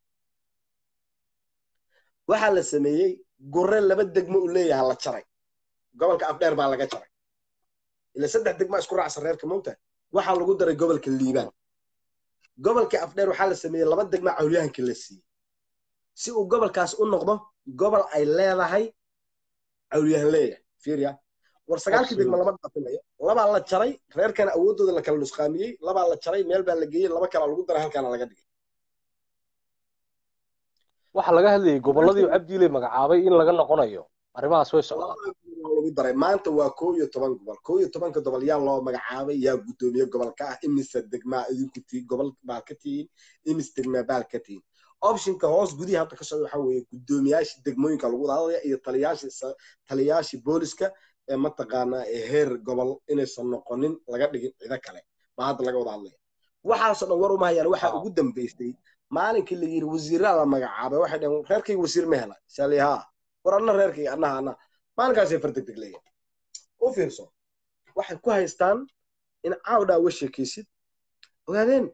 Speaker 1: waxaa la sameeyey gurre laba degmo uu leeyaha la jaray gobolka afdheer baa laga jaray ila saddex degma isku raacsan reerka mowta waxaa lagu daray gobolka liibaan gobolka afdheer waxaa la sameeyey laba degma cawliyahankii la siiyey si uu gobolkaas u noqdo gobol ay leedahay cawliyahan leeyahay fiirya war sagaalkii degma lama dhaafinayo labaa la jaray reerkana awooddooda la kala nusqaamiyey labaa la jaray meel baa la geeyey laba kalaa lagu daray halkaana laga dhigay
Speaker 3: waxaa laga hadlayay gobolladii cabdiile magacaabay in laga noqonayo arrimahaas way socdaan
Speaker 1: lagu daray maanta waa kow iyo toban gobol kow iyo tobanka gobol yaa loo magacaabay yaa guddoomiye gobolka ah imise degmaa idinku tii gobol baad ka tihiin imis degmaa baad ka tihiin optionka hoos gudihi hadda ka socda waxaa weeye guddoomiyaashii degmooyinka lagu wada hadlaya iyo taliyaashii taliyaashii booliska ee mataqaanaa ee heer gobol inaysan noqonin laga dhigin cido kale baa hadda laga wada hadlaya waxaasoo dhan war uma hayaan waxaa ugu dambaysay maalinkii la yidhi wasiiraa la magacaabay waxay dhaheen reerkayga wasiir ma hela sali haa war anna reerkayga annaha anna maalinkaasay fardegdeg leeyahay u fiirso waxay ku haystaan in caawdhaa uga sheekaysid ogaadeen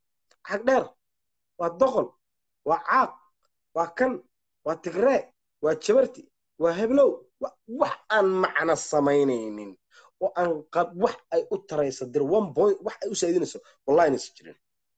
Speaker 1: cag dheer waa doqon waa caaq waa kan waa tigree waa jabarti waa heblow wax aan macno samaynaynin oo aan wax ay u taraysa dir one point wax ay u saadinayso wallahi inaysa jirin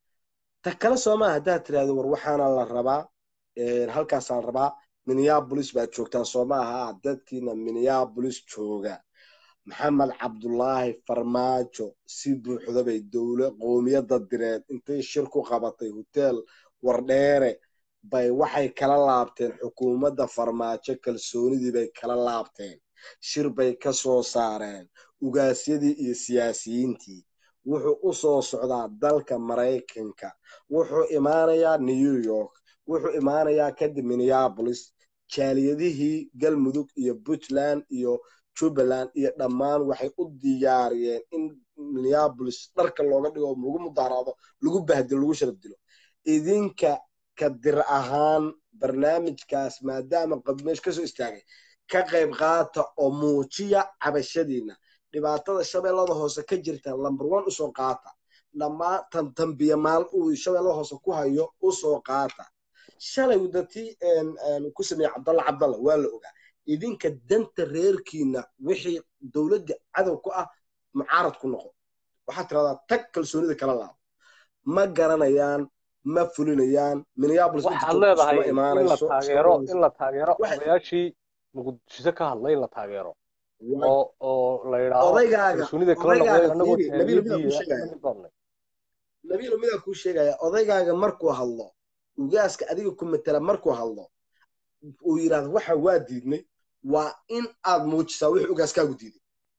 Speaker 1: ta kale soomaa haddaad tiraahdo war waxaana la rabaa halkaasaa la rabaa minneabolis baad joogtaan soo ma aha dadkiina minneabolis jooga maxamed cabdulaahi farmaajo si buuxda bay dowla qoomiyadda direed intay shir ku qabatay hotel wardheere bay waxay kala laabteen xukuumadda farmaajo kalsoonidii bay kala laabteen shir bay ka soo saareen ugaasyadii iyo siyaasiyiintii wuxuu u soo socdaa dalka maraykanka wuxuu imaanayaa new york wuxuu imaanayaa kadib minneabolis jaaliyadihii galmudug iyo puntland iyo jubbaland iyo dhammaan waxay u diyaariyeen in minneabolis dharka looga dhigo lagu mudaaraado lagu bahdilo lagu sharaf dilo idinka ka dir ahaan barnaamijkaas maadaama qabmeesh ka soo istaagay ka qayb qaata oo muujiya cabashadiina dhibaatada shabeellada hoose ka jirta lamber one usoo qaata dhammaan tantambiya maal uu shabeellada hoose ku hayo usoo qaata shalay wadatii ku sameeyey cabdalla cabdalla waa la ogaa idinka danta reerkiina wixii dowladda cadow ku ah mucaarad ku noqo waxaad tiradaa tag kalsoonida kala laabo ma garanayaan ma fulinayaan minneabolis
Speaker 3: waxaad leedahay in la taageero in la taageero odayaashii muqdisho ka hadlay in la taageero oo oo la yidhaahdo kalsoonida kala noqday anagoo taagiyadii
Speaker 1: nabiilo midaa kuu sheegaya odaygaaga markuu hadlo ugaaska adiga ku matela markuu hadlo uu yidhahdo waxa waa diidnay waa in aad muujisaa wixii ugaaskaagu diiday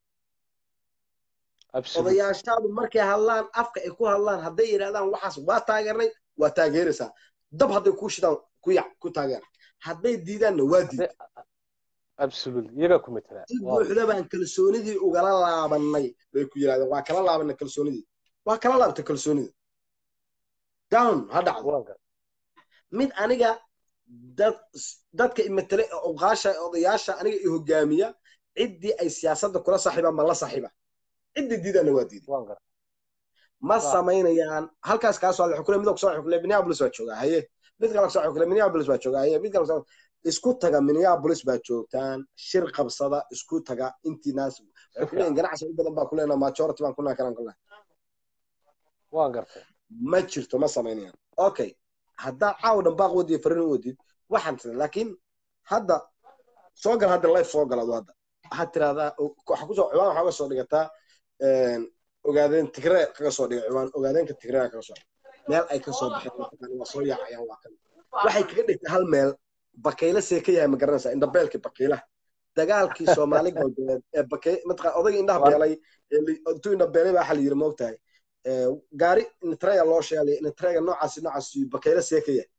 Speaker 1: odayaashaadu markay hadlaan afka ay ku hadlaan hadday yidhahdaan waxaas waa taageernay waa taageeraysaa dab hadday kuu shidaan ku yac ku taageera hadday diidaanna waa diid
Speaker 3: iyagaa ku matela
Speaker 1: si buuxda baan kalsoonidii ugala laabanay bay ku yidhahdeen waa kala laabanay kalsoonidii waa kala laabtay kalsoonida down ha dhacdo mid aniga dad dadka imatele oqaasha odayaasha aniga i hogaamiya ciddii ay siyaasadda kula saaxiibaan ma la saaxiiba ciddii diidaanna waa diiday ma samaynayaan halkaas kaa soo xukule mid kusoo xukule minneapolis baa joogaa haye mid kale kusoo xukule minneapolis baa joogaa haye mid kale kusoo isku taga minneapolis baa joogtaan shir qabsada isku taga intii naas waxay ku leeyihin ganacsi u badan baa ku leenaha majority baan kunaa kalan kulnaa
Speaker 3: waan gartay
Speaker 1: ma jirto ma samaynayaan okay haddaa caawa dhan baaq wadiyo farin wadid waxaan tira laakiin hadda soo gal hadda life soo galado hadda waxaad tirahdaa waxa kusoo ciwaan waxaa uga soo dhigataa ogaadeen tigree kaga soo dhiga ciwaan ogaadeenka tigree kaga soo meel ay ka soo baxeen waa soo yaacayaan waa kan waxay kaga dhigtay hal meel bakayla see ka yahay ma garanaysaa indhabeelkii bakaylaha dagaalkii soomaali galbeed ee bakay mataqaa odayga indhaha beelay intuu indhabeelay baa waxa la yidhi moogtahay gaari nitrega loo sheegay nitrega noocaasi noocaas bakayla see ka yahay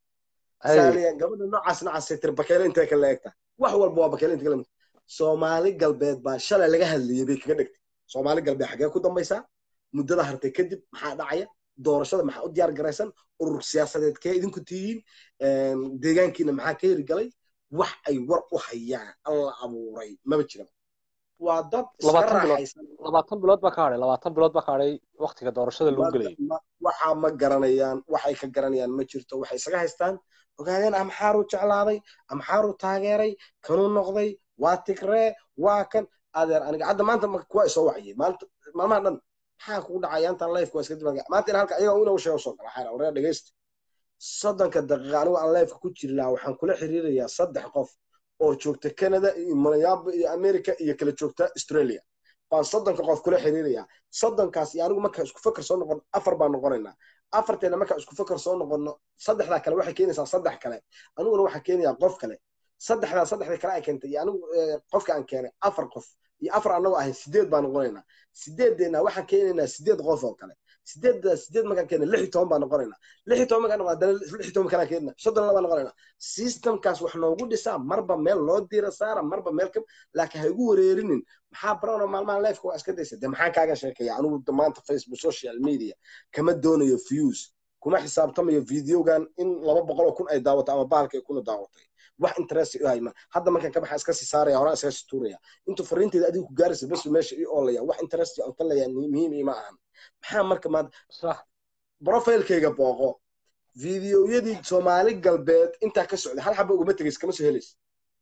Speaker 1: saaliya gabadha noocaas noocaas tir bakayla intee ka leegta wax walba waa bakayla intee ka soomaali galbeed baa shalay laga hadlayay bay kaga dhigtay soomaali galbeed xagee ku dambaysaa muddada hartay kadib maxaa dhacaya doorashada maxaa u diyaar garaysan urur siyaasadeed kee idinku tihiin deegaankiina maxaa ka herigalay wax ay war u hayaan alla abuuray maba jira waa dad iska raaxaysan
Speaker 3: labaatan bilood baa ka hadhay labaatan bilood baa ka hadhay waktiga doorashada lagu gelayay
Speaker 1: waxaa ma garanayaan waxay ka garanayaan ma jirto waxay isaga haystaan ogaadeen amxaaruu jeclaaday amxaaruu taageeray kanuu noqday waa tigree waa kan adeer aniga hadda maanta kuwa isoo waciyey maanta maalmaha dhan maxaa kugu dhacaya intaan life waa iska dib maanta in halka ayaga inuu sheego soo gala xayra wareer dhegeysta soddonka daqiiqa anigu aan lifeka ku jiri lahaa waxaan kula xiriirayaa saddex qof oo joogta canada iyo malayaabo iyo america iyo kala joogta australia baan soddonka qof kula xiriirayaa soddonkaas iyo anigu marka isku fakar soo noqon afar baan noqonaynaa afarteena marka isku fakar soo noqono saddexdaa kale waxay keenaysaa saddex kale aniguna waxaa keenayaa qof kale saddexdaa saddexda kale ay keentay iyo anigu qofka aan keenay afar qof iyo afar anagoo ahayn sideed baan noqonaynaa sideedeena waxaan keenaynaa sideed qof oo kale sideedda sideed markaan keena lix iyo toban baan noqonaynaa lix iyo toban markaan noqon haddana lix iyo toban kalaan keenna soddon labaan noqonaynaa systemkaas wax noogu dhisaa marba meel loo diira saara marba meel ka laakiin ha igu wareerinin maxaa brown maalmahan lifeka waa iska daysa de maxaan kaaga sheekaya anigu maanta facebook social media kama doonayo views kuma xisaabtamayo videogan in laba boqol oo kun ay daawato ama bahalka ay kuna daawatay wax interest u hayma hadda markaan ka baxa iska sii saaraya horaan iska sii tuuraya intuu fariinteeda adigu ku gaaraysa bas meesha ii oolaya wax interest aan ka leeyahay muhiim ima ahan maxaa marka maanta profilkayga booqo videoyadii soomaali galbeed intaa ka socday hal xaba uguma tegays kama soo helaysa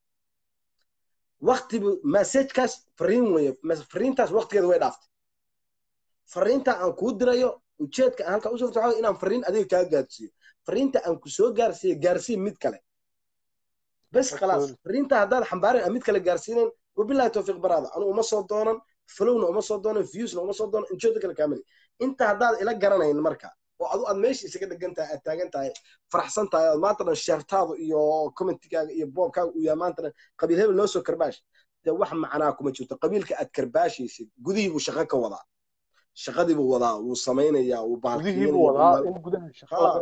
Speaker 1: waktibu messagekaas fariin weye fariintaas waktigeeda way dhaaftay fariinta aan kuu dirayo ujeedka aan halkaa usoo waxa inaan fariin adiga kaa gaarsiiyo fariinta aan ku soo gaarsiiyo gaarsiin mid kale bes khalaas fariinta haddaad xambaarin aan mid kale gaarsiinayn wabillahi tawfiiq baraada anu uma soo doonan flowna uma soo doonan viewsna uma soo doonan ujeedda kale kaamali inta haddaad ila garanayn marka oo adu aad meesha isaga dhegan tahay aad taagan tahay faraxsan tahay ood maanta dhan sheertaadu iyo commentikaaga iyo boobkaaga uu yahay maanta dhan qabiil hebel noo soo karbaash dee wax macnaa kuma jirto qabiilka aad karbaashaysid gudihii buu shaqo ka wadaa shaqadii buu wadaa wuu samaynayaa wuu
Speaker 3: gudihii buu wadaa in gudaha shaqa laga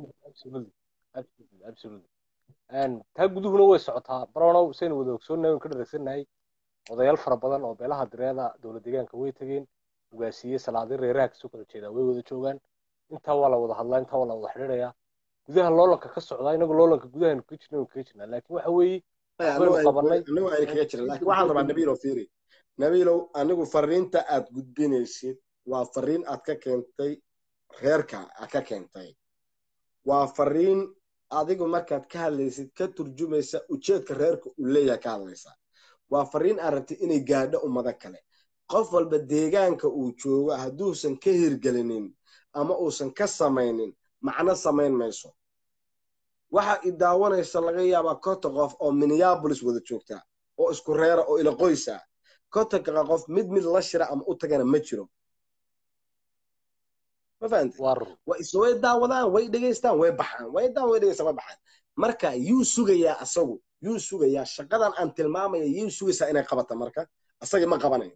Speaker 3: wado taa guduhuna way socotaa baronow saynu wada ogsoonnahay oon ka dharagsannahay odayaal fara badan oo beelaha direeda dowlad deegaanka way tegeen ugaasiye salaadin reeraha kasoo kala jeedaa way wada joogaan intaa waa la wada hadlaa intaa waa la wada xidhiidhayaa gudaha loolanka ka socdaa inagu loolanka gudahaynu kaga jirna kaga jirnaa laakiin waxa weeye waxbaynu qabanay
Speaker 1: anigu ayna kaga jiran laakiin waxaan rabaa nabiilow fiiri nabiilow anigu fariinta aad gudbinaysid waa fariin aad ka keentay reerka aad ka keentay waa fariin adigu markaad ka hadlaysid ka turjumaysa ujeedka reerka uu leeyahay ka hadlaysa waa fariin aad rabtid inay gaadho ummado kale qof walba deegaanka uu joogo hadduusan ka hirgelinin ama uusan ka samaynin macno samayn mayso waxa i daawanaysa laga yaabaa konta qof oo minneabolis wada joogta oo isku reera oo ila qoysa kontanka qof mid mid la shira ama u tagana ma jiro
Speaker 4: ma fahamtay
Speaker 3: waa run
Speaker 4: way is way daawadaan way dhegaystaan way baxaan way daawan way dhegaystaan way baxaan marka yuu sugayaa asagu yuu sugayaa shaqadan aan tilmaamaya yuu sugaysaa inay qabata marka asagii ma qabanayo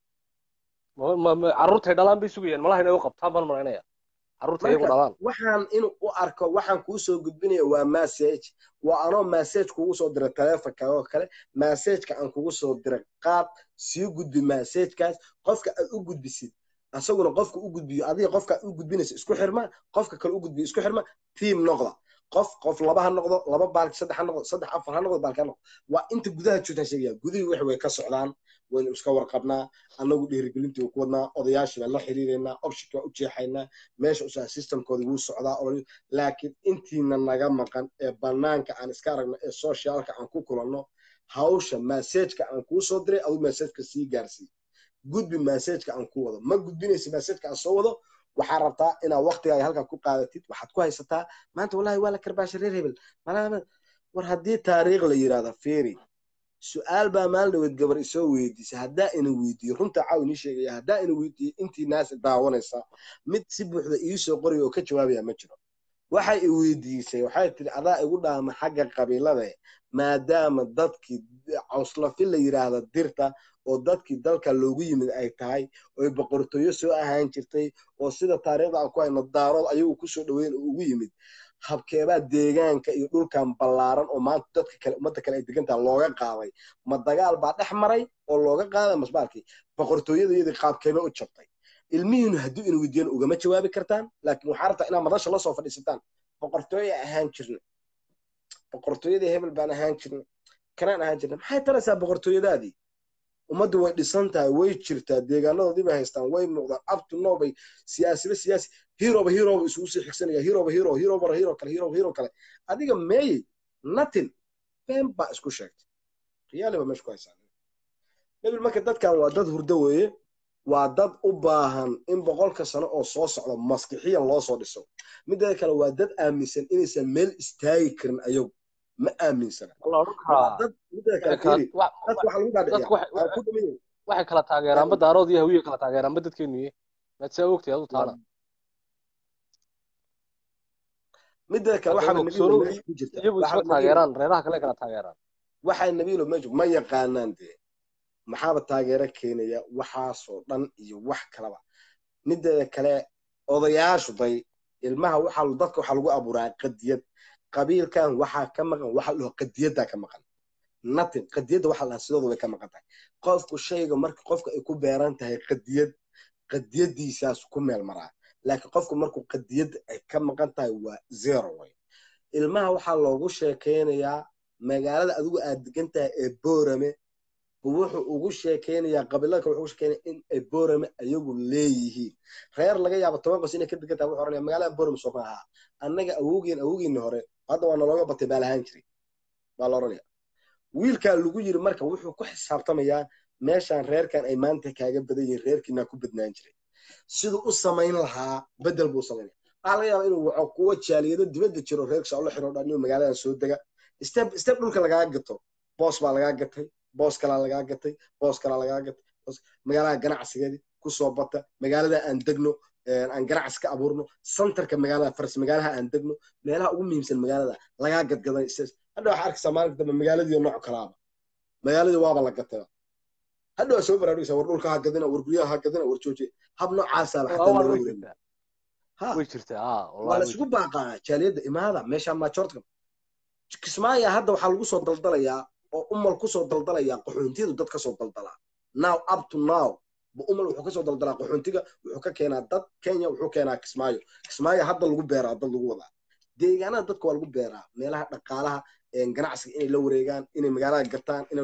Speaker 3: Ma- ma- ma- carruurtay dhalaan bay sugayaan malaha inay u qabtaan baan malaynaya carruurta iyagu
Speaker 4: marka
Speaker 3: dhalaan
Speaker 4: waxaan inuu u arko waxaan kuu soo gudbinaya waa message waa anoo message kugu soo diray taleefonka oo kale messageka aan kugu soo diray qaad sii gudbi messagekaas qofka aad u gudbisid asaguna qofka u gudbiyo adiga qofka aad u gudbinaysa isku xirma qofka kale u gudbiyo isku xirma team noqda qof qof laba ha noqdo laba baalki saddex ha noqdo saddex afar ha noqdo baalki ha noqdo waa inta gudaha joogtaan sheegaya gudihii wax way ka socdaan waynu iska warqabnaa annagu dhiirigelintii ku wadnaa odayaashii baan la xiriireynaa optionki baan u jeexaynaa meesha usaa systemkooda wuu socdaa oo laakiin intiina naga maqan ee banaanka aan iska aragno ee socialka aan ku kulanno hawsha messageka aan kuu soo diray aduu messageka sii gaarsii gudbi messageka aan ku wado ma gudbinaysa messageka aan soo wado waxaa rabtaa inaad waqtigaaga halkaa ku qaadatid waxaad ku haysataa maanta wallahi waa la karbaasha reer hebel malaha war haddii taariikh la yidhahda fiiri su-aal baa maalin dhaweed gabar isoo weydiisay haddaa ina weydiiyo runta caaw inii sheegaya haddaa ina weydiiyo intii naas daawanaysa mid si buuxda iisoo qoraya oo ka jawaabaya ma jiro waxay i weydiisay waxay tiri adaa igu dhaama xagga qabiilada maadaama dadkii cawslafi la yidhaahda dirta oo dadkii dalka loogu yimid ay tahay oy boqortooyo soo ahaan jirtay oo sida taariikhda aan ku hayno daarood ayagu kusoo dhaweyn oo ugu yimid habkeebaa deegaanka iyo dhulkan ballaaran oo maanta dadka kale ummadda kale ay degantaha looga qaaday ma dagaal baa dhex maray oo looga qaaday masbaalkii boqortooyadayadii qaabkeeba u jabtay ilmihiinu hadduu ina weydiiyana ugama jawaabi kartaan laakiin waxaa rabtaa inaad madasha la soo fadhiisataan boqortooye ahaan jirna boqortooyadii hebel baan ahaan jirna kanaan ahaan jirna maxay taraysaa boqortooyadaadii ummaddu way dhisan tahay way jirtaa deegaanadoodii bay haystaan way muuqdaan abtu no bay siyaasiba siyaasi hiroba hiroba isugu sii xigsanaya hiroba hiro hiroba hiro kale hiroba hiro kale adiga meeyey natin been baa isku sheegtay riyaali baa meesha ku haysaa nabil marka dadkan waa dad hurdo weeye waa dad u baahan in boqolka sano oo soo socda maskixiyan loo soo dhiso mideeda kale waa dad aaminsan inaysan meel istaagi karin ayagu ma aaminsana
Speaker 3: la odhan karaa
Speaker 4: dad mideeda kale
Speaker 3: kala-
Speaker 4: fiiri
Speaker 3: wa-
Speaker 4: dadka waxaa lagu
Speaker 3: dadku
Speaker 4: dhaadhiciyaa
Speaker 3: waxay-
Speaker 4: aan ku dhamayn
Speaker 3: waxay kala taageeraanba daarood iyo hawiye kala taageeraanba dadkeenuye maad saa ogtay adu taana
Speaker 4: mideeda kale
Speaker 3: Hadda
Speaker 4: waxaaba
Speaker 3: og-
Speaker 4: nabiilo
Speaker 3: soo-
Speaker 4: meesha ku jirta
Speaker 3: iyagu isma
Speaker 4: waxaaba nabiilo
Speaker 3: taageeraan reeraha kale kala taageeraan
Speaker 4: waxay nabiilo meesha ma yaqaanaan dee maxaaba taageero keenaya waxaasoo dhan iyo wax kalaba mideeda kale odayaashu day ilmaha waxaa dadka waxaa lagu abuuraa qadiyad qabiilkan waxaa ka maqan waxa la dhaho qadiyaddaa ka maqan natin qadiyadda waxa la dhahaa sidooda way ka maqan tahay qofku shayga marka qofka ay ku beeran tahay qadiyad qadiyadiisaas ku meel maraa laakiin qofku markuu qadiyad ay ka maqan tahay waa zero way ilmaha waxaa loogu sheekeynayaa magaalada adigu aad degan tahay ee boorame wuxuu ugu sheekeynayaa qabiilada kale wuxuu ugu sheekeynaya in ay boorame ayagu leeyihiin reer laga yaabo toban qos inay ka degan tahay wuxuu oranaya magaalada boorame soo ma aha annaga awowgeen awowgeeni hore hadda waa nalooga batay baa lahaan jiray baa la oranaya wiilkaa lagu yiri marka wuxuu ku xisaabtamayaa meeshaan reerkan ay maanta kaaga badan yihiin reerkiinaa ku badnaan jiray siduu u samayn lahaa bedel buu samaynaya waxaa laga yaabaa inuu waco kuwa jaaliyado dibadda jiro reerkiisa oo la xiro dhan inuu magaaladan soo dega step step dhulka lagaa gato boos baa lagaa gatay boos kalaa lagaa gatay boos kalaa lagaa gatay boos- magaalada ganacsigeedii kusoo bata magaalada aan degno aan ganacsi ka abuurno santarka magaalada faras magaalaha aan degno meelaha ugu muhiimsan magaalada lagaa gadgaday is- hadda waxaa arkaysaa maalinka dambe magaaladii nooc kalaaba magaaladii waaba la gatay hadda waa soo baraarugaysaa war dhulka ha gadina war guryaha ha gadina war joojiya hab noocaasaa
Speaker 3: Waa-
Speaker 4: xataa
Speaker 3: waa-
Speaker 4: looga
Speaker 3: way
Speaker 4: wareegay
Speaker 3: jirtaa
Speaker 4: ha
Speaker 3: way jirtaa aa
Speaker 4: waa
Speaker 3: wallahi
Speaker 4: la
Speaker 3: way
Speaker 4: isugu
Speaker 3: jirtaa
Speaker 4: baaqaa jaaliyadda imaada meeshaan maajoortka kismaayo hadda waxaa lagu soo daldalayaa oo umal kusoo daldalayaa qaxoontiyadu dad kasoo daldalaa now up to now bu umal wuxuu kasoo daldalaa qaxoontiga wuxuu ka keenaa dad kenya wuxuu keenaa kismaayo kismaayo hadda lagu beeraa dad lagu wadaa deegaanada dadka waa lagu beeraa meelaha dhaqaalaha een, ganacsiga inay la wareegaan inay magaalada gataan inay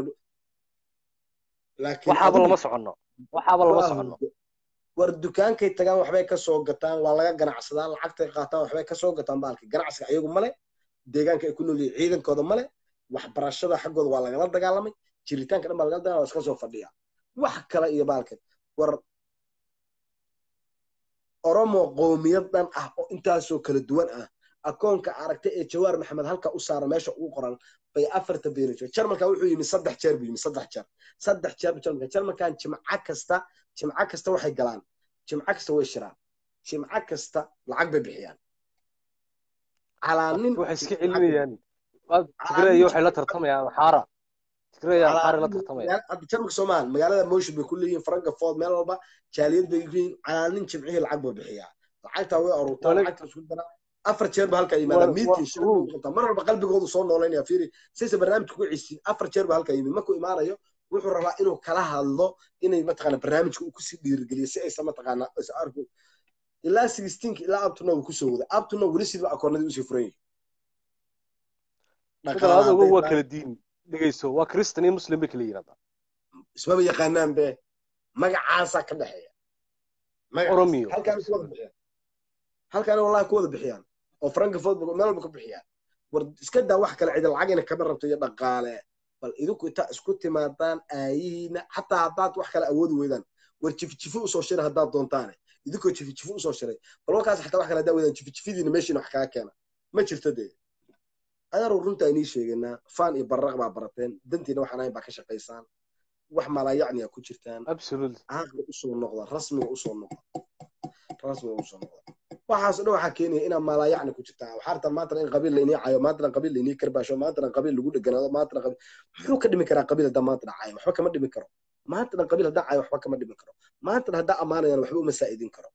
Speaker 4: laakiin
Speaker 3: waxaaba
Speaker 4: adigu
Speaker 3: lama soconno waxaaba lama
Speaker 4: waa
Speaker 3: soconno
Speaker 4: hurdo war dukaankay tagaan waxbay kasoo gataan waa laga ganacsadaa lacagtay qaataan waxbay kasoo gataan baalki ganacsiga ayagu male deegaanka ay ku nool yihiin ciidankooda male waxbarashada xaggooda waa lagala dagaalamay jiritaanka dhan baa lagala dagaalamay waa iska soo fadhiya wax kale iyo baalkan war oromo qowmiyad dhan ah oo intaasoo kala duwan ah akoonka aragtay ee jawaar maxamed halka u saara meesha ugu qoran bay afarta beenijo jarmalka wuxuu yimi saddex jeer buu yimi saddex jeer saddex jeer buu jarmalka jarmalkan jimco kasta jimco kasta waxay galaan jimco kasta way shiraan jimco kasta lacag bay bixiyaan calaa nin
Speaker 3: waxay iska celinayaan tigray waxay la tartamayaan xaara tigray xaara la tartamayaan
Speaker 4: hadda jarmalka soomaal magaalada motion bay ku leeyihiin frankfort meel walba jaaliyad bay yihiin calaa nin jimcihii lacag buu bixiyaa lacagtaa way aruurtaa
Speaker 3: Wale-
Speaker 4: lacagta isku dara afar jeer ba halkaa yimaada
Speaker 3: Waa-
Speaker 4: miitin
Speaker 3: waa-
Speaker 4: shir buu qabtaa mar walba qalbigoodu soo noolaynaya fiiri saysa barnaamijka ku cisiin afar jeer ba halkaa yimid markuu imaanayo wuxuu rabaa inuu kala hadlo inay mataqaana barnaamijka uu kusii dhiirigeliyo si aysan mataqaana is arku ilaa sixteenka ilaa abtuna uu kusoo wada abtuna weli sidba akoonadii usii furan yihin
Speaker 3: midalaad ogo waa kala diin dhegeyso waa kristan iyo muslim bay kala yiraahdaa
Speaker 4: ismaba yaqaanaan be magacaasaa ka dhexeeya magacaas.
Speaker 3: Oromiyo.
Speaker 4: halkaana ku wada bixiyaan halkaana wallahi ku wada bixiyaan oo frankfort ba- meel walba ku bixiyaan war iska daa wax kale cida lacagina kama rabto iyo dhaqaale bal idinku intaa isku timaadaan aayihiina xataa haddaad wax kale awoodi weydaan war jifijifi usoo shiray haddaad doontaane idinkoo jifijifi usoo shiray bal warkaas xataa wax kale haddaa weydaan jifijifidiina meeshiina wax kaga keena ma jirto dee adaru runta inii sheeganaa faan iyo barraq baa barateen dantiina waxaan ahayn baa ka shaqaysaan wax malaayacniya ku jirtaan
Speaker 3: absolutely
Speaker 4: caaqli usoo noqda rasmiga usoo noqda rasmiga usoo noqda waxaas dhan waxaa keenaya inaa malaayacni ku jirtaa waxaa rabtaa maantana in qabiil lainii cayo maantana qabiil lainii karbaasho maantana qabiil lagu dheganaado maantana qabiil muxuu ka dhimi karaa qabiil haddaa maantana cayo waxba kama dhimi karo maantana qabiil haddaa cayo waxba kama dhimi karo maantana haddaa ammaanayaan waxba uma saa'idin karo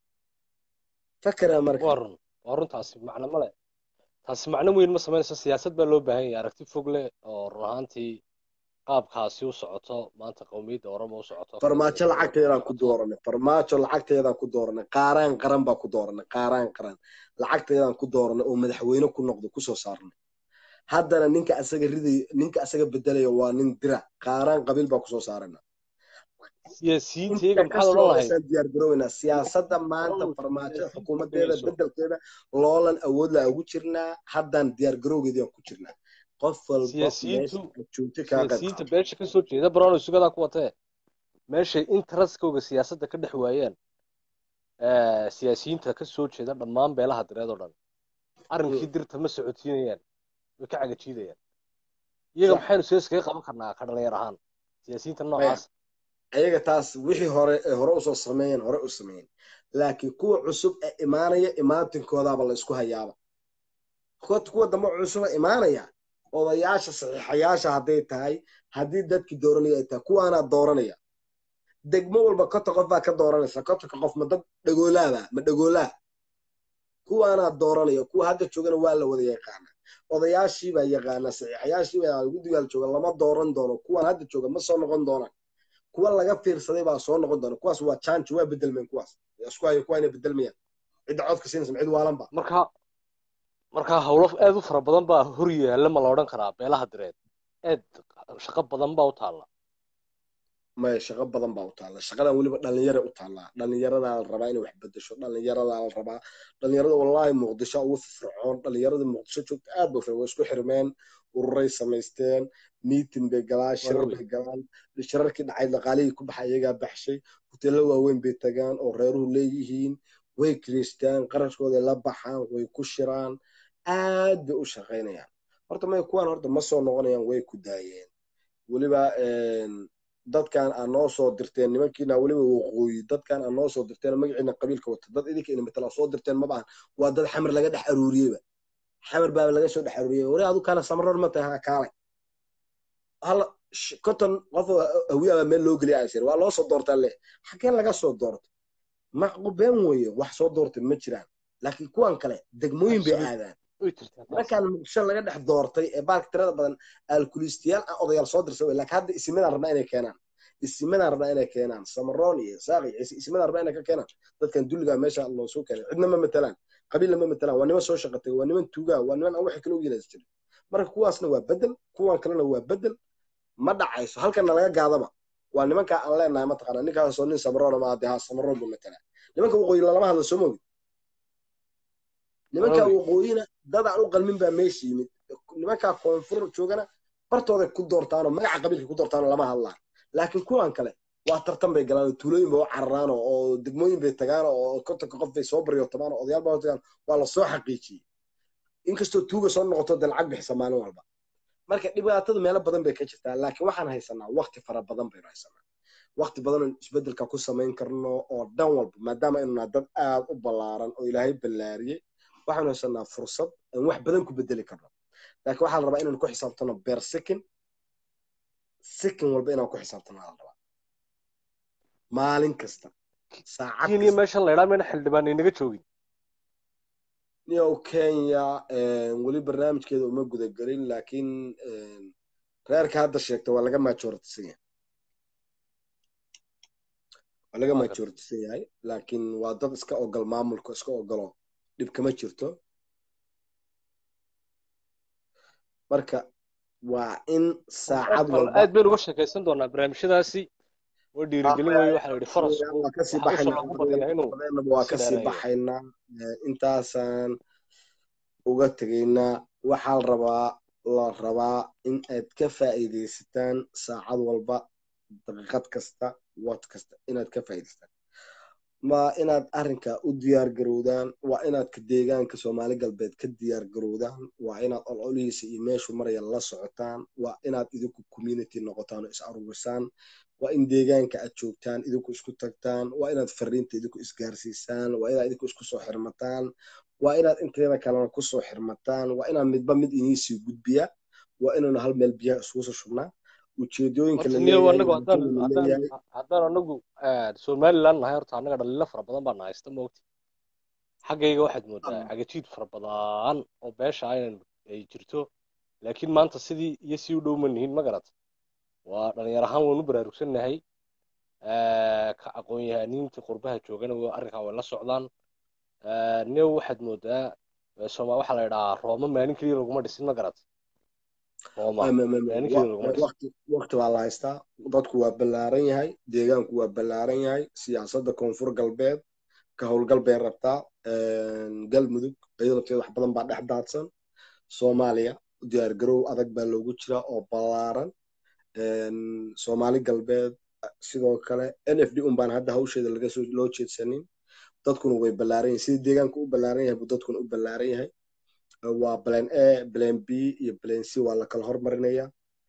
Speaker 4: fakara marka
Speaker 3: waa run waa run taasi macno male taasi macno weyn ma samaynayso siyaasad baa loo baahan yahay aragti fog leh oo run ahaantii qaabkaasi u socoto maanta qowmiyadda oroma u socoto
Speaker 4: farmaajo lacagteedaan ku dooranay farmaajo lacagteedaan ku dooranay qaaraan qaran baa ku dooranay qaaraan qaran lacagteedaan ku dooranay oo madaxweyne ku noqdo kusoo saarnay haddana ninka asaga riday ninka asaga bedelaya waa nin dira qaaraan qabiil baa kusoo saarana
Speaker 3: siyaasiyiinta iyaga
Speaker 4: inta
Speaker 3: maxaad odhan
Speaker 4: kasoo
Speaker 3: lahayd
Speaker 4: horeysaan diyaar garooweynaa siyaasadda maanta farmaajada xukuumadeeda bedelkeeda loolan awood la ugu jirnaa haddaan diyaar garowgeedaan ku jirnaa qof walba
Speaker 3: Siyaasiyiintu-
Speaker 4: meesha joogto kaa qayb
Speaker 3: siyaasiyiinta
Speaker 4: qaata.
Speaker 3: beesha ka soo jeeda brown sugadaa ku watee meeshay interestkooga siyaasadda ka dhex waayeen eh, siyaasiyiinta ka soo jeeda dhammaan beelaha direed oo dhan arrinkii dirta ma socotiinayaan way ka cagajiidayaan iyaga
Speaker 4: Sax.
Speaker 3: maxaynu siyaas kaga qaban karnaa ka dhalinyar ahaan siyaasiyiinta noocaas
Speaker 4: ayaga taas wixii hore ee hore usoo sameeyeen hore u sameeyeen laakiin kuwa cusub ee imaanaya imaatinkoodaba la isku hayaaba kuwa kuwa dambe cusub ee imaanaya odayaasha saxiixayaasha hadday tahay haddii dadkii dooranaya ay tahay kuwaanaa dooranaya degmo walba kota qof baa ka dooranaysa kotonka qof ma dad dhagoolaaba ma dhagoolaa kuwaanaa dooranaya kuwa hadda joogana waa la wada yaqaana odayaashii baa yaqaana saxiixayaashii baa guddigaal jooga lama dooran doono kuwan hadda jooga ma soo noqon doonaan kuwa laga fiirsaday baa soo noqon doona kuwaas waa janji waa bedelmeen kuwaas isku hayo kuwa inay bedelmayaan cidda codka siinaysa cid waalanba
Speaker 3: marka marka howlo aad u fara badan baa hor yaalla ma la odhan karaa beelaha direed aad shaqo badan baa u taalla
Speaker 4: maya shaqo badan baa u taalla shaqadan weliba dhalinyara u taallaa dhalinyaradaa la rabaa inay wax bedesho dhalinyaradaa la rabaa dhalinyarada wallaahi muqdisho ugu firfircoon dhalinyarada muqdisho joogta aad ba way isku xirmeen ururay samaysteen miitin bay galaan shirar bay galaan shirarkii dhacayd dhaqaalihii ku baxa iyagaa baxshay hoteello waaweyn bay tagaan oo reeruhu leeyihiin way kiriistaan qarashkooday la baxaan way ku shiraan aad bay u shaqaynayaan horta may kuwaan horta ma soo noqonayaan way ku daayeen weliba dadkan aa noo soo dirteen nimankiina weliba waqooyi dadkan aa noo soo dirteen magaciina qabiilka wata dad idinka ina matala soo dirteen ma baahan waa dad xamar laga dhex aruuriyeyba xamar baaba laga soo dhex aruuriyey wari adu kana samaroor ma tahay ha kaalay hal konton qof hawiyaaba meel loo geliya asir waa loo soo doortaa le xagee laga soo doorto macqu been weeye wax soo doortay ma jiraan laakiin kuwan kale degmooyin bay aadaan markaan muqdisho laga dhex doortay ee baalka tirada badan alkulistiyaal ah odayaal soo dirsa wey laakiin hadda isimadaan rabnaa inay keenaan isimadaan rabnaa inay keenaan samaroon iyo saaqi ciise isimadaan rabnaa inay ka keenaan dadkan dulligaa meesha loo soo keenay cidna ma matalaan qabiilna ma matalaan waa niman soo shaqatay waa niman tuugaa waa niman aan waxa kale u yeelas jirin marka kuwaasna waa bedel kuwan kalena waa bedel ma dhacayso halkana laga gaadaba waa nimankaa aan leenahay mataqaana ninkaasoo nin samaroona ma adee ha samaroon buu matalaa nimanka waqooyi lalama hadla soo mogi nimankaa waqooyina dad aan u qalmin baa meesha yimid nimankaa koonfur joogana bartooday ku doortaanoo magaca qabiilka ku doortaanoo lama hadlaan laakiin kuwan kale waa tartan bay galaan oo tuulooyin bay u cararaan oo degmooyin bay tagaan oo kontonka qof bay soo baryootamaan oo odayaal baa tagaan waa la soo xaqiijiyey inkastoo tuuga soo noqoto dee lacag bixisa maalin walba marka dhibaatadu meelo badan bay ka jirtaa laakiin waxaan haysanaa waqti fara badan baynu haysanaa waqti badan oon isbedelka ku samayn karno oo dhan walba maadaama aynu nahay dad aad u ballaaran oo ilaahay ballaariyey waxaanu haysanaa fursad aan wax badan ku bedeli karno laakiin waxaa la rabaa inaan ku xisaabtano beer second second walba inaan ku xisaabtano la rabaa maalin kasta saacad
Speaker 3: kenya
Speaker 4: kasta
Speaker 3: meeshan la idhaa mayna xildhibaan inaga joogin
Speaker 4: niyow kenya weli barnaamijkeeda uma gudagelin laakiin reerka hadda sheegta waa laga majoritisan yahay waa laga
Speaker 3: Waa gartay.
Speaker 4: majoritisan yahay laakiin waa dad iska ogol maamulka iska ogolo dhib kama jirto marka waa in saacad
Speaker 3: Bal
Speaker 4: walba
Speaker 3: aad baynu uga sheekaysan doonaa barnaamijyadaasi waa dhiirigelin weeye waxaa la yidhi farasku
Speaker 4: waa kasii
Speaker 3: waxaa usha
Speaker 4: baxaynaa
Speaker 3: loogu badiyaa inuu
Speaker 4: badeennaba waa
Speaker 3: si
Speaker 4: kasii
Speaker 3: dheereeyo.
Speaker 4: baxaynaa Eh, intaasaan uga tegaynaa waxaa la rabaa la rabaa in aad ka faa'iidaysataan saacad walba daqiiqad kasta wad kasta inaad ka faa'iidaysataan ma inaad arrinka u diyaar garowdaan waa inaad ka deegaanka soomaali galbeed ka diyaar garowdaan waa inaad ololihiisa iyo meeshuu maraya la socotaan waa inaad idinku community noqotaan oo is aruurisaan waa in deegaanka aad joogtaan idinku isku tagtaan waa inaad fariinta idinku isgaarsiisaan waa inaad idinku isku soo xirmataan waa inaad inteeda kalena kusoo xirmataan waa inaad midba mid iniisii gudbiya waa inaanu hal meel biyaha isugu soo shubnaa ujeedooyinka
Speaker 3: horta
Speaker 4: la
Speaker 3: niyow
Speaker 4: leeyahay
Speaker 3: anagu haddaan
Speaker 4: ujeedada la
Speaker 3: haddaan
Speaker 4: leeyahay
Speaker 3: haddaan anagu somaliland nahay horta annaga dhaliilo fara badan baa nahaysta moogti xaggayga waxaad moodaa
Speaker 4: Ah.
Speaker 3: cagajiid fara badan oo beesha aynan ay jirto laakiin maanta sidii iyo si u dhow ma nihin ma garat waa dhalinyar ahaan waynu baraarugsannahay ka aqoon-yahaniinta qurbaha joogana wa- arrinkaa way la socdaan niyow waxaad moodaa soma waxaa la idhahaa rooma maalin keliya laguma dhisin ma garat rooma
Speaker 4: Ma- ma- ma- ma-
Speaker 3: maalin
Speaker 4: wa-
Speaker 3: keliya laguma dhisin
Speaker 4: waqti waqti waa la haystaa dadku waa ballaaran yahay deegaanku waa ballaaran yahay siyaasadda koonfur galbeed ka howlgal bay rabtaa galmudug iyadoo lafteeda wax badan baa dhex daadsan soomaaliya diyaar garow adag baa loogu jiraa oo ballaaran soomaali galbeed sidoo kale n f d un baan hadda hawsheeda laga soo loo jeedsanin dadkuna way ballaaran yahay sidii deegaanku u ballaaran yahay buu dadkuna u ballaaran yahay waa plan a plan b iyo plan c waa la kala hormarinaya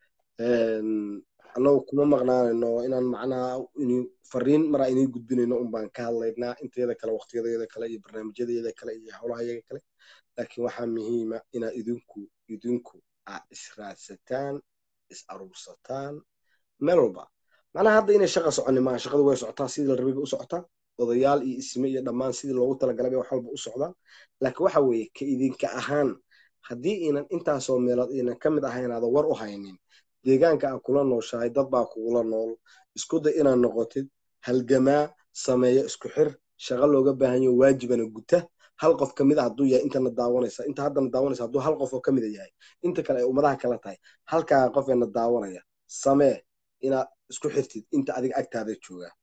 Speaker 4: annagu kuma maqnaanayno inaan macnaha ini fariin maraa inay gudbinayno un baan ka hadlaynaa inteeda kale waqtiyadeeda kale iyo barnaamijyadeeda kale iyo howlaha yaga kale laakiin waxaa muhiima inaad idinku idinku aad israadsataan is aruursataan meel walba macnaha hadda inay shaqa soconi maaha shaqadu way socotaa sidii la rabiga u socotaa odayaal iyo isme iyo dhammaan sidii loogu talagalay bay wax walba u socdaan laakiin waxa weeye ka idinka ahaan haddii inan intaasoo meelood inan ka mid ahayn aada war u haynin deegaanka aad kula nooshahay dad baa kugula nool isku day inaad noqotid halgamaa sameeya isku xir shaqo looga baahan yaho waajibana guta hal qof ka mid a hadduu yahay intana daawanaysa inta haddana daawanaysa hadduu hal qof oo ka mida yahay inta kale ay ummadaha kala tahay halkaa qofeena daawanaya samee inaad isku xirtid inta adiga agtaada joogaa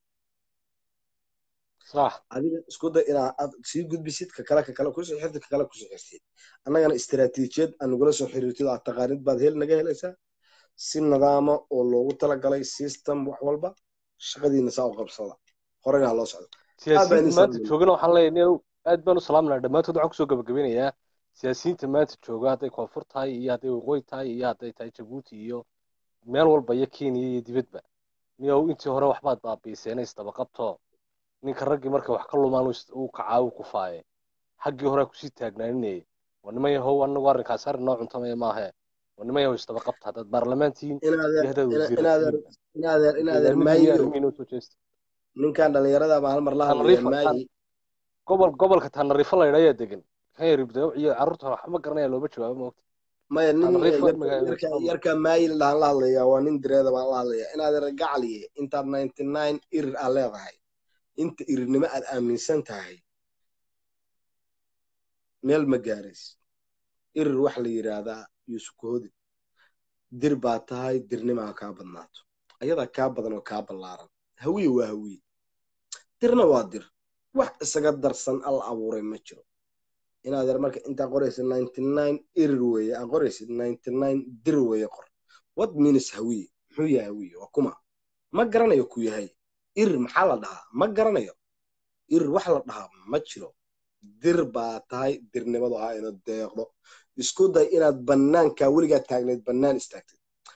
Speaker 3: صح
Speaker 4: adiga isku day inaad sii gudbisid ka kale ka kale kusoo xirtid ka kale kusoo xirtid annagana istaraatiijiyad aan nagula soo xiriirtid oo aad taqaanid baad hel naga helaysaa si nidaama oo loogu talagalay system wax walba shaqadiina saa u qabsada horena ha loo socdo
Speaker 3: siyaasiyiinta
Speaker 4: Aad baan
Speaker 3: maanta
Speaker 4: idin
Speaker 3: joogana waxaan leeyahay nin aad baan u salaaminaa dhammaantood waxaan kusoo gabagabinayaa siyaasiyiinta maanta jooga hadday koonfur tahay iyo hadday waqooyi tahay iyo hadday tahay jabuuti iyo meel walba iyo kenya iyo dibadba niyow intii hore waxbaad baabiiseen isdaba qabto ninka raggii marka wax ka lumaan uu kacaa uu kufaaye xaggii hore kusii taagnaaninayay waa niman yahow anagu arrinkaas arrin noo cuntamaya maahe waa niman yahow isdaba qabta haddaad baarlamaantihiin iyo haddaad
Speaker 4: inaadeer
Speaker 3: wasiiratihiin
Speaker 4: inaadeer inaadeer
Speaker 3: deegaanadii iyo
Speaker 4: maayiyo
Speaker 3: arrimihiina usoo jeesta
Speaker 4: ninkan dhalinyarada baa hal mar la hadlaya
Speaker 3: tanariifa
Speaker 4: maayi
Speaker 3: gobol gobolka tanariifo la yidhaa ayaa degan kan yar ibda iyo carruurta waxba ma garanaya looma jawaabo moogta
Speaker 4: maya nin
Speaker 3: Tanariifa
Speaker 4: yarka-
Speaker 3: magaalada
Speaker 4: yarka
Speaker 3: Istanbul.
Speaker 4: yarka maayi ladhaan la hadlaya waa nin direeda baan la hadlaya inaadeer gacaliye intaad ninety nine irir aad leedahay inta irirnimo aad aaminsan tahay meel ma gaarays irir waxa la yidhaahdaa yuusuf kohodin dir baa tahay dirnimaa kaa badnaato ayadaa kaa badan oo kaa ballaaran hawiye waa hawiye dirna waa dir wax isaga darsan alla abuuray ma jiro inaad yar marka intaa qoraysid ninety nine irir weeye aa qoraysid ninety nine dir weeye qor what means hawiye muxuu yahay hawiye waa kuma ma garanayo ku yahay irir maxaa la dhahaa ma garanayo irir wax la dhahaa ma jiro dir baa tahay dirnimadu ha ina deeqdo isku day inaad bannaanka weligaa taagnayd bannaan istaagtid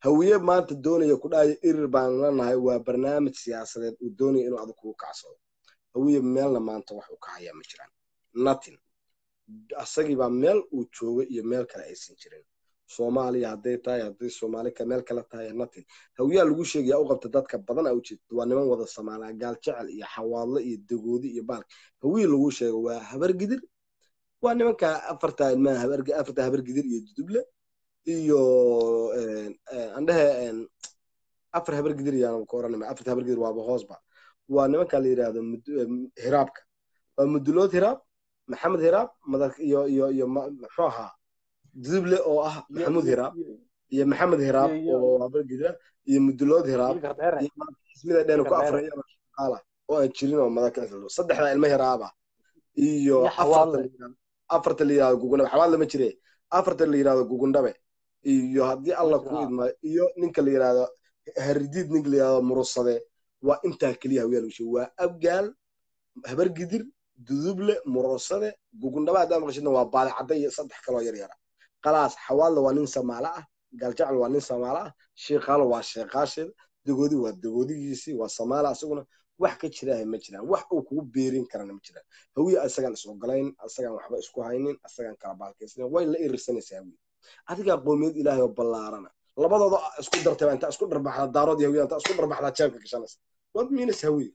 Speaker 4: hawiye maanta doonaya ku dhahaya irir baan lanahay waa barnaamij siyaasadeed uu doonaya inuu adag kugu kacsado hawiye meelna maanta wax uu ka hayaa ma jiraan nothing asagiibaa meel uu jooga iyo meel kale aysan jirin soomaaliya hadday tahay hadday soomaali ka meel kale tahay nothing hawiyaa lagu sheegaya u qabta dadka badan a ujeed waa niman wada samaalaa gaal jecel iyo xawaadlo iyo dagoodi iyo baalk hawiye lagu sheego waa habargidir waa nimanka afarta ilmaha afarta habargidir iyo duduble iyo andhehe afar habargidir yaan ka oranima afarta habargidir waaba hoosba waa nimanka la yidhaahdo hiraabka waa mudulood hiraab maxamed hiraab madak iyo iyo iyo muxuu ahaa duduble oo ah maxamuud hiraab iyo maxamed hiraab oo habargidira iyo mudulood hiraab ismida dhen ku afraya shaqaala oo aan jirin oo madak saddexda ilmo hiraaba iyo afarta la yidhahdo gugundhabe xawaad lama jire afarta la yidhahdo gugundhabe iyo haddii alla ku idma iyo ninka la yidhahdo haridiid ninka la yidhahdo murusade waa intaa keliya hawiyaa lagu sheegay waa abgaal habargidir duduble murusade gugundhabe haddaa maqashidna waa baadicadda iyo saddex kaloo yar yara qalaas xawaadla waa nin samaalo ah gaaljacel waa nin samaalo ah sheekhaalo waa sheekhaasheed dagoodi waa dagoodigiisii waa samaala asaguna wax ka jiraaha ma jiraan wax uu kugu beerin karana ma jiraan hawiye asagaan is ogolayn asagaan waxba isku haynin asagaan kala baalkaysnayn way la irirsanaysaa hawiye adigaa qoomiyad ilaahay oo ballaarana labadooda isku dartay intaa isku dharbaxda daarood iyo hawiye intaa isku dharbaxdaa jeebka gashanaysa what means hawiye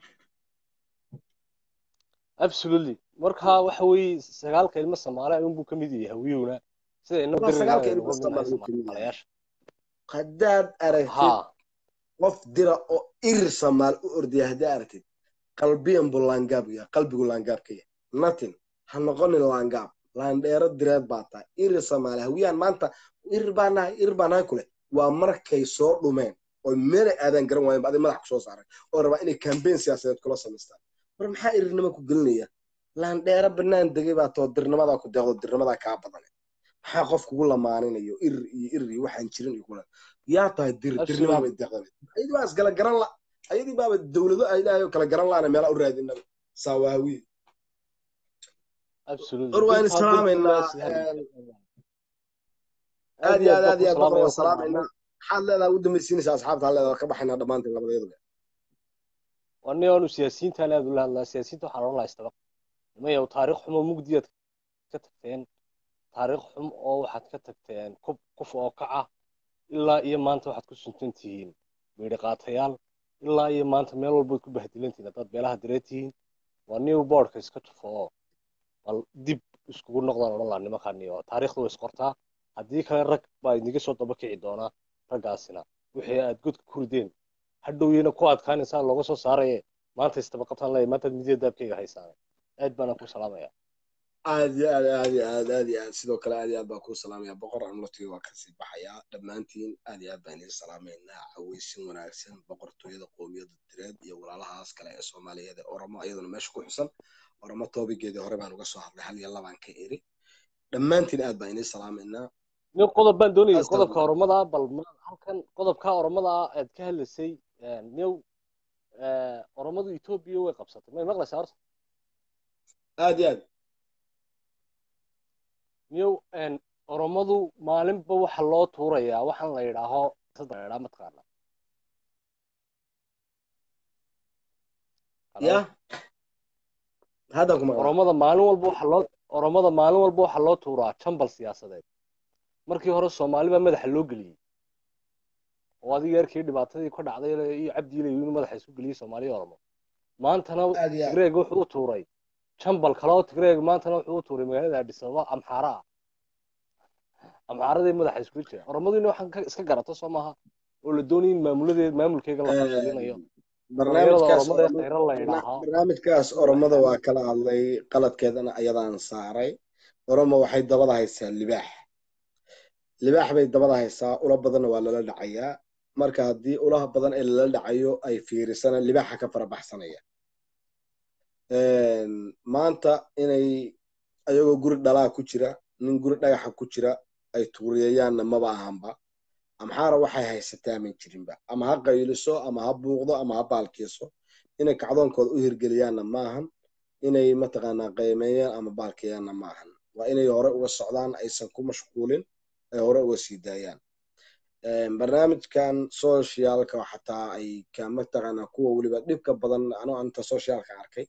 Speaker 3: absolutely marka waxa weeye sagaalka ilmo soomaali ayuunbuu ka mid yahay hawiyowna sida
Speaker 4: sagaalka ilmo soomaali ka mid yahay haddaad aragtid qof dira oo irir samaal u ordaya haddii aragtid qalbiyan buu laangaab yahay qalbigu laangaab ka yahay nothing ha noqonin laangaab laandheero direed baa tahay irir samaali hawiyaan maanta irir baa nahay irir baa nahay kule waa markay soo dhumeen oo meelay aadaan garan waayeen baaday madax kusoo saaray oo rabaa inay kambeyn siyaasadeed kula samaystaan war maxaa irirnima ku gelinaya laandheero banaan degay baa too dirnimadaa ku deeqdo dirnimadaa kaa badane maxaa qof kugu lamaaninayo irir iyo irir iyo waxaan jirin iyo kula yaa tahay dir dirnimaabay deeqdabe ayadii baa isgala garan la ayadii baaba dowlado ay ilaahay kala garan laana meelaa u raadinaba saawaawiye or waan islaamaynaa aad iyo aad aad iyo aad boqor waan salaamaynaa maxaad leedaha u dambaysiinaysaa asxaabta ha leedaha ka baxaynaa dhammaantiin labadeeduba
Speaker 3: wani oonu siyaasiyiintaan aad ula hadlaa siyaasiyiinta waxaa odhan lahaa istabaq nimayow taariikh xumo mugdiyaad ka tagteen taariikh xum oo waxaad ka tagteen kub kuf oo kaca ilaa iyo maanta waxaad ku suntan tihiin meydhi qaatayaal ilaa iyo maanta meel walbaad ku bahdilantihiin haddaad beelaha direed tihiin waa new boardka iska tufo oo bal dib iskugu noqdaan odhan lahaa nimankaaniyo taariikhda way isqortaa haddii kale rag baa idinga soo daba kici doonaa raggaasina wixii aad godka ku rideen hadhowyena ku adkaanaysaa looga soo saaraye maanta istabaqataan leeyahay maantaad midiya daabkayga haysaane aad baana ku salaamaya
Speaker 4: aad iyo aad aad iyo aad aad iyo aad sidoo kale aad iyo aad baan kuu salaamaya boqor amlatiga waa kasii baxayaa dhammaantiin aad iyo aad baan idin salaamaynaa caweysin wanaagsan boqortooyada qoomiyada direed iyo walaalahaas kale ee soomaaliyeed ee oromo iyaduna meesha ku xusan oromo toobigeedii hore baan uga soo hadlay hal iyo labaan ka eri dhammaantiin aad baan idin salaamaynaa
Speaker 3: nin qodob baan doonayay qodobka oromada bal halkan qodobka oromada aad ka hadlaysay new oromadu etoobiya way qabsatay may maqlaysaa horta
Speaker 4: aad iyo aad
Speaker 3: new oromadu maalinba waxa loo tuurayaa waxaan la yidhaaho saddeedhaa mataqaana
Speaker 4: ya haddaan ku maqlaa
Speaker 3: oromada maalin walba waxa loo oromada maalin walba waxa loo tuuraa jambal siyaasadeed markii hore soomaali baa madaxa loo geliyey oo adiga yarkii dhibaatadii ka dhacday iyo cabdiile inuu madaxa isku geliyey soomaaliya oromo maantana tigreeg wuxuu u tuuray jambal kale oo tigreeg maantana wuxuu u tuuray magaalada addis ababa amxaara ah amxaaradii madaxa iskula jira oromaduna waxaan iska garata soo maaha oo la doonaya in maamuladeed maamulkeega la qabsadinayo
Speaker 4: barnaamijkaas oromada waa kala hadlay qaladkeedana ayadaan saaray oromo waxay dabada haysaa libaax libaax bay dabada haysaa ula badanna waa lala dhacayaa marka haddii ulaha badan ee lala dhacayo ay fiirisana libaaxa ka farabaxsanaya maanta inay ayagoo guri dhalaa ku jira nin guri dhagaxa ku jira ay tuuriyayaanna maba ahanba amxaara waxay haysataa man jirinba ama ha qayliso ama ha buuqdo ama ha baalkiiso inay kacdoonkooda u hirgeliyaanna maahan inay mataqaanaa qaymeeyaan ama baalkeeyaanna maahan waa inay hore uga socdaan aysan ku mashquulin ay hore uga sii daayaan barnaamijkan socialka xataa ay ka mataqaanaa kuwa weliba dhibka badan anoo anta socialka arkay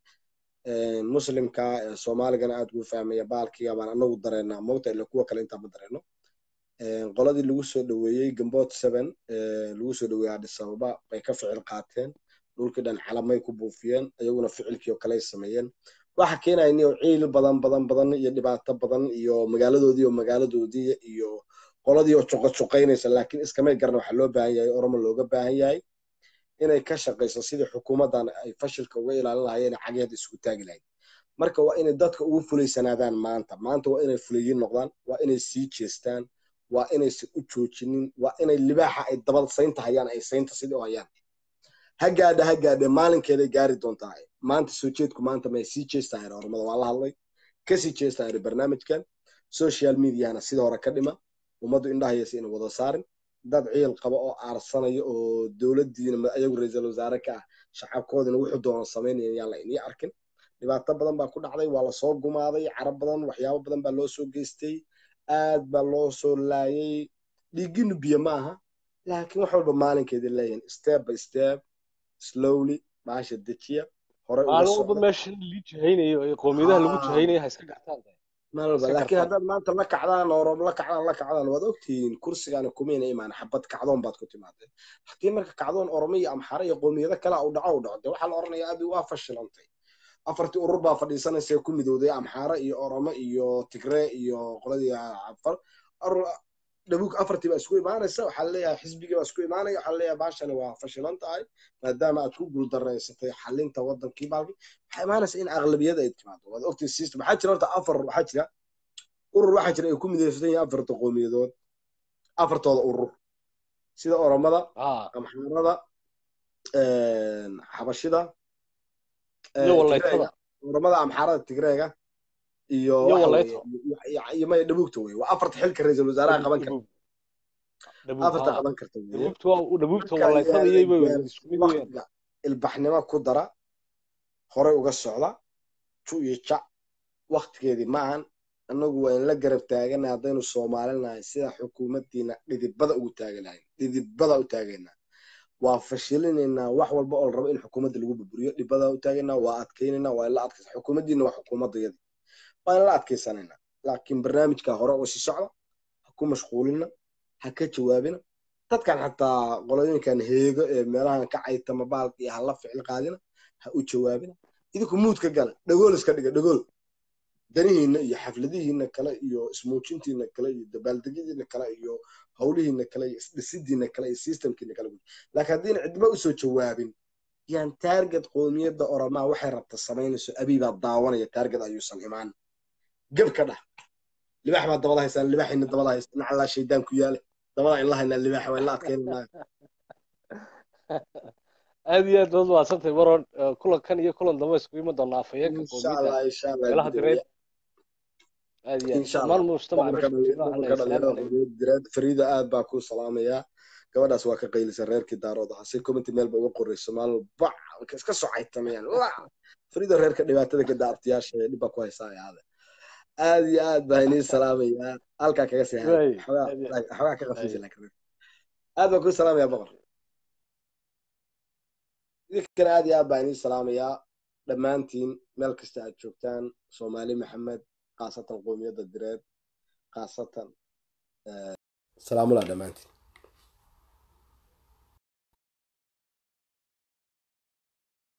Speaker 4: muslimka soomaaligana aad ugu fahmaya baalkiga baan anagu dareenaa mogta ila kuwa kale intaa ma dareeno qoladii lagu soo dhoweeyey gambot seven lagu soo dhoweeyey addis ababa bay ka ficil qaateen dhulkii dhan calamay ku buufiyeen iyaguna ficilkii oo kale sameeyeen waxa keenaya inay ciil badan badan badan iyo dhibaato badan iyo magaaladoodii oo magaaladoodii iyo qoladii oo juqajuqaynaysa laakiin iskamay garan waxaa loo baahan yahay oromo looga baahan yahay inay ka shaqayso sidii xukuumaddan ay fashilka uga ilaalin lahaayeen cageeda isku taagi lahayd marka waa inay dadka ugu fulaysanaadaan maanta maanta waa inay fulayiin noqdaan waa inay sii jeestaan waa inaysan u joojinin waa inay libaaxa ay dabal saynta hayaan ay saynta sidii u hayaan ha gaadha ha gaadhe maalinkeeday gaari doontaa maanta soo jeedku maanta may sii jeestaa ormada waa la hadlay kasii jeestaa barnaamijkan social mediahana sida hore ka dhima ummaddu indhahayasa ina wada saarin dad ciil qaba oo aarsanayo oo dowladdiina ayagu ra-iisul wasaare ka ah shacabkoodina wuxuu doono samaynaya yaan la inii arkin dhibaato badan baa ku dhacday waa lasoo gumaaday carab badan waxyaabo badan baa loo soo geystay aad baa loo soo laayay dhiiginu biyo ma aha laakiin wax walba maalinkeeda leeyihin step by step slowly baasha dejiya hore
Speaker 3: maalin walba meesha lii jahaynayo ee qoomiyadaha lagu jahaynayo ha iska gartaan
Speaker 4: maalin walba laakiin haddaad maanta la kacdaan orob la kacdaan la kacdaan waad ogtihiin kursigaana kumayna imaan xabad kacdoon baad ku timaadeen haddii marka kacdoon oromo iyo amxare iyo qoomiyado kale u dhaco u dhaco dee waxaa la oranayaa abi waa fashilantay afartii urur baa fadhiisanaysa ku midowday amxaare iyo oromo iyo tigree iyo qoladii cafar dhabug afartii baa isku imaanaysa waxaa leeyahay xisbigii baa isku imaanaya waxaa leeyahay baashani waa fashilan tahay maadaama aad ku guuldaraysatay xalinta wadankii baalki waxaa imaanaysa in aqlabiyada ay timaado waad ogtay system waxaa jira horta afar waxaa jira urur waxaa jira ay ku midaysan yihiin afarta qowmiyadood afartooda urur sida oromada amxaarada xabashida oromada amxaarada tigreega iyo iyo maya dhabuugta wey waa afarta xilka ra-iisul wasaaraha qaban karta afarta qaban karta waqtiga ilbaxnimo ku dara horey uga socda ju iyo jac waktigeedii maahan annagu waa in la garab taagana haddaynu soomaalinahay sida xukuumaddiina dhidibada ugu taaganahay dhidibada u taagaynaa waa fashilinaynaa wax walba oo la rabo in xukuumadda lagu burburiyo dhibada u taagaynaa waa adkaynaynaa waa in la adkaysa xukuumaddiina waa xukuumaddayadii waa in la adkaysanayna laakiin barnaamijka hore oo sii socda ha ku mashquulina ha ka jawaabina dadkan xataa qolooyinkan heego ee meelahan ka caytama baalka iyo hala ficil qaadina ha u jawaabina idinku muud ka gala dhagool iska dhiga dhagool danihiina iyo xafladihiina kale iyo ismuujintiina kale iyo dabaaldegyadiina kale iyo howlihiina kale iyo isdhisidiina kale iyo systemkiina kale laakiin haddiina cidba usoo jawaabin yaan taarget qoomiyadda oromaa waxay rabta samaynayso abiibaa daawanaya taarget ayuusan imaan geb ka dhah libax baa dabada haysaan libaxayna dabada haysaan nacalaa shaydaan ku yaale dabada in la haynaa libaxa waa in la adkaynanaa
Speaker 3: aad iyo aad baad mahadsantahay maron kulankan iyo kulan dambe iskugu iman doonaa afhayeenka qoomiyadda meelaha direed aad iyo aad dhammaan mujtamaca
Speaker 4: direed fariida aad baa ku salaamayaa gabadhaas waa ka qaylisa reerkii daarood ahaa si commenty meel ba uga qorayso maalin bac iska socaytamayaan fariida reerka dhibaatada ka daabtiyaasha ee dhibba ku haysaa aade aad iyo aad baa inii salaamayaa halkaa kaga sii xoogaa ka qafiisa laakiin aad baa ku salaamayaa boqor idinkana aad iyo aad baa inii salaamayaa dhammaantiin meel kasta aad joogtaan soomaali maxamed khaasatan qoomiyadda direed khaasatan salaamulaa dhammaantiin